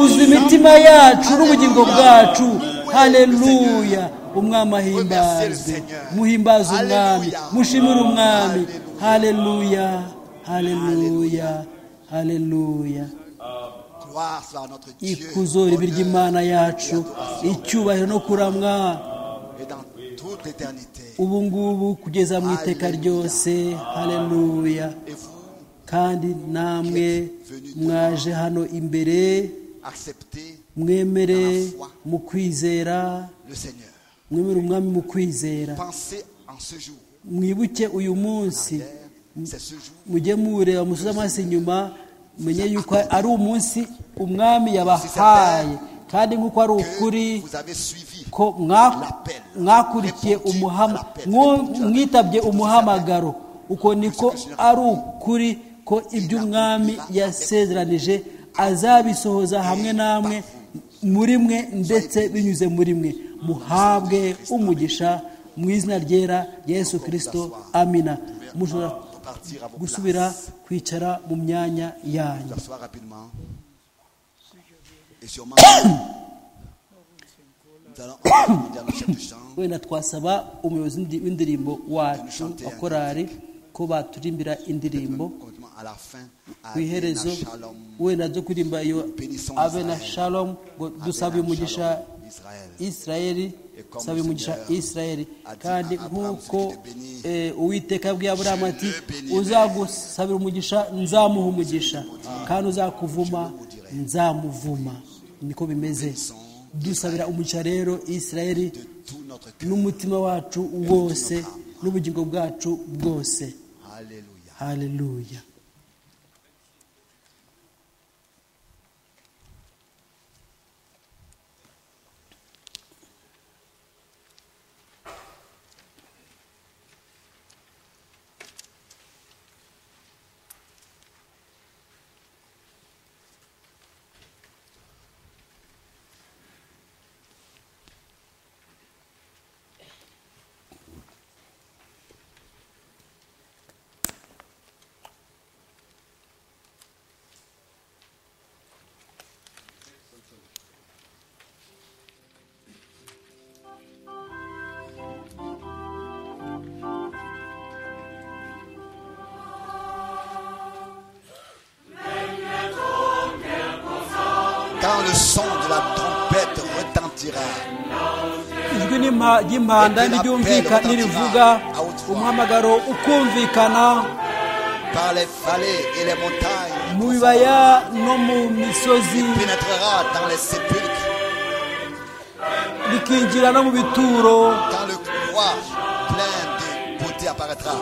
uzi imitima yacu n'ubugingo bwacu haleluya umwami ahimbazwe muhimbaze umwami mushimire umwami haleluya haleluya haleluya Gloire soit à notre Dieu. ikuzo ribi ry'imana yacu icyubahiro no kuramwa Et dans toute l'éternité. ubu ngubu kugeza mu iteka ryose haleluya Et vous kandi namwe mwaje hano imbere acceptez mwemere mu kwizera le Seigneur. mwemere umwami mu kwizera Pensez en ce jour. mwibuke uyu munsi C'est ce jour mujye muwureba musuze amaso inyuma menye yuko ari umunsi umwami yabahaye kandi nk'uko ari ukuri que vous avez suivi. ko mwa- mwakurikiye umuhama mwo- mwitabye umuhamagaro uko niko ari ukuri ko ibyo umwami yasezeranije azabisohoza hamwe namwe muri mwe ndetse binyuze muri mwe muhabwe umugisha mu izina ryera yesu kirisito amina mushobora Repartir à vos gusubira places. kwicara mu myanya yanyu Vous asseoir rapidement. Et sûrement, nous allons demander à nos chefs de chant wenda twasaba umuyobozi w'indi- w'indirimbo wacu wa korari ko baturimbira indirimbo complètement à la fin. ku iherezo Amen. Shalom. wenda zo kuririmba iyo Bénissons abe na Israël. shalom ngo dusabe Amen. umugisha Shalom, Israël. isirayeli dusabe umugisha isirayeli a dit kandi à Abraham, nk'uko si tu te bénis, eh, uwiteka abwiye aburamu ati le bénirai. uzagusabira umugisha nzamuha umugisha kandi uzakuvuma nzamuvuma niko bimeze dusabira umugisha rero isirayeli de tout notre cœur. n'umutima wacu wose n'ubugingo bwacu bwose Alléluia. haleluya Quand le son de la trompette retentira, ijwi n'impa- ry'impanda n'iryumvika n'irivuga umuhamagaro ukumvikana par les vallées et les montagnes, mu bibaya no mu misozi pénétrera dans les sépulcres, rikinjira no mu bituro quand le croix plein de beauté apparaîtra.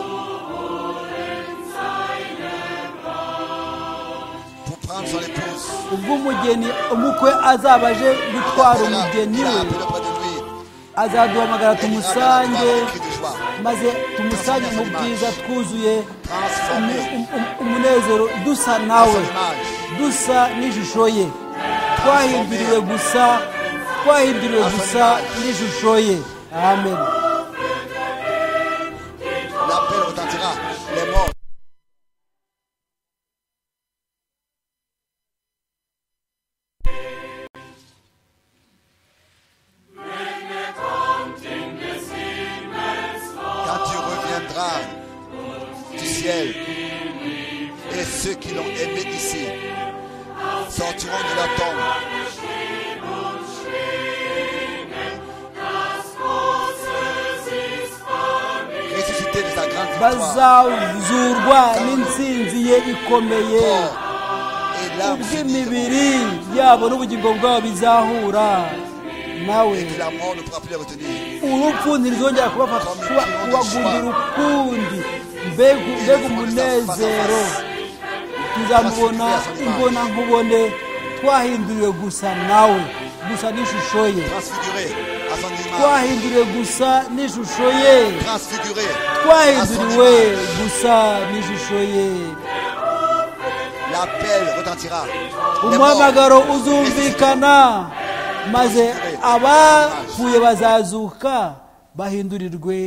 Pour prendre son épouse. ubwo umugeni umukwe azaba aje gutwara umugeni we azaduhamagara tumusange maze tumusange mu bwiza twuzuye umu- um- um- umunezero dusa nawe dusa n'ishusho ye twahinduriwe gusa twahinduriwe gusa n'ishusho ye amen L'appel retentira. Les morts. Quand tu reviendras du ciel et ceux qui l'ont aimé ici sortiront de la tombe. Ressuscités de sa grande victoire. bazazurwa n'intsinzi ye ikomeye corps et l'âme s'uniront ubw'imibiri yabo n'ubugingo bwabo bizahura nawe et que la mort ne pourra plus les retenir. urupfu ntirizongera kubafata kuba- kubagundira ukundi mbega mbega umunezero tuzamubona imbona nkubone twahinduriwe gusa nawe gusa n'ishusho ye Transfiguré à son image. twahinduriwe gusa n'ishusho ye Transfiguré à son twahinduriwe image. gusa n'ishusho ye L'appel retentira. Les morts umuhamagaro uzumvikana maze abapfuye bazazuka bahindurirwe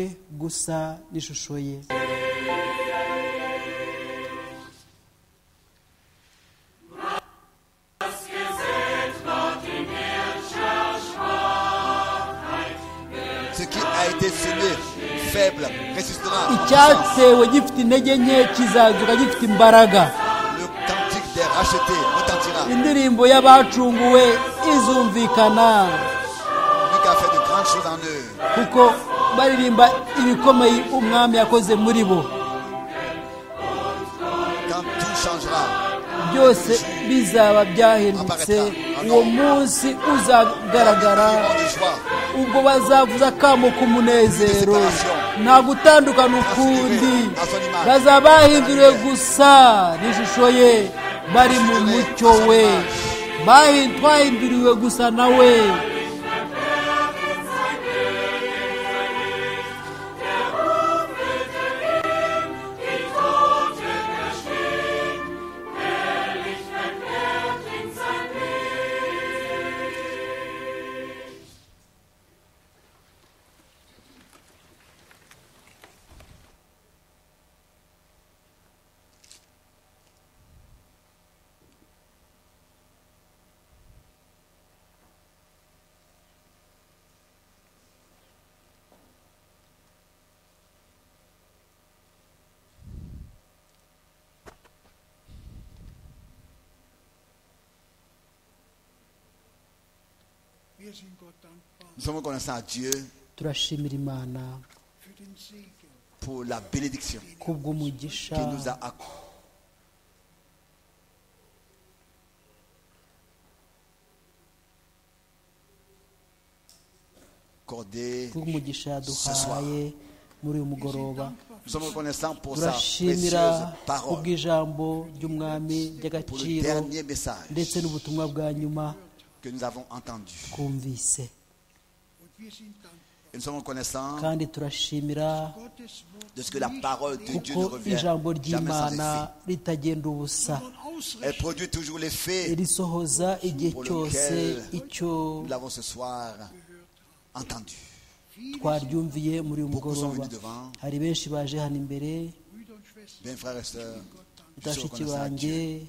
gusa n'ishusho ye Ce qui a été semé, faible, ressuscitera. en puissance. icyatewe gifite intege nke kizazuka gifite imbaraga Le cantique des rachetés retentira. indirimbo y'abacunguwe izumvikana Lui qui a fait de grandes choses en eux. kuko baririmba ibikomeye umwami yakoze muri bo Quand tout changera, byose bizaba byahindutse uwo munsi uzagaragara moment de joie, ubwo bazavuza akamo k'umunezero nta gutandukana ukundi bazaba bahinduriwe gusa n'ishusho ye bari mu mucyo we Bahi- twahinduriwe gusa na we Wir sind Gott dankbar nous sommes reconnaissants à Dieu turashimira imana für den Segen, pour la bénédiction kubw'umugisha qu'il nous a accordée. kubw'umugisha yaduhaye muri uyu mugoroba Nous sommes reconnaissants pour sa turashimira précieuse parole, kubw'ijambo ry'umwami pour le ry'agaciro dernier message ndetse n'ubutumwa bwa nyuma que nous avons entendu. twumvise und wir sind dankbar. Et nous sommes reconnaissants kandi turashimira Gottes Wort de ce que la parole de Dieu kuko ne revient ijambo jamais sans ry'imana effet. ritagenda ubusa und Elle ausrichten, produit toujours l'effet irisohoza igihe cyose icyo nous l'avons ce soir entendu. twaryumviye muri uyu Beaucoup sont mugoroba venus devant, hari benshi baje hano imbere Brüder und Schwestern. bien frères et sœurs, je suis bashiki reconnaissant à banjye Dieu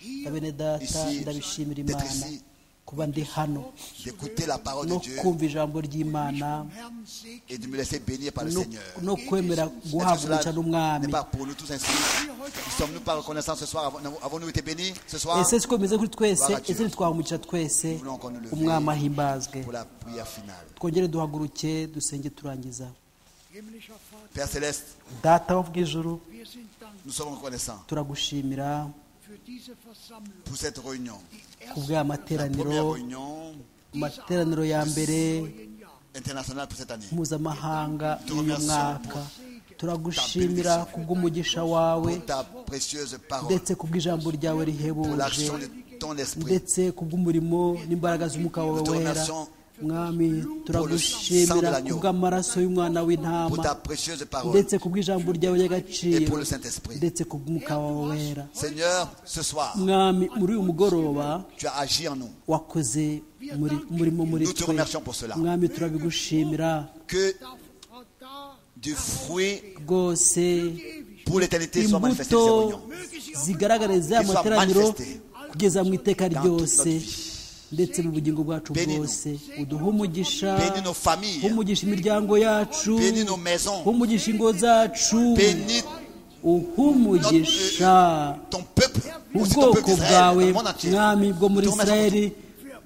Hier na bene data Ici, ndabishimira d'être imana ici. kuba ndi hano d'écouter la parole de no Dieu kumva ijambo ry'imana Herrn segnen et de me laisser bénir par le no- Seigneur. no kwemera Est-ce que guhaguruka cela n'est n'umwami pas pour nous tous ainsi Ne sommes-nous pas reconnaissants ce soir Avons- Avons-nous été bénis ce soir ese siko bimeze kuri twese Baratiwe. ese ntitwahumukira twese Voulons qu'on nous leve. umwami ahimbazwe pour la prière finale twongere duhaguruke dusenge turangiza himmlischer Vater, Père Céleste, data wo mu ijuru wir sind dankbar nous sommes reconnaissants turagushimira für diese Versammlung, pour cette réunion. die ku bw'aya erste La première materaniro réunion ku materaniro ya mbere neuen Jahr. internationale pour cette année. mpuzamahanga y'uyu mwaka turagushimira ku bw'umugisha wawe Pour ta précieuse parole, ndetse ku bw'ijambo ryawe pour rihebuje l'action de ton esprit, ndetse ku bw'umurimo n'imbaraga z'umwuka wawe wera mwami turagushimira ku bw'amaraso y'umwana pour w'intama ta précieuse parole ndetse ku bw'ijambo ryawe et ry'agaciro pour le Saint-Esprit. ndetse ku bw'umwuka wawe wera Seigneur, ce soir, mwami muri uyu mugoroba tu as agi en nous. wakoze muri- umurimo muri Nous te twe remercions pour cela. mwami turabigushimira Que Frau da, du fruit rwose pour l'éternité soit manifesté imbuto dans ces réunions. zigaragariza Qu'ils soient amateraniro manifestés kugeza mu iteka dans ryose toute notre ndetse mu bugingo bwacu Bénis-nous. bwose uduhe umugisha Bénis nos familles, umugisha imiryango yacu bénis nos maisons, umugisha ingo zacu bénis uhumugisha ton peuple, aussi ton ubwoko peuple d'Israël, bwawe dans le monde entier. mwami bwo muri Te remercions israeli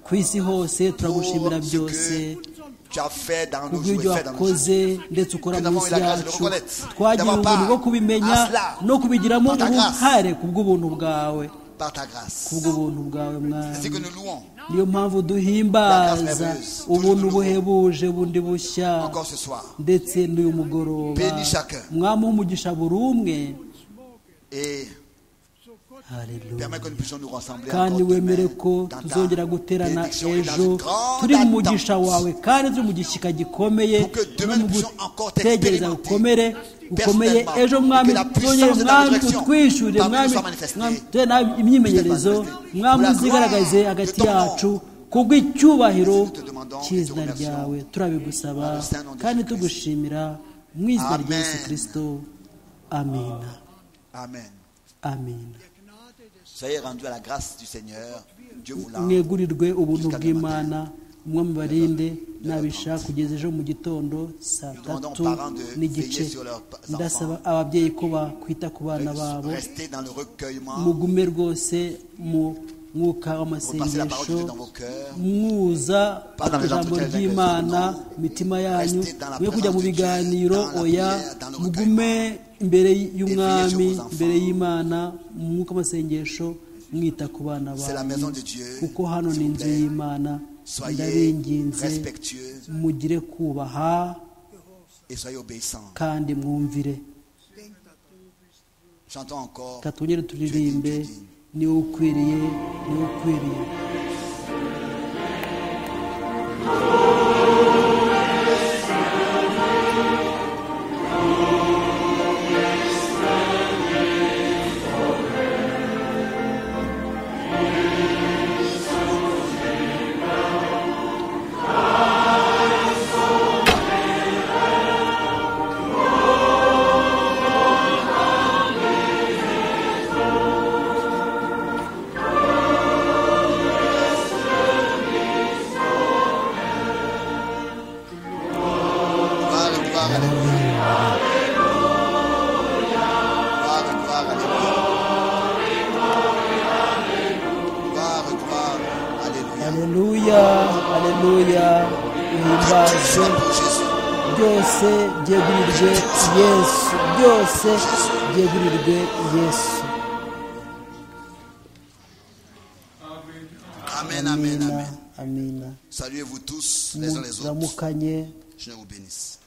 ku isi hose turagushimira Pour ce byose que tu as fait dans nos jours kubw'ibyo et fait dans nos jours. wakoze ndetse ukora Nous mu avons eu isi la grâce de le yacu reconnaître, twagira d'avoir ubuntu part bwo kubimenya à cela, no kubigiramo par ta grâce. uruhare kubw'ubuntu bwawe Par ta grâce. kubw'ubuntu bwawe Ainsi mwami que nous louons niyo mpamvu duhimbaza merveilleuse, ubuntu toujours buhebuje bundi bushya encore ce soir. ndetse n'uyu mugoroba Bénis chacun. mwami w'umugisha buri umwe Et Hallelujah. permets que nous puissions nous rassembler kandi encore demain wemere ko dans ta tuzongera guterana bénédiction et dans ejo une grande turi mu mugisha attente. wawe kandi turi mu gishyika gikomeye Pour que demain no mu nous puissions encore gutegereza t'expérimenter gukomere gukomeye personnellement. ejo mwami Que la puissance tuzongere de ta mwami résurrection utwishyure parmi nous mwami soit manifestée. mwami tuhe nawe imyimenyerezo manifestée. mwami Pour la uzigaragaze gloire hagati de ton nom. yacu C'est kubw'icyubahiro ce que te demandons et te cy'izina remercions. ryawe turabigusaba Dans le Saint nom de kandi Jésus-Christ. tugushimira mu izina rya Amen. yesu kirisito amina Amen. amina Soyez rendus à la grâce du Seigneur, Dieu voulant. mwegurirwe ubuntu Jusqu'à demain bw'imana umwe mubarinde nabishaka kugeza ejo mu gitondo saa tatu n'igice ndasaba ababyeyi ko bakwita ku bana babo Restez dans le recueillement. mugume rwose mu mwuka Repassez la parole de w'amasengesho Dieu dans vos cœurs. mwuza Pas dans les ijambo entretiens ry'imana avec imitima yanyu Restez dans la mwe kujya mu présence de Dieu, biganiro dans la oya prière, dans le mugume imbere Veillez y'umwami sur vos imbere enfants. y'imana mu mwuka w'amasengesho mwita ku bana C'est la maison banyu de Dieu. kuko hano S'il ni vous inzu plaît, y'imana Soyez ndabinginze respectueux mugire kubaha et soyez obéissants. kandi mwumvire Chantons encore. reka twongere turirimbe niwe ukwiriye niwe ukwiriye Gloire, gloire, alléluia. Gloire, gloire, alléluia. Gloire, gloire, alléluia. aleluya aleluya Tout uhimbaze soit pour Jésus. byose byegurirwe yesu byose byegurirwe yesu Amen, amen, amina amen. amina Saluez-vous tous les uns les autres. muramukanye Seigneur vous bénisse.